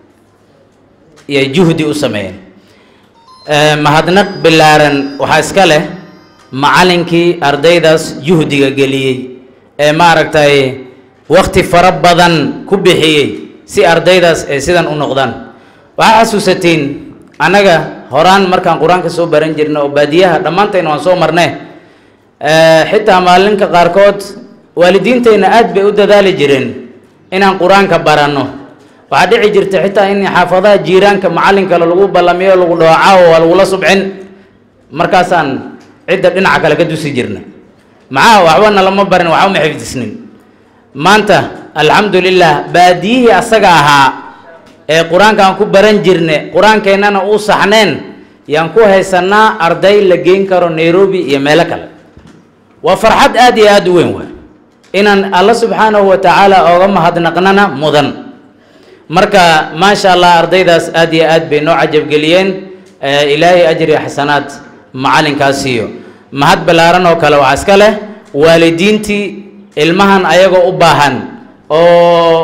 Speaker 18: iyo juhdi u sameeyeen mahadnaq bilaaran waxaa iska leh macallinkii ardaydaas juhdiga geliyey ee maaragtay wakti fara badan ku bixiyey si ardaydaas ay sidan u noqdaan waxaa xasuusatiin annaga horaan markaan qur-aanka soo baran jirna oo baadiyaha dhammaantayna waan soo marne xitaa maalinka qaarkood waalidiintayna aad bay u dadaali jireen inaan qur-aanka baranno waxaa dhici jirta xitaa in xaafadaha jiiraanka macallin kale lagu ballamiyo lagu dhooca oo waa lagula subcin markaasaan cidda dhinaca kale ka dusi jirna maxaa waxbana lama barin waxba ma xifdisnin maanta alxamdu lilah baadiyihii asaga ahaa ee qur-aanka aan ku baran jirne qur-aankeennana uu saxneen yaan ku haysanaa arday la geyn karo nairobi iyo meelo kale waa farxad aad iyo aad u weyn waay inaan alla subxaanahu wa tacaala ooga mahadnaqnana mudan marka maasha allah ardaydaas aad iyo aad bay noo cajabgeliyeen ilaahay ajri xasanaad macalinkaas siiyo mahad ballaaran oo kale waxaa iska leh waalidiintii ilmahan ayagoo u baahan oo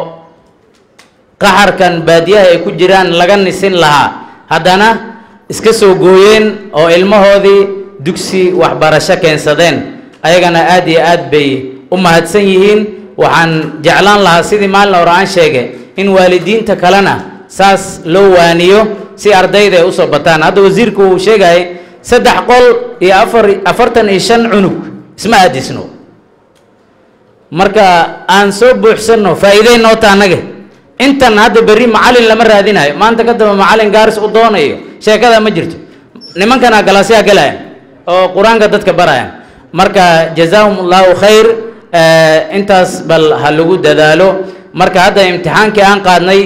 Speaker 18: qaxarkan baadiyaha ay ku jiraan laga nisin lahaa haddana iska soo gooyeen oo ilmahoodii dugsi waxbarasho keensadeen ayagana aad iyo aad bay u mahadsan yihiin waxaan jeclaan lahaa sidii maalin hore aan sheegay in waalidiinta kalena saas loo waaniyo si ardayda ay usoo bataan hadda wasiirku uu sheegayay saddex qol iyo afar afartan iyo shan cunug isma aadisno marka aan soo buuxsanno faa'iiday noo ta annaga intan hadda berri macallin lama raadinayo maanta ka damba macallin gaaris u doonayo sheekada ma jirto nimankana galaasyaa galayan oo qur-aanka dadka barayan marka jazaahum allahu khayr intaas bal ha lagu dadaalo marka hadda imtixaankii aan qaadnay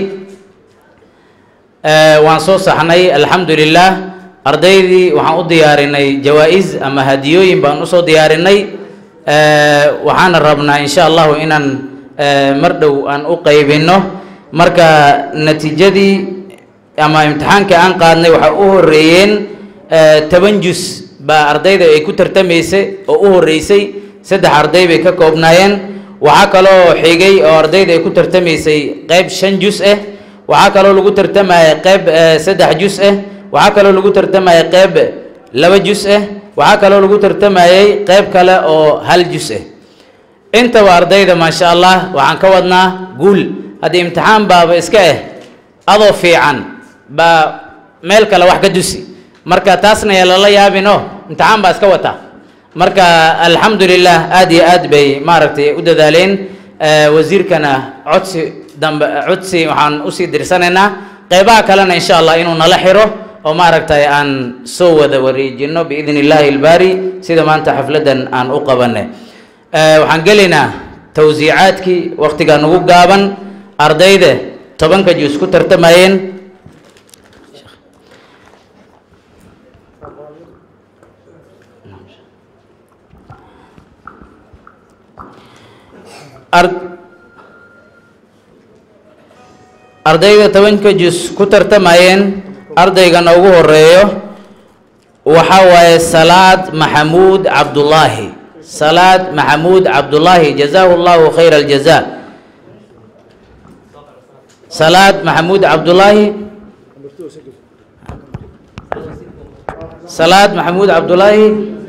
Speaker 18: waan soo saxnay alxamdu lilah ardaydii waxaan u diyaarinay jawaa-is ama hadiyooyin baan usoo diyaarinay waxaana rabnaa insha allahu inaan mar dhow aan u qaybinno marka natiijadii ama imtixaankii aan qaadnay waxaa u horeeyeen toban jus baa ardayda ay ku tartamaysay oo u horeysay saddex arday bay ka koobnaayeen waxaa kaloo xigay oo ardayda ay ku tartamaysay qeyb shan jus ah waxaa kaloo lagu tartamaya qeyb saddex jus ah waxaa kaloo lagu tartamaya qeyb laba jus ah waxaa kaloo lagu tartamayay qeyb kale oo hal jus ah intaba ardayda maasha allah waxaan ka wadnaa guul haddii imtixaan baaba iska ah adoo fiican baa meel kale wax ka dusi marka taasna yaa lala yaabino imtixaan baa iska wataa marka alxamdu lilah aad iyo aad bay maaragtay u dadaaleen wasiirkana codsi dambe codsi waxaan usii dirsanaynaa qeybaha kalena insha allah inuu nala xiro oo maaragtay aan soo wada wareejino biidn illaahi ilbaari sida maanta xafladdan aan u qabanay waxaan gelaynaa tawsiicaadkii waktiga nagu gaaban ardayda tobanka jus ku tartamayeen ardayda tobanka jus ku tartamayeen ardaygana ugu horeeyo waxa waaye salaad maxamuud cabdullaahi salaad maxamuud cabdullaahi jazaahu llahu khayra aljaza salaad maxamuud cabdullaahi salaad maxamuud cabdullaahi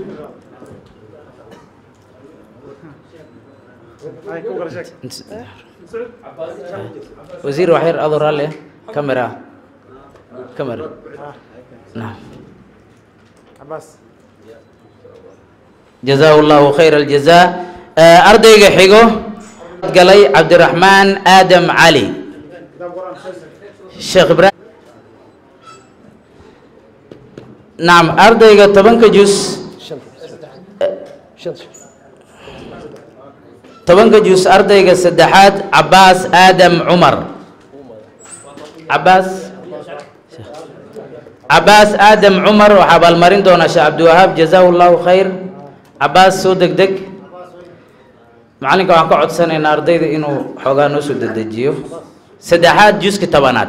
Speaker 18: wasiir waxyar adoo raalle camera camera naam jazaahu llahu khayra aljaza ardayga xigo galay cabdiraxmaan aadam cali sheekh ibraahim nacam ardayga tobanka jus tobanka jus ardayga saddexaad cabaas aadam cumar cabaas cabaas aadam cumar waxaa abaalmarin doonaa sheekh cabdiwahaab jazaahu llahu khayr cabaas soo deg deg macalinka waxaan ka codsanaynaa ardayda inuu xoogaa noo soo dedejiyo saddexaad juska tobanaad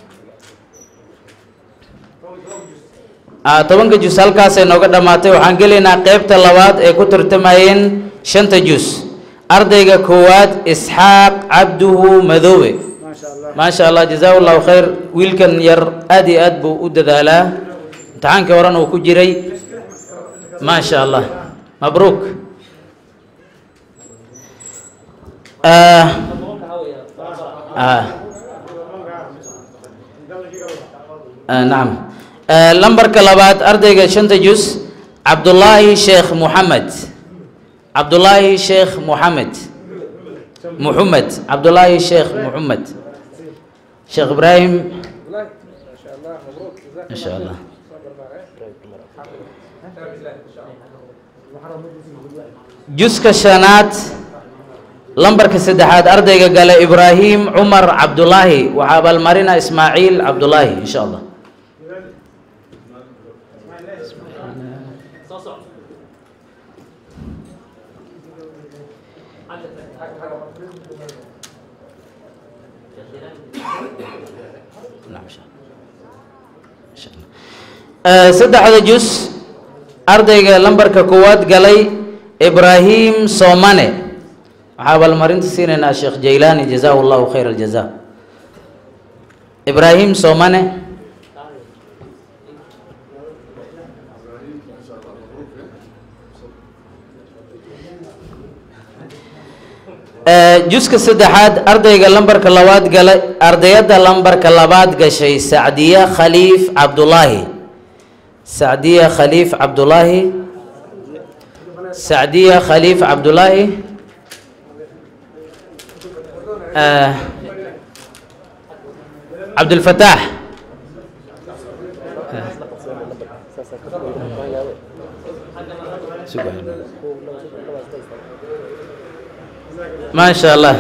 Speaker 18: ah tobanka jus halkaasay nooga dhammaatay waxaan gelaynaa qeybta labaad ee ku tartamayeen shanta jus ardayga koowaad isxaaq cabduhu madoobe maasha allah jazaahu llahu khayr wiilkan yar aad iyo aad buu u dadaalaa imtixaankii horena uu ku jiray maasha allah mabruuk ah ah ah nacam lambarka labaad ardayga shanta jus cabdullaahi sheekh muxamed cabdullaahi sheekh muxamed muxamed cabdullaahi sheekh muxamed sheekh ibraahim masha allah juska shanaad lambarka saddexaad ardayga gale ibraahim cumar cabdullaahi waxaa abaalmarina ismaaciil cabdullaahi insha allah saddexda jus ardayga lambarka koowaad galay ibraahim soomane waxaa abaalmarinta siinaynaa sheekh jaylaani jazaahu llahu khayr aljaza ibraahim soomane juska saddexaad ardayga lambarka labaad galay ardayadda lambarka labaad gashay sacdiya khaliif cabdullaahi sacdiya khaliif cabdullaahi sacdiya khaliif cabdullaahi cabdulfataax ما شاء الله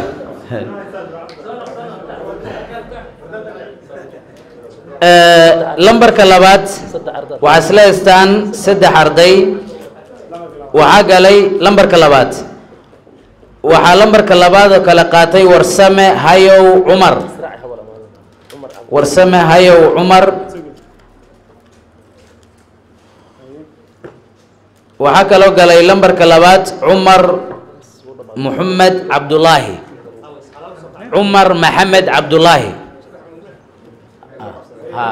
Speaker 18: lambarka labaad waxaa isla haystaan saddex arday waxaa galay lambarka labaad waxaa lambarka labaad oo kale qaatay warsame hayow cumar warsame hayow cumar waxaa kaloo galay lambarka labaad cumar محمد عبد الله عمر محمد عبد الله ها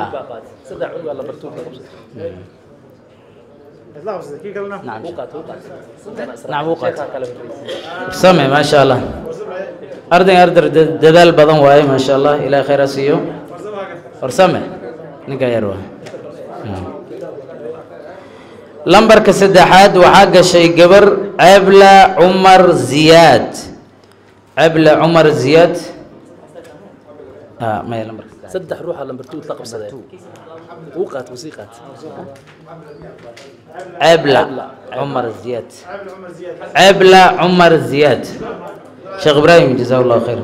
Speaker 18: نعم نعم وقت سمع ما شاء الله أردن أردر ددال بدن واي ما شاء الله إلى خير سيو ورسمع نكايروا lambarka saddexaad waxaa gashay gabar cebla cumar ziyaad cebla cumar ziyaad maya lambarka
Speaker 11: saddex ruuxa lambar two la qabsadee uu qaat wuu sii qaat
Speaker 18: cebla cumar ziyaad cebla cumar ziyaad sheekh ibraahim jazaa allahu khayr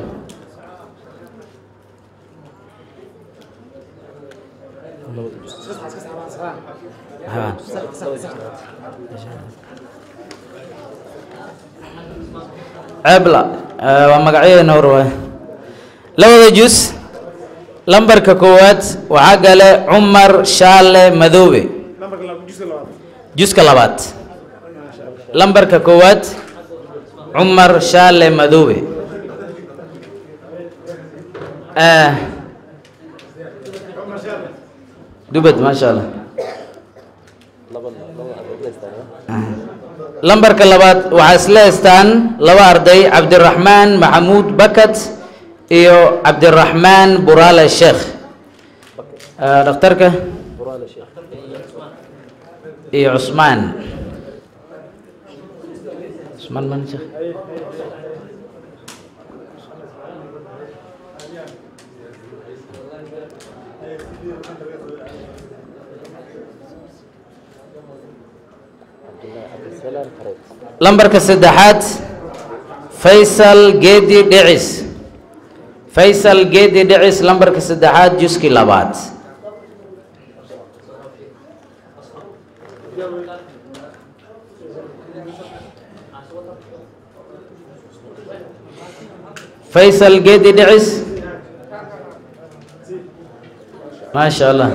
Speaker 18: cebla waa magacyadeena hor waay labada jus lambarka koowaad waxaa gale cumar shaale madoobe juska labaad lambarka koowaad cumar shaale madoobe dubad maasha allah lambarka labaad waxaa isla haystaan laba arday cabdiraxmaan maxamuud bakat iyo cabdiraxmaan buraale sheekh dhakhtarka iyo cusmaan cusmaan man sheekh lambarka saddexaad faysal geedi dhicis faysal geedi dhicis lambarka saddexaad juskii labaad faysal geedi dhicis maasha allah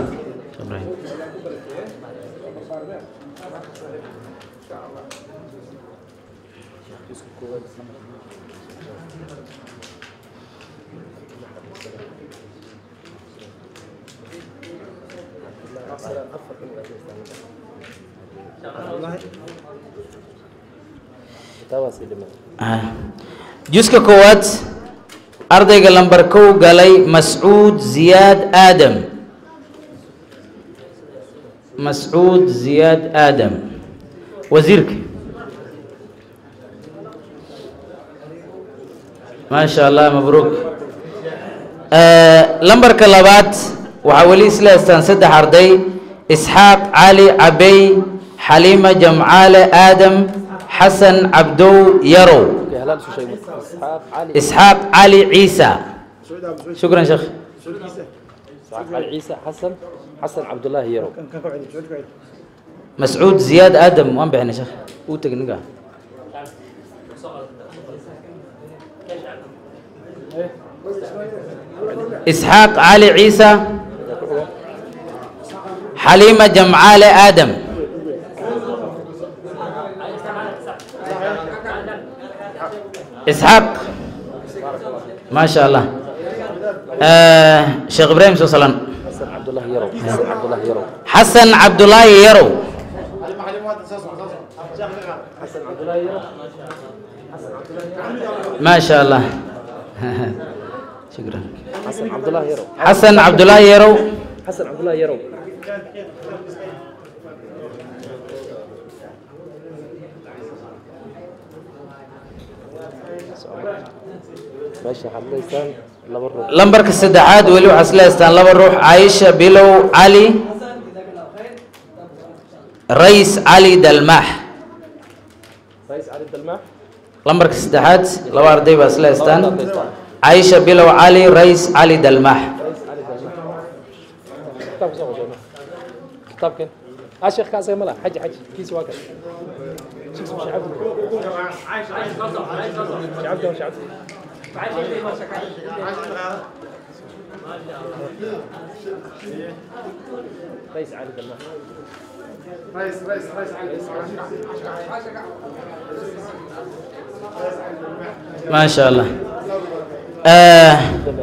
Speaker 18: juska koowaad ardayga lambar kow galay mascuud ziyaad aadam mascuud ziyaad aadam wasiirka maasha allah mabruuk lambarka labaad waxaa weli isla haystaan saddex arday isxaaq cali cabey xaliima jamcaale aadam xasan cabdow yarow isxaaq cali ciisa shukran sheekh
Speaker 19: علي عيسى حسن حسن عبد الله يرو
Speaker 18: مسعود زياد ادم وان بحنا شيخ وتق نقا اسحاق علي عيسى حليمه جمعاله ادم اسحاق ما شاء الله آه شيخ ابراهيم سوسلان
Speaker 19: حسن عبد الله يرو حسن عبد الله يرو
Speaker 18: حسن عبد الله يرو
Speaker 19: حسن عبد الله يرو
Speaker 18: ما شاء الله شكرا
Speaker 19: حسن عبد الله يرو
Speaker 18: حسن عبد الله يرو
Speaker 19: حسن عبد الله يرو ماشي حضرتك لبر
Speaker 18: lambarka saddexaad weli waxaa isla haystaan laba ruux caaisha bilow cali rays cali dalmaax
Speaker 19: رئيس علي الدلماح
Speaker 18: lambarka saddexaad laba arday baa isla haystaan caaisha bilow cali rays cali dalmaax
Speaker 19: رئيس علي الدلماح كتاب سوق جماعة كتاب كان اه شيخ كاس ملا حج حج كيس واكل شيخ مش عبد مش عبد مش عبد رئيس علي الدلماح
Speaker 9: رئيس رئيس رئيس
Speaker 18: ما شاء الله آه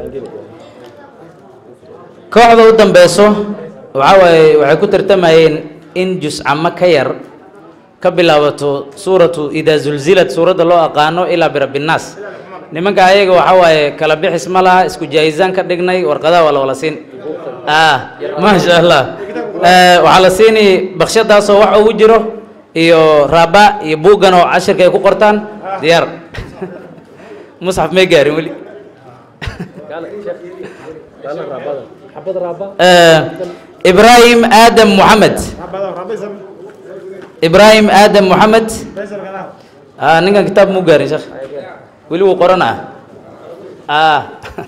Speaker 18: kooxda u dambeyso waxaa waaye waxay ku tartamayeen in juscamo ka yar ka bilaabato suuratu idaa zulzilad suuradda loo aqaano ilaa birabbinnaas nimanka ayaga waxaa waaye kala bixis ma laha isku jaayisaan ka dhignay warqadaha waa la wala siin ah maasha allah Eh, waxaa la siini bakshadaasoo wax ugu jiro iyo raaba iyo buuggan oo cashirka ay ku qortaan diyaar musxaf may gaarin weli
Speaker 19: قال شيخ قال رابطه حبض رابطه
Speaker 18: Eh, ibraahim aadam moxamed ibraahim aadam moxamed ah ninkan kitaab muu gaarin sheekh weli wuu qoranaa ah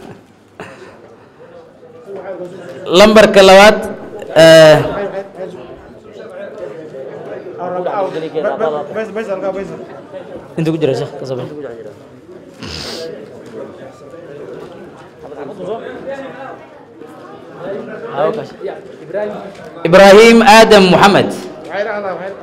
Speaker 18: lambarka labaad eh, intuu ku jira sheekh ka sabe ibraahim aadam moxamed